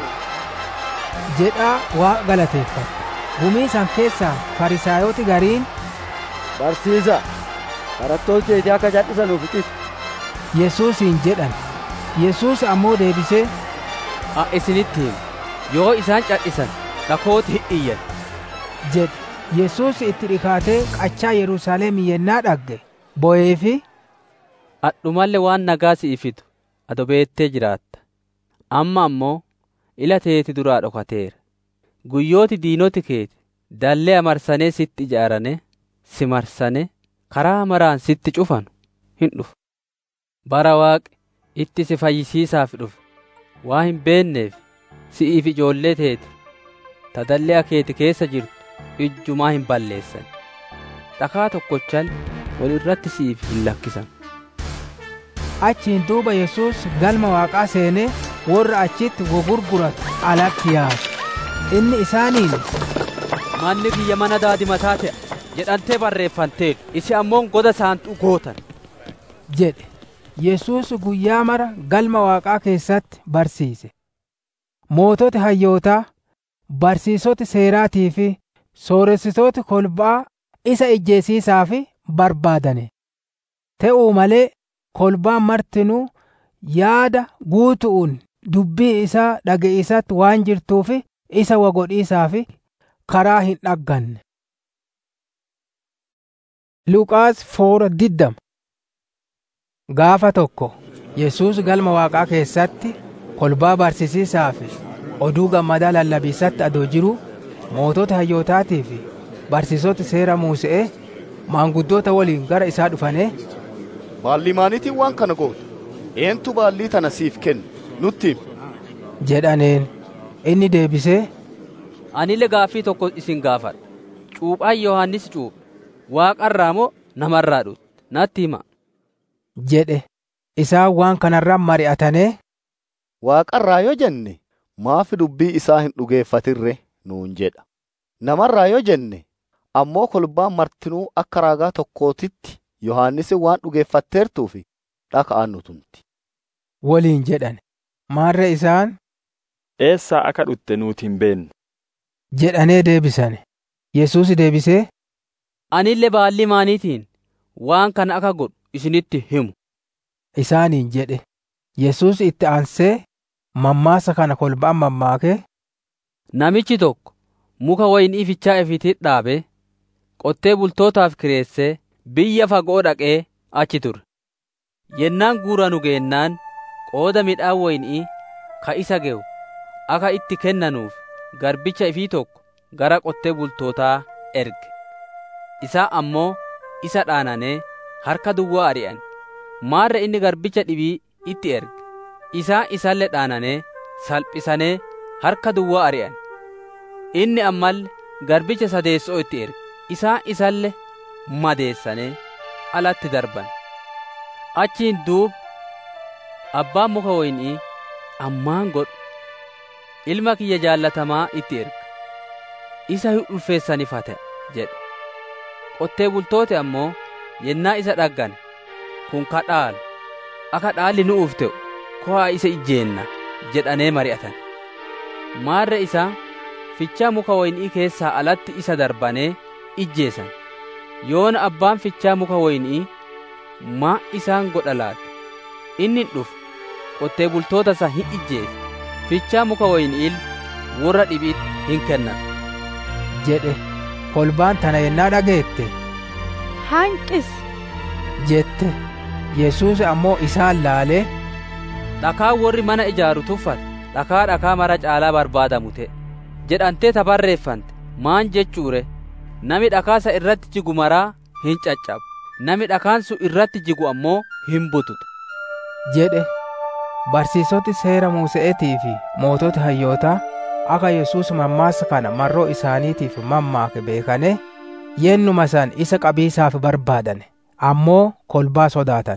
jedhaa waaqa galateeffate. Gumii san keessaa farisaayoti gariin. Barsiisa, barattoota keetii akka cadhisanuuf ixiti. Yesuusiin jedhan. Yesuus ammoo deebisee. A isinitti himu yoo isaan cadhisan dhakooti hin iyyan. jedhe. Yesuus itti dhikaatee qachaa Yerusaalem yennaa dhagge bo'ee fi Adhumalle waan nagaa si'i fidu ado beettee jiraatta. Amma ammoo ila teeti duraa dhokateera. Guyyooti diinoti keeti dallee marsanii sitti ijaarane si marsane karaa maraan sitti cufanu hin dhufu bara waaqi itti si fayyisiisaaf dhufe waa hin beenneef si'iif ijoollee teeti ta dallee akeeti keessa jirtu ijjumaa hin balleessan dhakaa tokkochal wal irratti si'iif hin lakkisan achiin duuba yesus galma waaqaa seenee warra achitti gogurguratu alatti yaasu inni isaaniin manni kiyya mana daadimataa ta'a jedhantee barreeffanteetu isi ammoon goda saantuu gootan jedhe yesus guyyaa mara galma waaqaa keessatti barsiise moototi hayyootaa barsiisoti seeraatii fi sooressitooti kolbaa isa ijjeesiisaaf barbaadane te'uu malee kolbaan martinuu yaada guutu'uun dubbii isaa dhage'isatti waan jirtuuf isa wagodhiisaaf karaa hin dhagganne. Luqaas foora diddama Gaafa tokko Yesuus galma waaqaa keessatti kolbaa barsiisiisaa fi oduu gammadaa lallabiisatti adoo jiru mootota hayyootaatii fi barsiisota seera Muuse'ee maanguddoota waliin gara isaa dhufanii Baalli maaniitiin waan kana goote? Eentu baallii tana siif kenne? Nutti himi. jedhaneen inni deebisee Anillee gaaffii tokko isin gaafadha. Cuuphaan Yohaannis cuuphe waaqarraa moo namarraa dhufe? Natti hima. jedhe isaan waan kanarraan mari'atanee Waaqarraa yoo jenne maafi dubbii isaa hin dhugeeffatirre nuun jedha. Namarraa yoo jenne ammoo kolbaan martinuu akka raagaa tokkootitti Yohaannis waan dhugeeffatteertuuf dhaka'an nutumti. waliin jedhan maarre isaan Eessaa akka dhutte nuti hin beenne. jedhanee deebisane Yesuus deebisee Anillee baallii maaniitiin waan kana akka godhu isinitti himu. isaaniin jedhe Yesuus itti aansee mammaasa kana kolbaan mammaakee Namichi tokko muka wayinii fichaa ifiitti dhaabe qottee bultootaaf kireessee biyya fagoo dhaqee achi ture. Yennaan guuranu geennaan qooda midhaan wayinii ka isa ge'u akka itti kennanuuf garbicha ifii tokko gara qottee bultootaa erge. Isaa ammoo isa dhaananee harka duwwaa ari'an. Maarra inni garbicha dhibii itti erge. Isaa isallee dhaananee salphisanee harka duwwaa ari'an. Inni ammallee garbicha sadeessoo itti erge. Isaa isallee madeessanee alatti darban. Achiin duuba abbaan muka wayinii ammaan godhu ilma kiyya jaallatamaa itti erga. Isa ulfeessaniif haa ta'e jedhe. Qottee bultooti ammoo yennaa isa dhaggan kun ka dhaalu akka dhaalli nu'uuf ta'u ko'aa isa ijjeenna jedhanee mari'atan. Maarra isaa fichaa muka wayinii keessaa alatti isa darbanee ijjeessan. Yoona abbaan fichaa muka wayinii maa isaan godha laata? Inni dhufu qottee bultoota isaa hin ijjeese. Fichaa muka wayinii warra dhibiitti hin kennatu. jedhe kolbaan tana yennaa dhageette hanqis jette Yesuus ammoo isaan laalee Dhakaa warri mana ijaaru tuffate dhakaa dhakaa mara caalaa barbaadamu ta'e jedhantee ta barreeffante maan jechuure nami dhakaasa irratti jigu maraa hin caccabu nami dhakaan sun irratti jigu ammoo hin bututu jedhe barsiisoti seera Muuse'eetii fi mootota hayyootaa akka Yesuus mammaasa kana marroo isaaniitiif mammaake beekane yennuma san isa qabiisaaf barbaadane ammoo kolbaa sodaatan.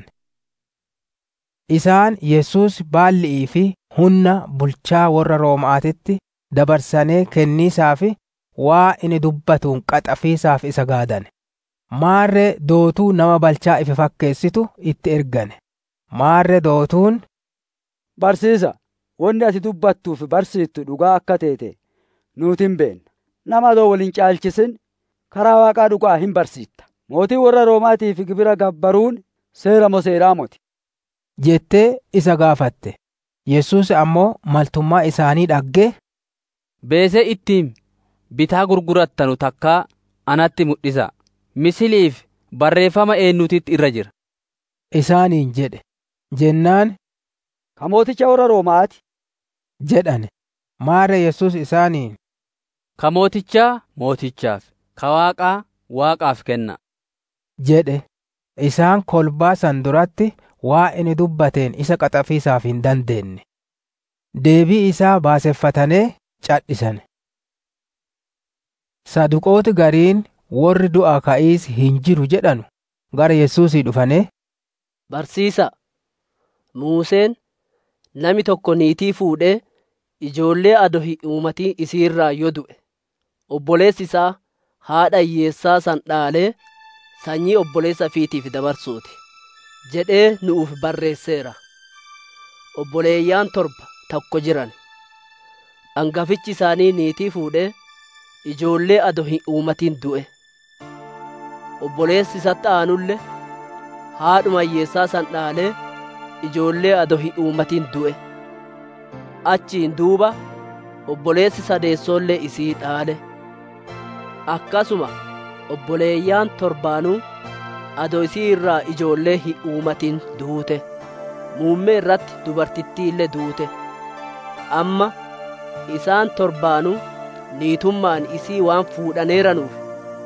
Isaan Yesuus baalli'ii fi humna bulchaa warra Roomaatitti dabarsanee kenniisaaf waa inni dubbatuun qaxafiisaaf isa gaadane. Maarree dootuu nama balchaa ife fakkeessitu itti ergane. Maarree dootuun Barsiisa, wanni ati dubbattuuf barsiiftu dhugaa akka teete nuuti hin beenna. Nama adoo waliin caalchisin karaa waaqaa dhugaa hin barsiifta. Mootii warra Roomaatiif gibira gabbaruun seera moo seeraa moti. jettee isa gaafatte. Yesuus ammoo maltummaa isaanii dhaggee Beesee ittiin bitaa gurgurattanu takkaa anatti mul'isa. Misiliif barreeffama eenyutitti irra jira. isaaniin jedhe. Jennaan Ka mooticha warra Roomaati. jedhane. Maarre Yesuus isaaniin ka mootichaa mootichaaf ka waaqaa waaqaaf kenna jedhe isaan kolbaa san duratti waa inni dubbateen isa qaxafiisaaf hin dandeenye deebii isaa baaseffatanee cadhisan saduqooti gariin warri du'a ka'iis hin jiru jedhanu gara yesuusii dhufane barsiisa muuseen nami tokko niitii fuudhee ijoollee ado hin uumatiin isiirraa yoo du'e obboleessi isaa haadha hiyyeessaa san dhaalee sanyii obboleessa fiitiif dabarsuuti jedhee nu'uuf barreesseera obboleeyyaan torba tokko jiran hangafichi isaanii niitii fuudhee ijoollee ado hin uumatiin du'e obboleessi isatti aanulle haadhuma hiyyeessaa san dhaalee ijoollee ado hin uumatiin du'e achiin duuba obboleessi sadeessoollee isii dhaale akkasuma obboleeyyaan torbaanuu ado isii irraa ijoollee hin uumatin duute muummee irratti dubartittiillee duute amma isaan torbaanuu niitummaan isii waan fuudhaneeranuuf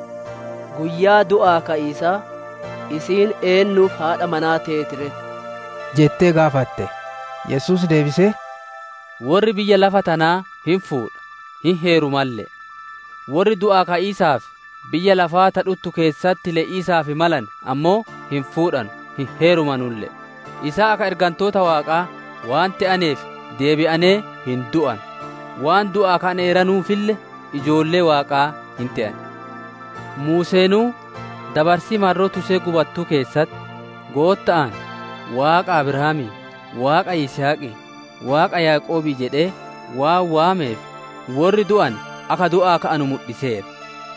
guyyaa du'aa ka'iisaa isiin eennuuf haadha manaa teetire jettee gaafatte yesus deebisee warri biyya lafa tanaa hin fuudha hin heerumallee warri du'aa ka'iisaaf biyya lafaa tadhuttu keessatti le'iisaaf malan ammoo hin fuudhan hin heerumanullee isaa akka ergantoota waaqaa waan ta'aneef deebi'anee hin du'an waan du'aa ka'aneeranuufille ijoollee waaqaa hin ta'an muuseenuu dabarsii marroo tusee gubattuu keessatti gootta'an waaqa abrahaamii waaqa yisaaqii waaqa yaaqoobii jedhee waan waameef warri du'an akka du'aa ka'anu mul'iseera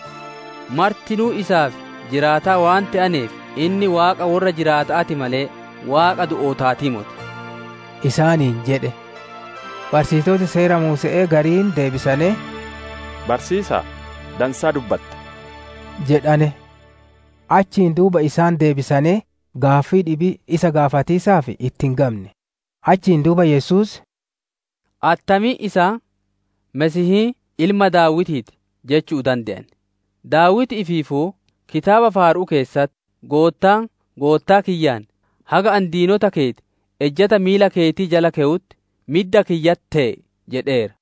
martinuu isaaf jiraataa waan ta'aneef inni waaqa warra jiraataati malee waaqa du'ootaatii moti isaaniin jedhe barsiisota seera muuse'ee gariin deebisanii barsiisaa dansaa dubbatte jedhane achiin duuba isaan deebisanii gaaffii dhibii isa gaafatiisaaf ittiin gamne achiin duuba yesus attamii isaa mesihii ilma daawitiiti jechuu danda'an daawit ifiifuu kitaaba faaruu keessatti goottaan goottaa kiyyaan haga an diinota keeti ejjata miila keetii jala ke'utti midda kiyyat ta'e jedheera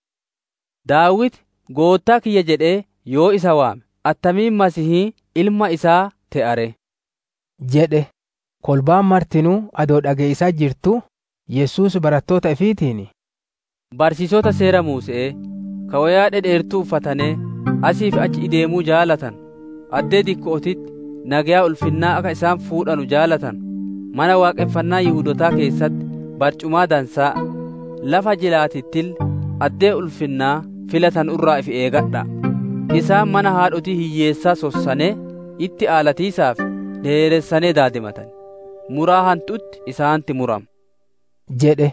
daawit goottaa kiyya jedhee yoo isa waame attamiin masihii ilma isaa te'are jedhe kolbaan martinuu adoo dhageessaa jirtu yesus barattoota ifiitiin barsiisota seera muuse'ee ka wayaa dhedheertuu uffatanee asiif achi ideemuu jaalatan addee dikkootitti nagayaa ulfinnaa akka isaan fuudhanu jaalatan mana waaqeffannaa yihudotaa keessatti barcumaa dansaa lafa jilaatittil addee ulfinnaa filatan irraa if eegadha isaan mana haadhotii hiyyeessaa sossanee itti aalatiisaaf dheeressanee daadimatan muraa hantuutti isaanti muram jedhe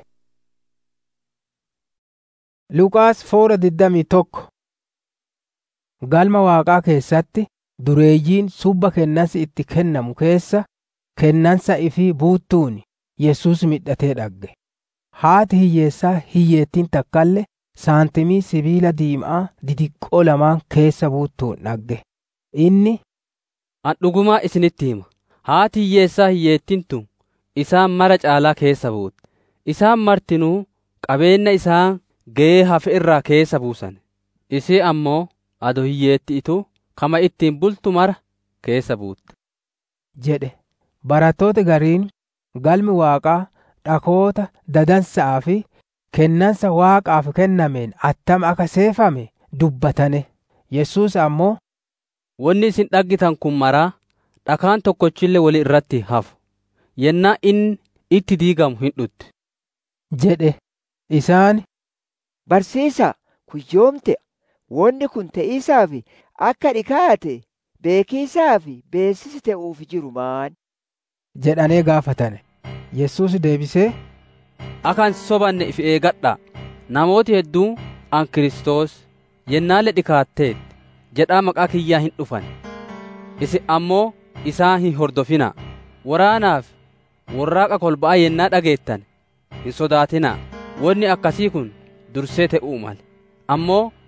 Luqaas foora digdamii tokko galma waaqaa keessatti dureeyyiin subba kennansi itti kennamu keessa kennansa ifii buuttuun Yesus midhatee dhagge. Haati hiyyeessaa hiyyeettiin takkalle saantimii sibiila diimaa didiqqoo lamaan keessa buuttuun dhagge. Inni An dhugumaa isinitti hima. Haati hiyyeessaa hiyyeettiin tun isaan mara caalaa keessa buute. Isaan martinuu qabeenya isaan ga'ee hafe irraa keessa buusan. Isii ammoo ado hiyyeetti itu kama ittiin bultu mara keessa buutte. jedhe barattoota gariin galmi waaqaa dhakoota dadansaa fi kennansa waaqaaf kennameen attam akka seefame dubbatane yesus ammoo Wanni isin dhaggitan kun maraa dhakaan tokkochillee wali irratti hafu yennaa inni itti diigamu hin dhutti. jedhe isaan Barsiisa kun yoom ta'a? Wanni kun ta'iisaaf akka dhikaate beekiisaaf beeksisi ta'uuf jiru maan? jedhanee gaafatane. Yesus deebisee Akan sobanne if eegadhaa namooti hedduu an Kiristoos yennaalee dhikaatteetti jedhaa maqaa kiyyaa hin dhufan isin ammoo isaan hin hordofinaa waraanaaf warraaqa kolba'aa yennaa dhageettan hin sodaatinaa wanni akkasii kun dursee ta'uu male ammoo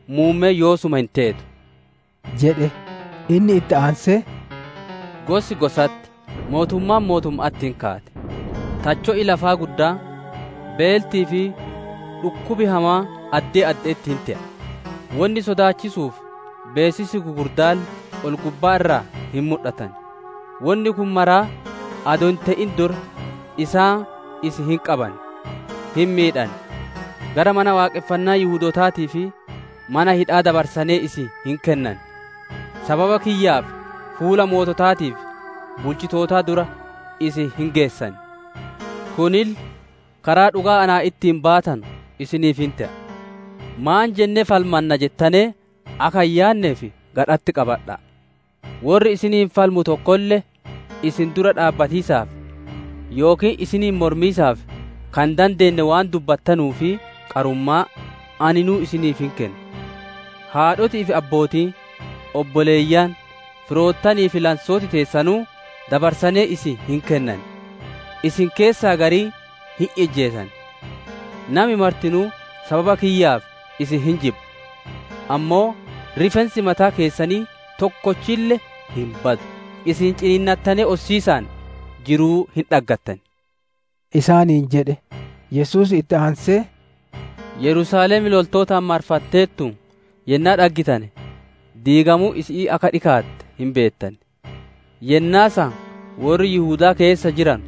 muummee yoosuma hin teetu jedhe inni itti aansee gosi gosatti mootummaan mootummaatti hin kaate tacho'i lafaa guddaa beeltii fi dhukkubi hamaa addee addeetti hin te'a wanni sodaachisuuf beesisi gugurdaan ol gubbaa irraa hin mul'atan wanni kun maraa adoo hin ta'in dur isaa isi hin qaban hin miidhan gara mana waaqeffannaa yihudootaatii fi mana hidhaa dabarsanii isi hin kennan sababa kiyyaaf fuula moototaatiif bulchitootaa dura isi hin geessan kunil karaa dhugaa anaa ittiin baatan isiniif hin ta'a maan jennee falmanna jettanee akka hin yaanneef gadhatti qabadha warri isiniin falmu tokkollee isin dura dhaabbatiisaaf yookiin isiniin mormiisaaf kan dandeenye waan dubbattanuu fi qarummaa aninuu isiniif hin kennu haadhotii fi abbootii obboleeyyaan firoottanii fi lansooti teessanuu dabarsanee isi hin kennan isin keessaa garii hin ijjeesan nami martinuu sababa kiyyaaf isin hin jibbu ammoo rifeensi mataa keessanii tokkochille hin badu isin ciniinnattanii ossiisaan jiruu hin dhaggattan isaaniin jedhe yesus itti aansee yerusaalem loltootaan marfatteettu yennaa dhaggitane diigamuu isii akka dhikaatte hin beettan yennaasa warri yihudaa keessa jiran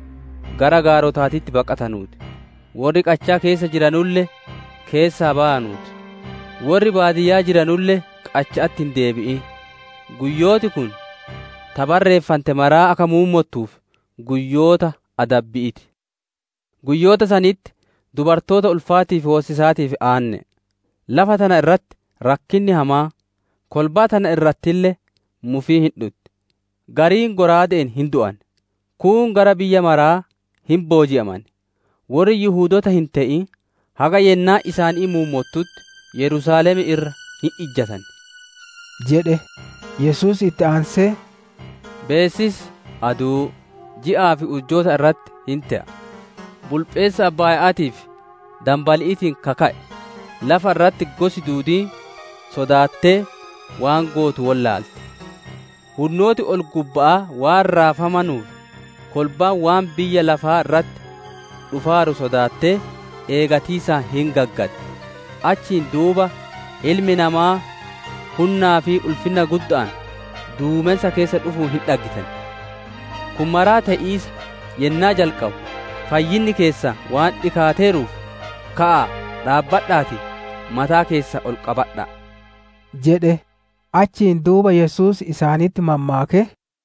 gara gaarotaatitti baqatanuuti warri qachaa keessa jiranulle keessaa ba'anuuti warri baadiyyaa jiranulle qachaatti hin deebi'in guyyooti kun tabarreeffante maraa akka muummottuuf guyyoota adabbi'iti guyyoota sanitti dubartoota ulfaatiif hoosisaatiif aanne lafa tana irratti rakkinni hamaa kolbaa tana irrattillee mufii hin dhutti gariin goraadeen hin du'an kuun gara biyya maraa hin booji'aman warri yihuudota hin ta'in haga yennaa isaanii muummottutti yerusaalemi irra hin ijjatan jedhe yesus itti aansee beessis aduu ji'aa fi urjoota irratti hin ta'a bulpheessa abbaaya'aatiif dambali'iitiin kaka'e lafa irratti gosi duudii sodaattee waan gootu wallaalte hunnooti ol gubba'aa waan raafamanuuf kolbaan waan biyya lafaa irratti dhufaaru sodaattee eegatiisaa hin gaggadde achiin duuba ilmi namaa hunnaa fi ulfina guddaan duumensa keessa dhufuun hin dhaggitan kun maraa ta'iisa yennaa jalqabu fayyinni keessa waan dhikaateeruuf ka'a dhaabbadhaati mataa keessa ol qabadha jedhe achiin duuba yesus isaanitti mammaake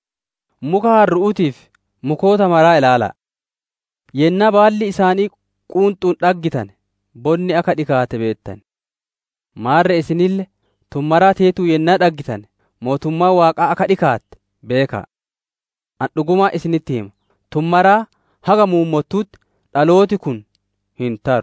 muka harru'uutiif mukoota maraa ilaala yennaa baalli isaanii quunxuun dhaggitan bonni akka dhikaate beettan maarre isinille tummaraa teetuu yennaa dhaggitan mootummaa waaqaa akka dhikaatte beekaa an dhugumaa isinitti hima tummaraa haga muummottuutti dhalooti kun hin taru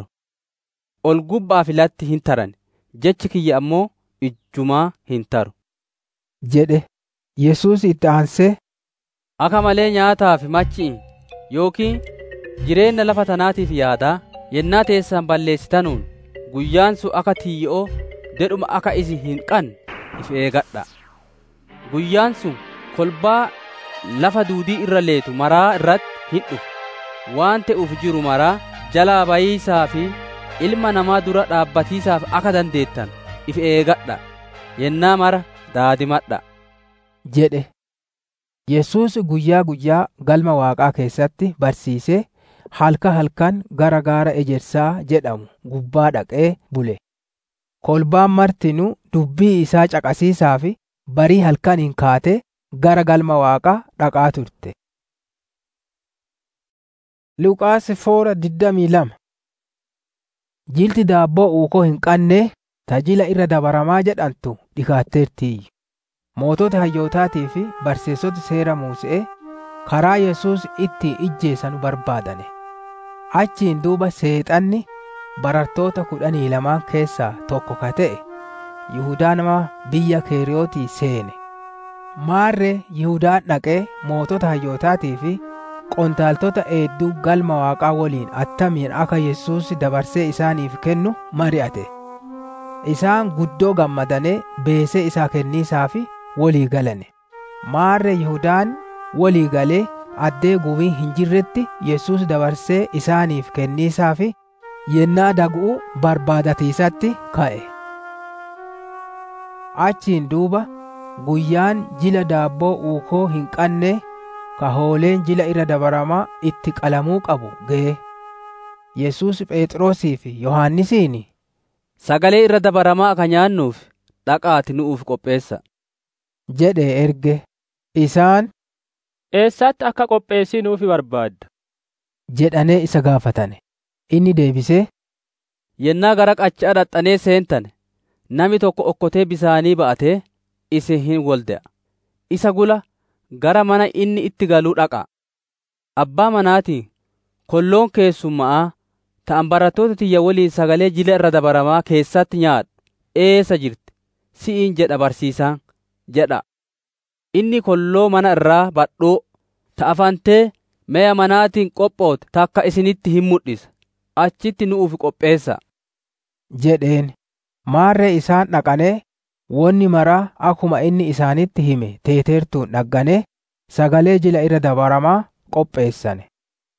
ol gubbaa filatti hin taran jechi kiyya ammoo ijjumaa hin taru jedhe yesus itti aansee akka malee nyaataa fi machi'i yookiin jireenya lafa tanaatiif yaadaa yennaa teessan balleessitanuun guyyaan sun akka tiyyi'oo dedhuma akka isin hin qanne if eegadha guyyaan sun kolbaa lafa duudii irra leetu maraa irratti hin dhufu waan ta'uuf jiru maraa jalaa bayiisaa fi ilma namaa dura dhaabbatiisaaf akka dandeettan if eegadha yennaa mara daadimadha jedhe yesus guyyaa guyyaa galma waaqaa keessatti barsiisee halka halkan gara gaara ejersaa jedhamu gubbaa dhaqee bule kolbaan martinuu dubbii isaa caqasiisaa fi barii halkan hin kaate gara galma waaqaa dhaqaa turte Luqaas foora digdamii lama Jilti daabboo uukoo hin qannee tajila irra dabaramaa jedhantu dhikaatteertiyyu. Mootota hayyootaatii fi barsiisota seera Muuse'ee karaa Yesuus itti ijjeesanu barbaadane. Achiin duuba seexanni barartoota kudhanii lamaan keessaa tokko ka ta'e Yihudaa nama biyya Keeriyootii seene. Maarree Yihudaan dhaqee mootota hayyootaatii fi qondaaltota eedduu galma waaqaa waliin attamiin akka Yesuus dabarsee isaaniif kennu mari'ate. isaan guddoo gammadanee beesee isaa kenniisaafi walii galane maarre yihudaan walii galee addee gubii hin jirretti yesus dabarsee isaaniif kenniisaafi yennaa daguu barbaadatiisatti ka'e achiin duuba guyyaan jila daabboo uukoo hin qanne ka hooleen jila irra dabaramaa itti qalamuu qabu ga'e yesus phexrosii fi yohannisiin sagalee irra dabaramaa akka nyaannuuf dhaqaati nu'uuf qopheessa jedhe erge isaan eessatti akka qopheessinuufi barbaadda jedhanee isa gaafatane inni deebisee yennaa gara qachaa dhaxxanee seentane nami tokko okkotee bisaanii ba'atee isin hin wolde'a isa gula gara mana inni itti galuu dhaqa abbaa manaatiin kolloon keessummaa ta'an barattoota tiyya waliin sagalee jila irra dabaramaa keessatti nyaadhu eessa jirti si'iin jedha barsiisaan jedha inni kolloo mana irraa badhoo ta'afantee me'a manaatiin qophoote takka isinitti hin mul'isa achitti nu'uuf qopheessa jedheen maarree isaan dhaqanee wonni maraa akkuma inni isaanitti hime teeteertuun dhagganee sagalee jila irra dabaramaa qopheessane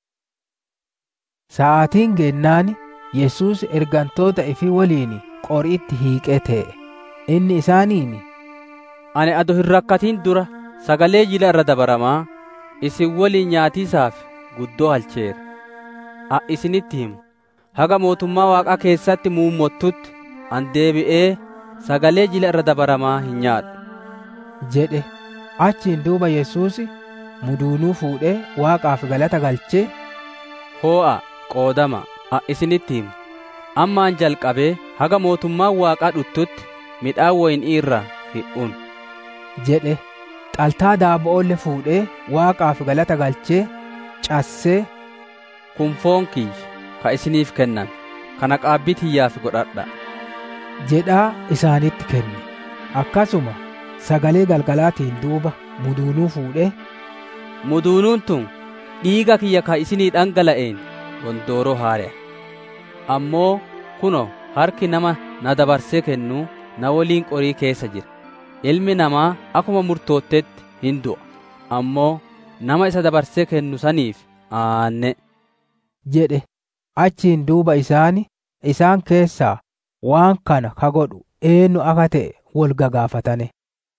sa'aatiin geennaani yesus ergantoota ifi waliin qori'itti hiiqee te'e inni isaaniin ani ado hin rakkatin dura sagalee jila irra dabaramaa isin waliin nyaatiisaaf guddoo halcheera a isinitti himu haga mootummaa waaqaa keessatti muummottutti an deebi'ee sagalee jila irra dabaramaa hin nyaadhu jedhe achiin duuba yesus muduunuu fuudhee waaqaaf galata galchee hoo'a qoodama a isinitti himu ammaan jalqabee haga mootummaan waaqaa dhuttutti midhaan woynii irraa hidhuun jedhe xaltaa daaba'oolle fuudhee waaqaaf galata galchee cassee kun foon kiyya ka isiniif kennan kana qaabbii tiyyaaf godhadha jedhaa isaanitti kenne akkasuma sagalee galgalaatiin duuba muduunuu fuudhee muduunuun tun dhiiga kiyya ka isinii dhangala'een gondooroo haare'a ammoo kuno harki nama na dabarsee kennuu na waliin qorii keessa jira ilmi namaa akkuma murtoottetti hin du'a ammoo nama isa dabarsee kennu saniif aanne jedhe achiin duuba isaani isaan keessaa waan kana ka godhu eenyu akka ta'e wal gagaafatane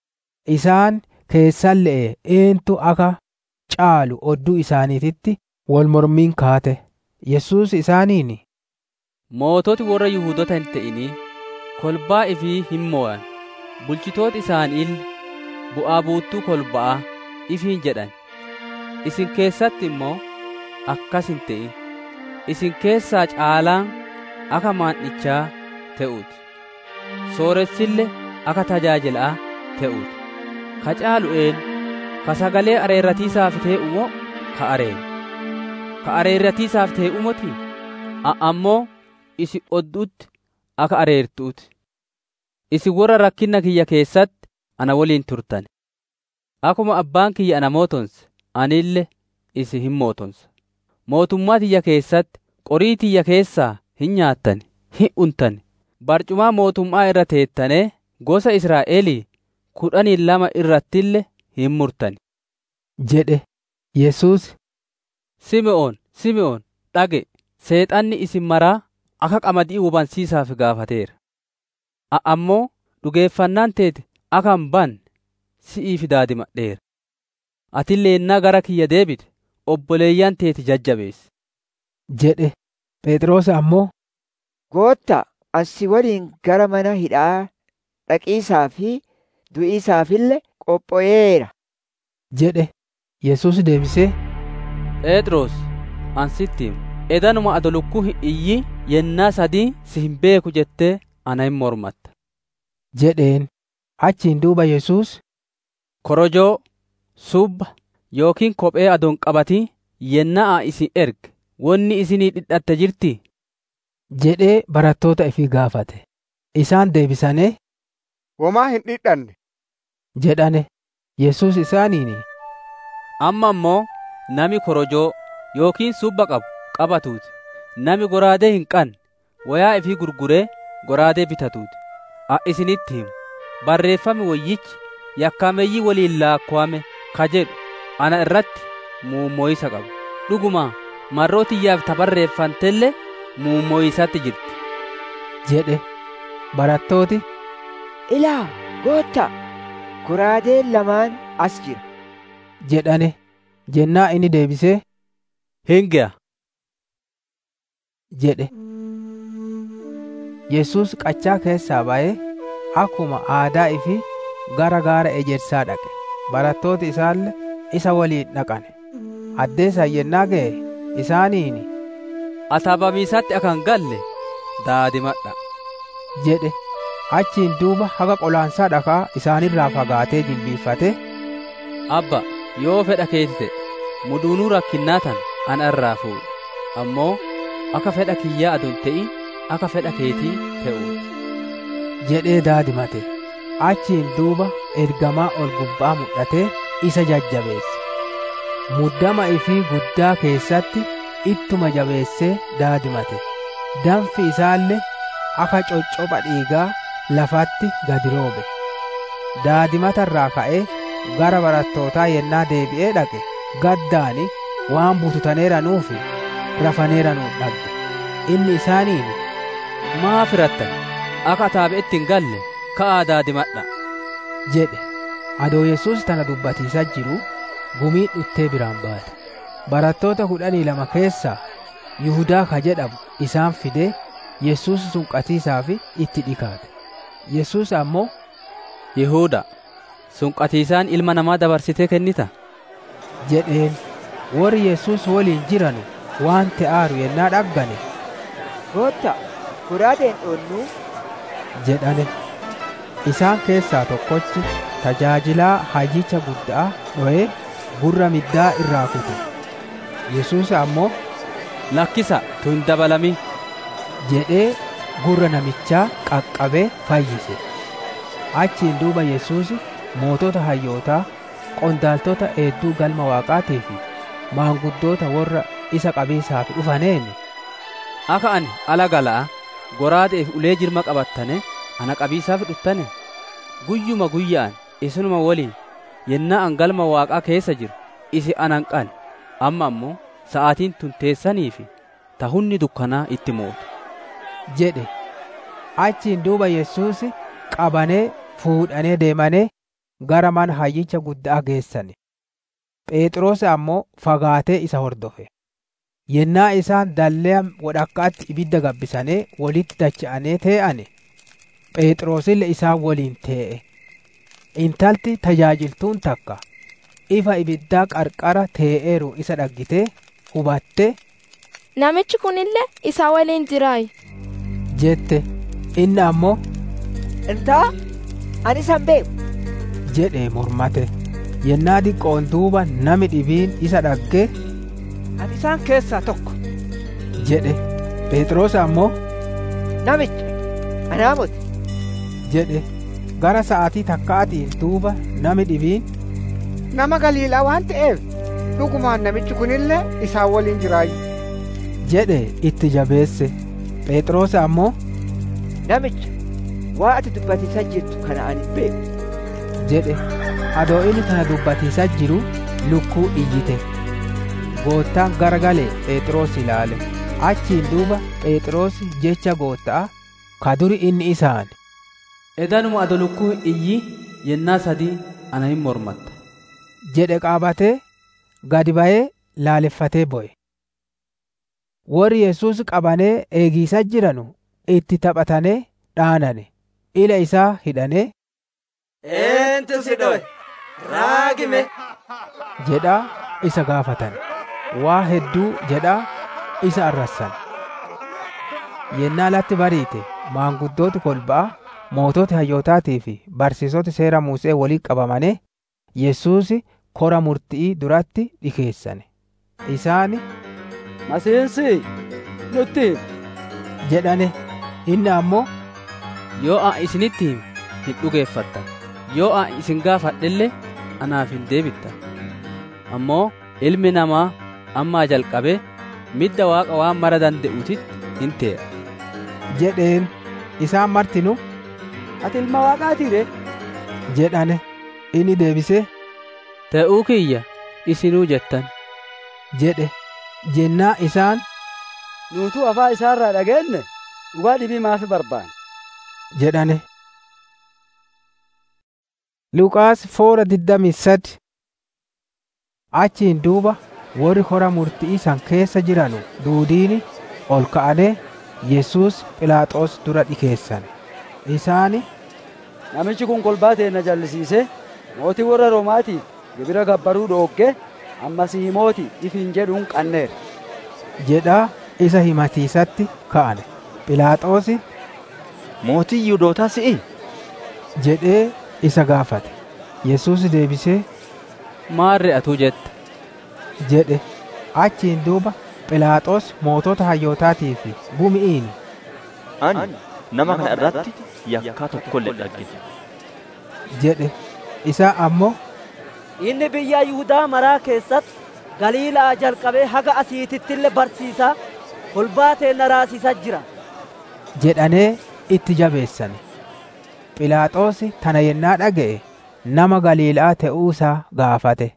isaan keessan le'e eentu akka caalu odduu isaaniititti wal mormiin kaate yesus isaaniin moototi warra yihuudota hin ta'inii kolbaa ifii hin mo'an bulchitooti isaaniille bu'aa buuttuu kolba'aa ifiin jedhan isin keessatti immoo akkas hin ta'in isin keessaa caalaan akka maandhichaa ta'uuti sooressille akka tajaajilaa ta'uuti ka caalu een ka sagalee areerratiisaaf ta'e moo ka areeru ka areerratiisaaf ta'e umoti ammoo isin odduutti akka areertuuti isin warra rakkinna kiyya keessatti ana waliin turtan akkuma abbaan kiyya ana mootonse anille isin hin mootonsa mootummaa tiyya keessatti qorii tiyya keessaa hin nyaattan hin untan barcumaa mootummaa irra teettanee gosa Israa'elii kudhanii lama irrattille hin murtan jedhe Yesuus Sime'oon Sime'oon dhage seexanni isin maraa akka qamadii hubansiisaaf gaafateera ammoo dhugeeffannaan teete akka hin banne si'iif daadimadheera atillee ennaa gara kiyya deebite obboleeyyan teeti jajjabeessi jedhe Phexros ammoo Gootta asi waliin gara mana hidhaa dhaqiisaa fi du'iisaafille qopho'eera jedhe Yesus deebisee Phexros an sitti himu edanuma ado lukkuu hin iyyi yennaa sadii si hin beeku jettee ana hin mormatta jedheen achiin duuba Yesus korojoo subba yookiin kophee adoon qabatii yennaa isin erge wonni isinii dhidhatte jirti jedhee barattoota ifii gaafate isaan deebisanii womaa hin dhidhanne jedhane Yesus isaaniin amma ammoo nami korojoo yookiin subba qabu qabatuuti nami goraadee hin qabne wayaa ifii gurguree goraadee bitatuuti a isinitti himu barreeffame wayyichi yakkameeyyii waliin laakkuwame ka jedhu ana irratti muummoyisa qaba dhuguma marroo tiyyaaf ta barreeffantelle muummoyisatti jirti jedhe barattooti ilaa gootta goraadeen lamaan as jira jedhane jennaa inni deebisee hinge'a jedhe yesus qachaa keessaa ba'ee akkuma aadaa ifi gara gaara ejersaa dhaqe barattooti isaalle isa waliin dhaqane addeessan yennaa ga'e isaaniini ataabamiisatti akan galle daadimadha jedhe achiin duuba haga qolaansaa dhakaa isaanirraa fagaatee jilbiiffate abba yoo fedha keeti ta'e muduunuu rakkinnaa tan ana irraa fuudhu ammoo akka fedha kiyyaa adon ta'in akka fedha keetii ta'uuti jedhee daadimate achiin duuba ergamaa ol gubbaa mul'atee isa jajjabeesse muddama ifii guddaa keessatti ittuma jabeessee daadimate danfi isaallee akka coccopha dhiigaa lafatti gadi roobe daadimatarraa ka'ee gara barattootaa yennaa deebi'ee dhaqe gaddaani waan bututaneeranuufi rafaneeranuun dhagge inni isaaniin maa firattan akka ataabe'etti hin galle ka'aa daadimadha jedhe adoo yesus tana dubbatiisa jiru gumiin dhuttee biraan baate barattoota kudhanii lama keessaa yihudaa ka jedhamu isaan fidee yesus sunqatiisaaf itti dhikaate yesus ammoo yihuuda sunqatiisaan ilma namaa dabarsitee kennita jedheen warri yesus waliin jiranu waan te'aaru yennaa dhaggane gootta goraadeen dhoonnuu jedhane isaan keessaa tokkochi tajaajilaa hayyicha guddaa dho'ee gurra middaa irraa kute yesus ammoo lakkisa tun dabalami jedhee gurra namichaa qaqqabee fayyise achiin duuba yesus mootota hayyootaa qondaaltota eedduu galma waaqaatii fi maanguddoota warra isa qabiisaaf dhufaneen akka ani ala gala'a goraadeef ulee jirma qabattane ana qabiisaaf dhuttane guyyuma guyyaan isinuma waliin yennaa an galma waaqaa keessa jiru isi anan qan amma ammoo sa'aatiin tun teessanii fi tahunni dukkanaa itti mootu jedhe achiin duuba yesus qabanee fuudhanee deemanee gara mana hayyicha guddaa geessane phexros ammoo fagaatee isa hordofe yennaa isaan dallee wadhakkaatti ibidda gabbisanii walitti dacha'anii tee'ane phexrosille isaan waliin tee'e intalti tajaajiltuun takka ifa ibiddaa qarqara tee'eeru isa dhaggitee hubatte namichi kunillee isa waliin jiraay jette inni ammoo intaa ani isan beeku jedhe mormate yennaa diqqoon duuba nami dhibiin isa dhagge ani isaan keessaa tokko jedhe phexros ammoo namicha anaa moti jedhe gara sa'aatii takkaatiin duuba nami dhibiin nama galiilaa waan ta'eef dhugumaan namichi kunillee isaan waliin jiraayu jedhe itti jabeesse phexros ammoo namicha waa ati dubbatiisa jirtu kana ani beeku jedhe adoo inni kana dubbatiisa jiru lukkuu iyyite goottaan garagalee phexros ilaale achiin duuba phexros jecha goottaa ka duri inni isaan edanuma ado lukkuu iyyi yennaa sadii ana hin mormatta jedhe qaabatee gadi ba'ee laaleffatee bo'e warri yesus qabanee eegiisa jiranu itti taphatanee dhaanane ila isaa hidhanee eentu si dho'e raagime jedhaa isa gaafatan waa hedduu jedhaa isa arrassan yennaa latti bariite maanguddooti kolba'a moototi hayyootaatii fi barsiisoti seera muusee walii qabamane yesuus kora murti'ii duratti dhikeessane isaani masiinsi nutti jedhane inni ammoo yoo an isinitti hime hin dhugeeffattan yoo an isin gaafadhelle anaaf hin deebittan ammoo ilmi namaa ammaa jalqabe midda waaqa waan mara danda'utitti hin te'a jedheen isaan martinu ati ilma waaqaatiire jedhane inni deebisee ta'uu kiyya isinuu jettan jedhe jennaa isaan nuutuu afaa isaarraa dhageenye dhugaa dhibii maafi barbaanne jedhane Luqaas foora digdamii sadi achiin duuba warri hora murtii san keessa jiranu duudiini ol ka'anee Yesuus Philaaxoos dura dhikeessan. Isaani namichi kun kolbaa teenna jallisiisee mootii warra Roomaatiif gibira gabbaruu dhoogge ammasii mooti ifiin jedhuun qanneera. jedhaa isa himatiisatti ka'ane. Philaaxoosi mootii Yihuudootaa si'i jedhee isa gaafate. Yesuus deebisee maarre atuu jette jedhe achiin duuba Philaaxoos mootota hayyootaatii fi gumi'iin ani nama kana irratti yakkaa tokkollee dhaggine jedhe isaa ammoo inni biyya Yihudaa maraa keessatti Galiilaa jalqabee haga asiitittillee barsiisaa kolbaa teenna raasisaa jira jedhanee itti jabeessane. Philaaxoosi tana yennaa dhaga'e nama Galiilaa ta'uusaa gaafate.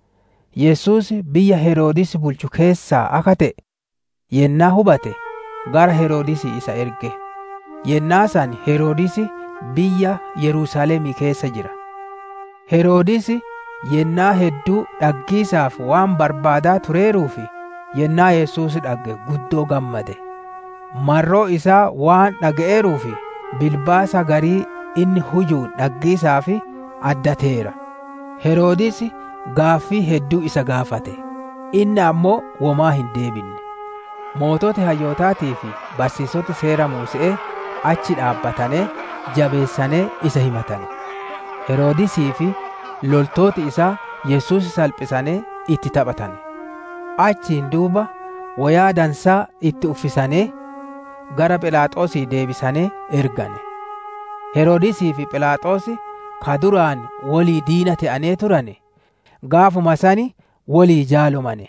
Yesuus biyya Heroodis bulchu keessaa akka ta'e yennaa hubate gara Heroodis isa erge. Yennaa san Heroodis biyya Yerusaalemii keessa jira. Heroodis yennaa hedduu dhaggiisaaf waan barbaadaa tureeruufi yennaa Yesuus dhagge guddoo gammade. Marroo isaa waan dhaga'eeruufi bilbaasa garii inni hujuun dhaggiisaaf addateera. Heroodis gaaffii hedduu isa gaafate. Inni ammoo womaa hin deebinne. Mootota hayyootaatii fi barsiisota seera Muusee achi dhaabbatanii jabeessanee isa himatane. Heroodisii fi loltooti isaa Yesuus salphisanii itti taphatane. Achiin duuba wayaa dansaa itti uffisanii gara Philaaxoosii deebisanii ergane. Heroodisii fi Philaaxoosi ka duraan walii diina ta'anii turane gaafuma sani walii jaalomane.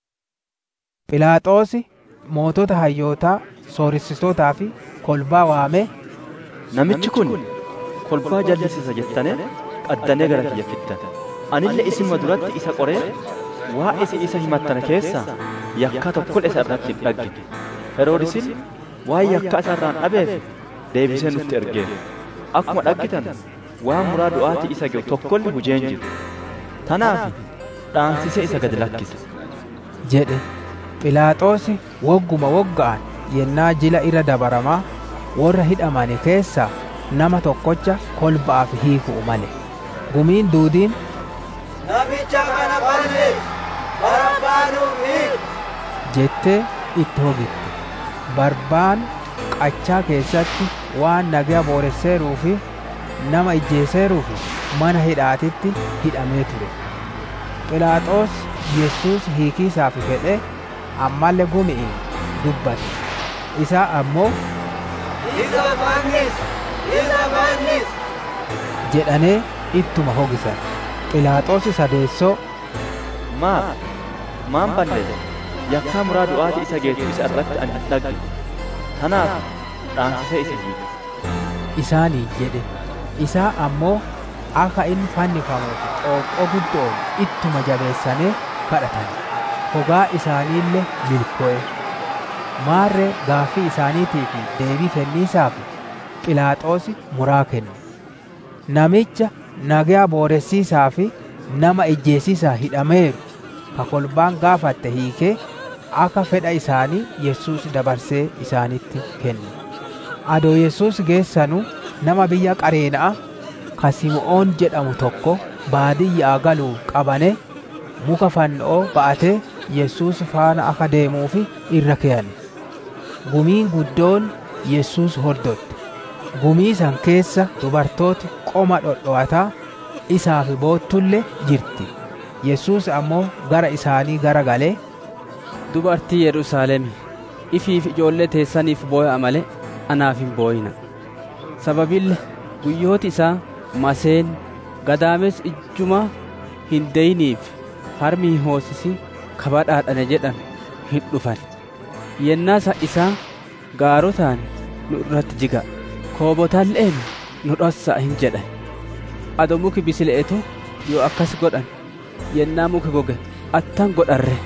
Philaaxoosi mootota hayyootaa sooressitootaa fi kolbaa waamee namichi kun kolbaa jallisiisa jettanii qaddanee gara kiyya fiddan anillee isinuma duratti isa qoree waa'ee isin isa himattan keessaa yakkaa tokkollee isa irratti hin dhaggine heroodisin waa'ee yakkaa isa irraan dhabeef deebisee nutti ergeera akkuma dhaggitan waan muraa du'aatii isa ga'u tokkollee hujeen jiru tanaaf dhaansisee isa gad lakkise jedhe Philaaxoosi wogguma wogga'an yennaa jila irra dabaramaa warra hidhamane keessaa nama tokkocha kolba'aaf hiiku'u male gumiin duudiin namicha kana balleessi barabbaanuuf hiiku jettee itti hogitte barbaan qachaa keessatti waan nagaa booresseeruu fi nama ijjeeseeruu fi mana hidhaatitti hidhamee ture Philaaxoos Yesuus hiikiisaaf fedhe ammallee gumi'iin dubbate isaa ammoo isa fannisi isa fannisi jedhanee ittuma hogisan Philaaxoos sadeessoo maal maan balleesse yakkaa muraa du'aatii isa geessu isa irratti ani hin dhaggine tanaaf dhaansisee isa hiike isaanii jedhe isaa ammoo akka inni fannifamuuf xooqqoo guddoon ittuma jabeessanee kadhatan hogaa isaaniillee milkoo'e maarree gaaffii isaaniitii fi deebii kenniisaaf Philaaxoosi muraa kenne namicha nagaa booressiisaa fi nama ijjeesiisaa hidhameeru ka kolbaan gaafatte hiikee akka fedha isaanii Yesuus dabarsee isaanitti kenne. Adoo Yesuus geessanu nama biyya Qareena'a ka Sim'oon jedhamu tokko baadiyyaa galuu qabane muka fannoo ba'atee Yesuus faana akka deemuufi irra keeyane. Gumiin guddoon Yesuus hordotte. Gumii san keessa dubartooti qoma dhodho'ataa isaaf boottullee jirti. Yesuus ammoo gara isaanii gara galee dubartii Yerusaalemi ifiif ijoollee teessaniif boo'a malee anaaf hin boo'ina. Sababille guyyooti isaa maseen gadaames ijjuma hin deeyniif harmi hin hoosisi kabadhaadhane jedhan hin dhufan. Yennaasa isaa gaarotaan nu irratti jiga. Koobotalleen nu dhossa'a hin jedhan ado muki bisile'etu yoo akkas godhan yennaa muki goge attan godharre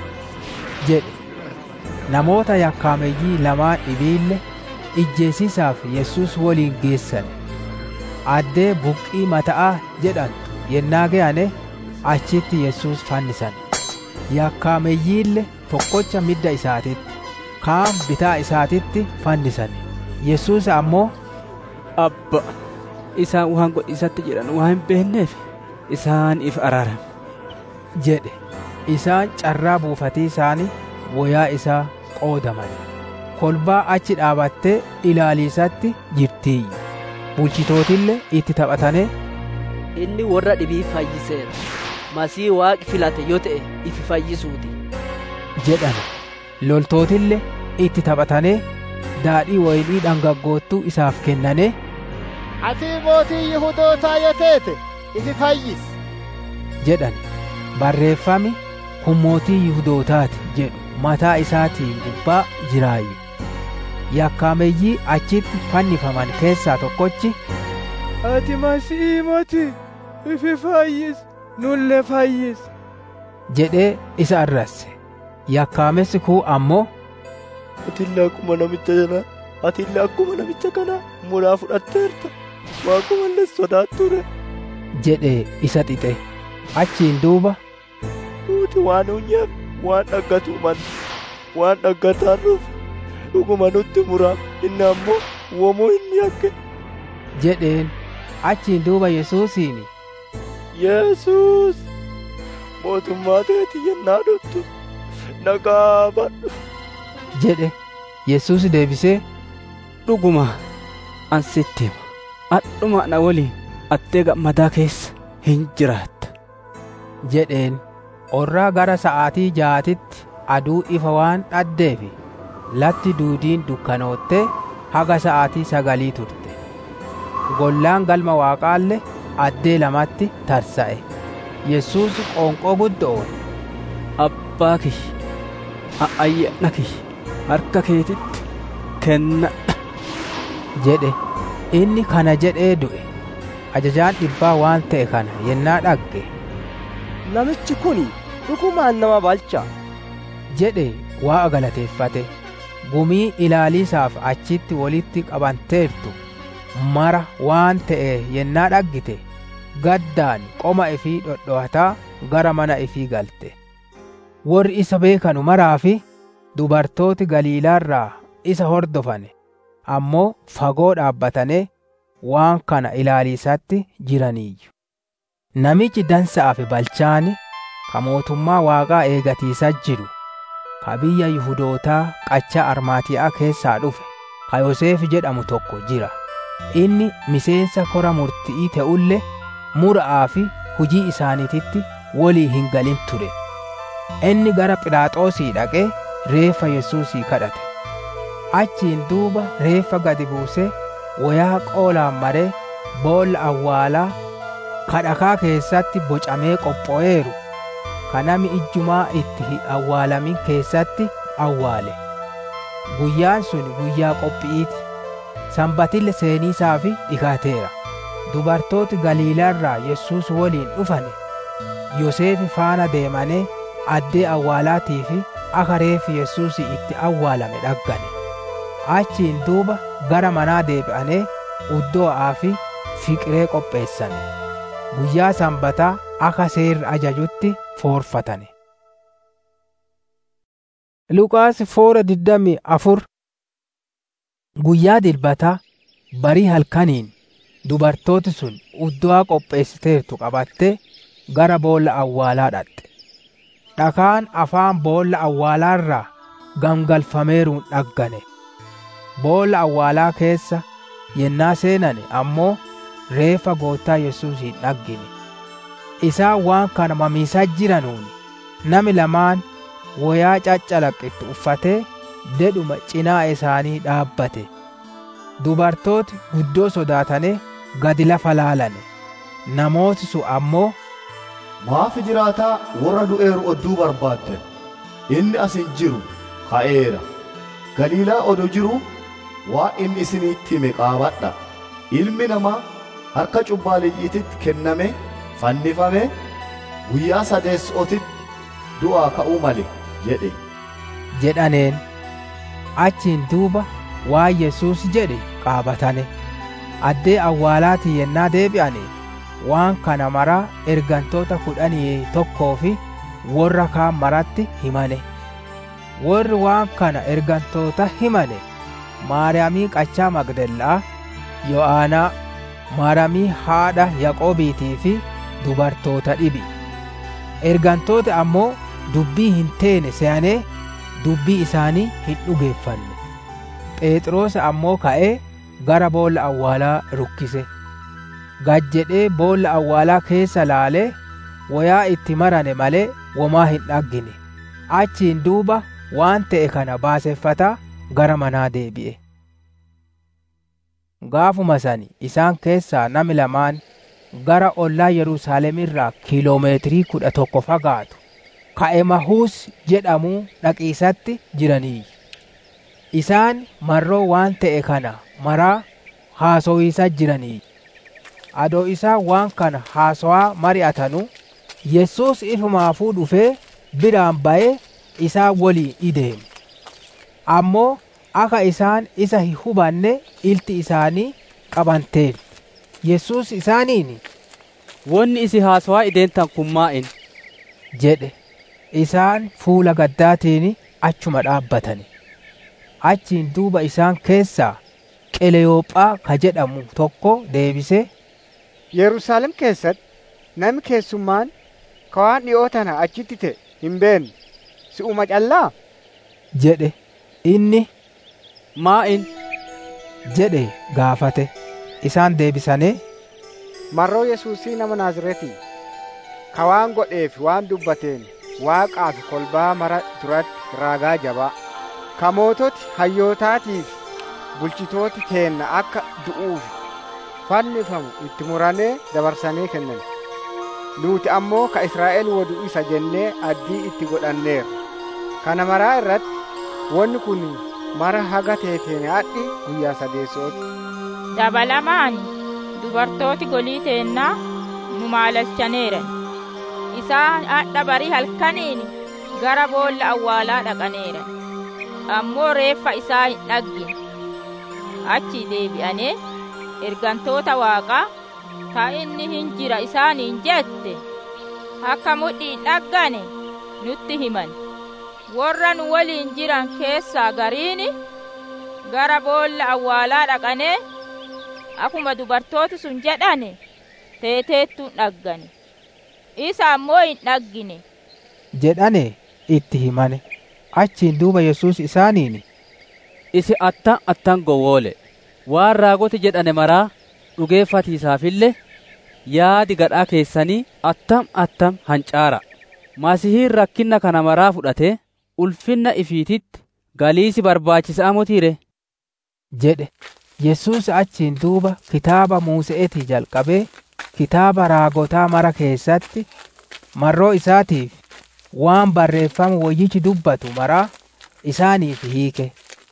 jedhe namoota yakkaameyyii lamaan dhibiille ijjeesiisaaf yesus woliin geessan addee buqqii mata'aa jedhantu yennaa ga'ane achitti yesus fannisan yakkaameyyiille tokkocha midda isaatitti kaan bitaa isaatitti fannisan yesus ammoo abba isaan waan godhisatti jedhan waan hin beekneef isaan if araaran jedhe isaan carraa buufatii isaanii woyaa isaa qoodaman kolbaa achi dhaabattee ilaaliisatti jirtiiyyu bulchitootillee itti taphatane inni warra dhibii fayyiseera masii waaqi filate yoo ta'e ifi fayyisuuti jedhan loltootillee itti taphatanee daadhii waynii dhangaggoottuu isaaf kennane ati mootii yihudootaa yoo teete ifi fayyis jedhan barreeffami kun mootii yihudootaati jedhu mataa isaatiin gubbaa jiraayyu yakkaameyyii achitti fannifaman keessaa tokkochi ati masii moti ifi fayyis nulle fayyis jedhee isa arrasse yakkaamessi kuu ammoo atillee akkuma namicha kana atillee akkuma namicha kana muraa fudhatteerta waaqumallee sodaatture jedhee isa xixe achiin duuba nuti waan hunyeef waan dhaggatu man waan dhaggataan dhufe dhuguma nutti muraa inni ammoo womuu inni yakke jedheen achiin duuba yesuusiin yesus mootummaa teeti yennaa dhuttu nagaa badhu jedhe yesus deebisee dhuguma an sitti hima adhuma na waliin attee gammadaa keessa hin jiraatta jedheen orraa gara sa'aatii jaatitti aduu ifa waan dhaddeefi latti duudiin dukkanoottee haga sa'aatii sagalii turte gollaan galma waaqaalle addee lamatti tarsa'e yesus qoonqoo guddoon abbaa kiyya ayyaana kiyya harka keetitti kennadha jedhe inni kana jedhee du'e ajajaan dhibbaa waan ta'e kana yennaa dhagge namichi kun dhugumaan nama balcha jedhe waa'a galateeffate gumii ilaaliisaaf achitti walitti qabanteertu mara waan ta'e yennaa dhaggite gaddaan qoma ifii dhodho'ataa gara mana ifii galte warri isa beekanu maraa fi dubartooti galiilaarraa isa hordofane ammoo fagoo dhaabbatanii waan kana ilaaliisatti jiraniiyyu namichi dansa'aa fi balchaani ka mootummaa waaqaa eegatiisa jiru ka biyya yihudootaa qacha armaatiyaa keessaa dhufe ka yoseef jedhamu tokko jira inni miseensa kora murti'ii ta'ulle mura'aa fi hujii isaaniititti walii hin galin ture inni gara philaaxoosii dhaqee reeffa yesuusii kadhate achiin duuba reeffa gadi buusee wayaa qoolaan maree boolla awwaalaa kadhakaa keessatti bocamee qopho'eeru ka nami ijjumaa itti hin awwaalamin keessatti awwaale guyyaan sun guyyaa qophi'iiti sanbatille seeniisaa fi dhikaateera dubartooti galiilaarraa yesuus waliin dhufane yoseefi faana deemanii addee awwaalaatii fi akka reeffi yesuus itti awwaalame dhaggane achiin duuba gara manaa deebi'anii uddoo'aa fi fiqiree qopheessane guyyaa sanbataa akka seerri ajajutti foorfatane Luqaas foora diddami afur guyyaa dilbataa barii halkaniin dubartooti sun uddu'aa qopheessiteertu qabattee gara boolla awwaalaa dhaqxe dhakaan afaan boolla awwaalaarraa gangalfameeruun dhaggane boolla awwaalaa keessa yennaa seenane ammoo reeffa goottaa yesuus hin dhaggine isaan waan kana mamiisaa jiranuun nami lamaan wayaa caccalaqqittu uffatee dedhuma cinaa isaanii dhaabbate dubartooti guddoo sodaatane gadi lafa laalane namooti sun ammoo maaf jiraataa warra du'eeru odduu barbaadden inni as hin jiru ka'eera galiilaa odo jiru waa inni isinitti hime qaabadha ilmi namaa harka cubbaaleeyyiititti kenname fannifame guyyaa sadeessootitti du'aa ka'uu male jedhe jedhaneen achiin duuba waan yesuus jedhe qaabatane addee awwaalaatii yennaa deebi'ane waan kana maraa ergantoota kudhanii tokkoo fi warra kaan maratti himane warri waan kana ergantoota himane maariyaamii qachaa magdallaa yo'aanaa maariyaamii haadha yaqoobiitii fi dubartoota dhibi ergantoota ammoo dubbii hin teene se'anee dubbii isaanii hin dhugeeffanne phexros ammoo ka'ee gara boolla awwaalaa rukkise gad jedhee boolla awwaalaa keessa laalee wayaa itti marane malee womaa hin dhaggine achiin duuba waan ta'e kana baaseffataa gara manaa deebi'e gaafuma sani isaan keessaa nami lamaan gara ollaa yerusaalem irraa kiiloomeetirii kudha tokko fagaatu ka'emahuus jedhamuu dhaqiisatti jiraniiyyu isaan marroo waan ta'e kana maraa haasowiisa jiraniiyyu adoo isaan waan kana haasawaa mari'atanu yesus ifumaafuu dhufee biraan ba'ee isaan waliin ideeme ammoo akka isaan isa hin hubanne ilti isaanii qabanteen yesus isaaniin wonni isi haasawaa ideentan kun maa'in jedhe isaan fuula gaddaatiin achuma dhaabbatani achiin duuba isaan keessaa qeleyoophaa ka jedhamu tokko deebisee Yerusaalem keessatti nami keessummaan ka waan dhi'oo tana achitti ta'e hin beekne si'uma callaa jedhe inni maa'in jedhe gaafate isaan deebisanii marroo yesuusii nama naazretii ka waan godheef waan dubbateen waaqaa fi kolbaa mara duratti raagaa jabaa ka moototi hayyootaatii fi bulchitooti teenna akka du'uuf fannifamu itti muranee dabarsanii kennan nuti ammoo ka israa'el wadu isa jennee addii itti godhanneerra kana maraa irratti wanni kun mara haga teeteen hadhi guyyaa sadeessooti dabalamaan dubartooti golii teennaa nu maalchaneeran isaan hadha barii halkaniin gara boolla awwaalaa dhaqaneeran ammoo reeffa isaa hin dhaggine achi deebi'anee ergantoota waaqaa ka inni hin jira isaaniin jette akka mudhii dhaggane nutti himan warra nu waliin jiran keessaa gariini gara boolla awwaalaa dhaqanee akkuma dubartooti sun jedhane teeteettuun dhaggane isa ammoo hin dhaggine jedhane itti himane achiin duuba yesus isaaniin isi attan attan gowwoole waan raagoti jedhane maraa dhugeeffatiisaafille yaadi gadhaa keessanii attam attam hancaara masihiin rakkinna kana maraa fudhate ulfinna ifiititti galiisi barbaachisaa mutiire jedhe yesus achiin duuba kitaaba muuse'etii jalqabee kitaaba raagotaa mara keessatti marroo isaatiif waan barreeffama wayyichi dubbatu maraa isaaniif hiike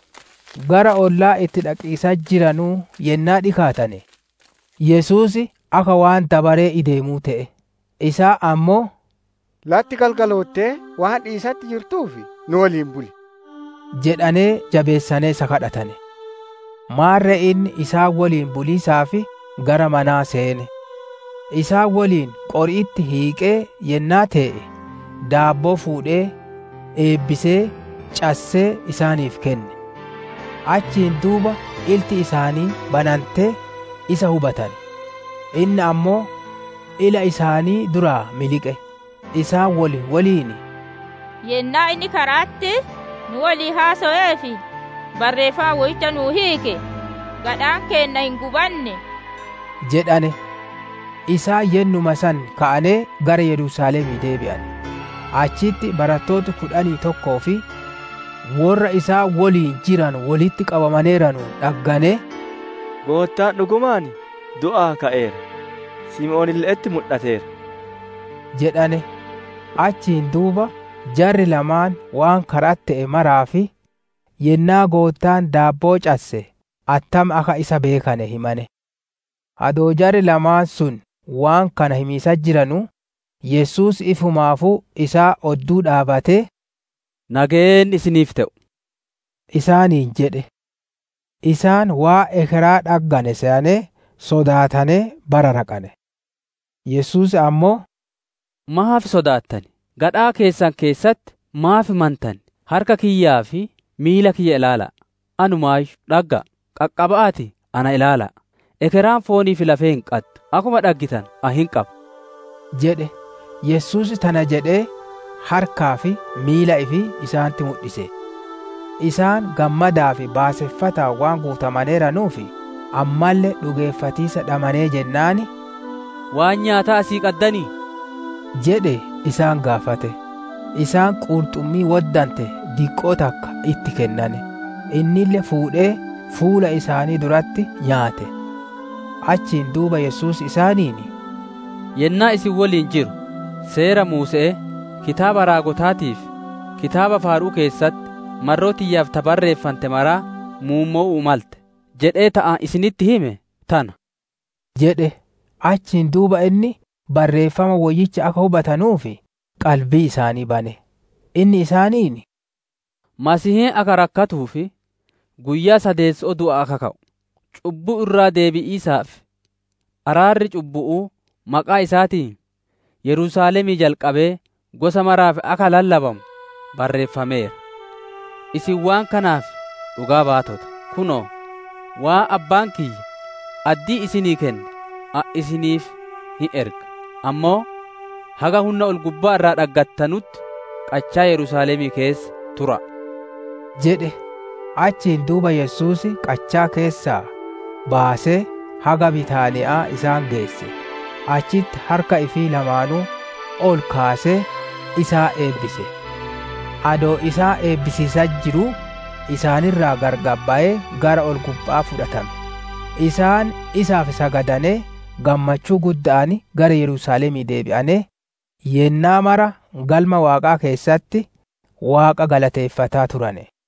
gara ollaa itti dhaqiisaa jiranuu yennaa dhikaatane yesuus akka waan dabaree ideemuu ta'e isaa ammoo latti galgaloottee waan dhiisatti jirtuufi nu waliin buli jedhanee jabeessanee isa kadhatane maarre inni isaan waliin buliisaafi gara manaa seene isaan waliin qori'itti hiiqee yennaa te'e daabboo fuudhee eebbisee cassee isaaniif kenne achiin duuba ilti isaanii banantee isa hubatan inni ammoo ila isaanii duraa miliqe isaan wali waliin yennaa inni karaatti nu walii haaso'eefi barreeffama woyicha nuu hiike gadhaan keenna hin gubanne jedhane isaa yennuma san ka'anee gara yerusaalemii deebi'an achitti barattoota kudhanii tokkoo fi warra isaa waliin jiran walitti qabamaneeranu dhaggane goottaan dhugumaan du'aa ka'eera sim'oonilleetti mul'ateera jedhane achiin duuba jarri lamaan waan karatti ta'e maraa fi yennaa goottaan daabboo casse attam akka isa beekane himane adoo jari lamaan sun waan kana himiisa jiranu yesus ifumaafuu isaa odduu dhaabatee nageen isiniif ta'u isaaniin jedhe isaan waa ekeraa dhaggane se'anee sodaatanee bara raqane yesus ammoo maaf sodaattan gadhaa keessan keessatti maaf mantan harka kiyyaa fi miila kiyya ilaala anumaayyuu dhagga qaqqaba'aati ana ilaala ekeraan foonii fi lafee hin qattu akkuma dhaggitan a hin qabu jedhe yesus tana jedhee harkaa fi miila ifi isaanitti mul'ise isaan gammadaa fi baaseffataa waan guutamaneeranuufi ammallee dhugeeffatiisa dhamanee jennaani waan nyaataa asii qaddanii jedhe isaan gaafate isaan qurxummii waddante diqqoo takka itti kennane innille fuudhee fuula isaanii duratti nyaate achiin duuba yesus isaaniin yennaa isin waliin jiru seera muuse'e kitaaba raagotaatiif kitaaba faaruu keessatti marroo tiyyaaf tabarreeffante maraa muummo'uu malte jedhee ta'a isinitti hime tana jedhe achiin duuba inni barreeffama wayyicha akka hubatanuufi qalbii isaanii bane inni isaaniin masihiin akka rakkatuu fi guyyaa sadeessoo du'a akka ka'u cubbuu irraa deebi'iisaaf araarri cubbu'uu maqaa isaatiin yerusaalemii jalqabee gosa maraaf akka lallabamu barreeffameera isin waan kanaaf dhugaa baatota kunoo waa abbaan kiyya addii isinii kenne a isiniif hin erga ammoo haga humna ol gubbaa irraa dhaggattanutti qachaa yerusaalemii keessa tura jedhe achiin duuba yesus qachaa keessaa baasee haga bitaani'aa isaan geesse achitti harka ifii lamaanuu ol kaasee isaa eebbise adoo isaa eebbisiisaa jiruu isaanirraa gargabbaa'ee gara ol gubbaa fudhatame isaan isaaf sagadanee gammachuu gudda'ani gara yerusaalemii deebi'anee yennaa mara galma waaqaa keessatti waaqa galateeffataa turane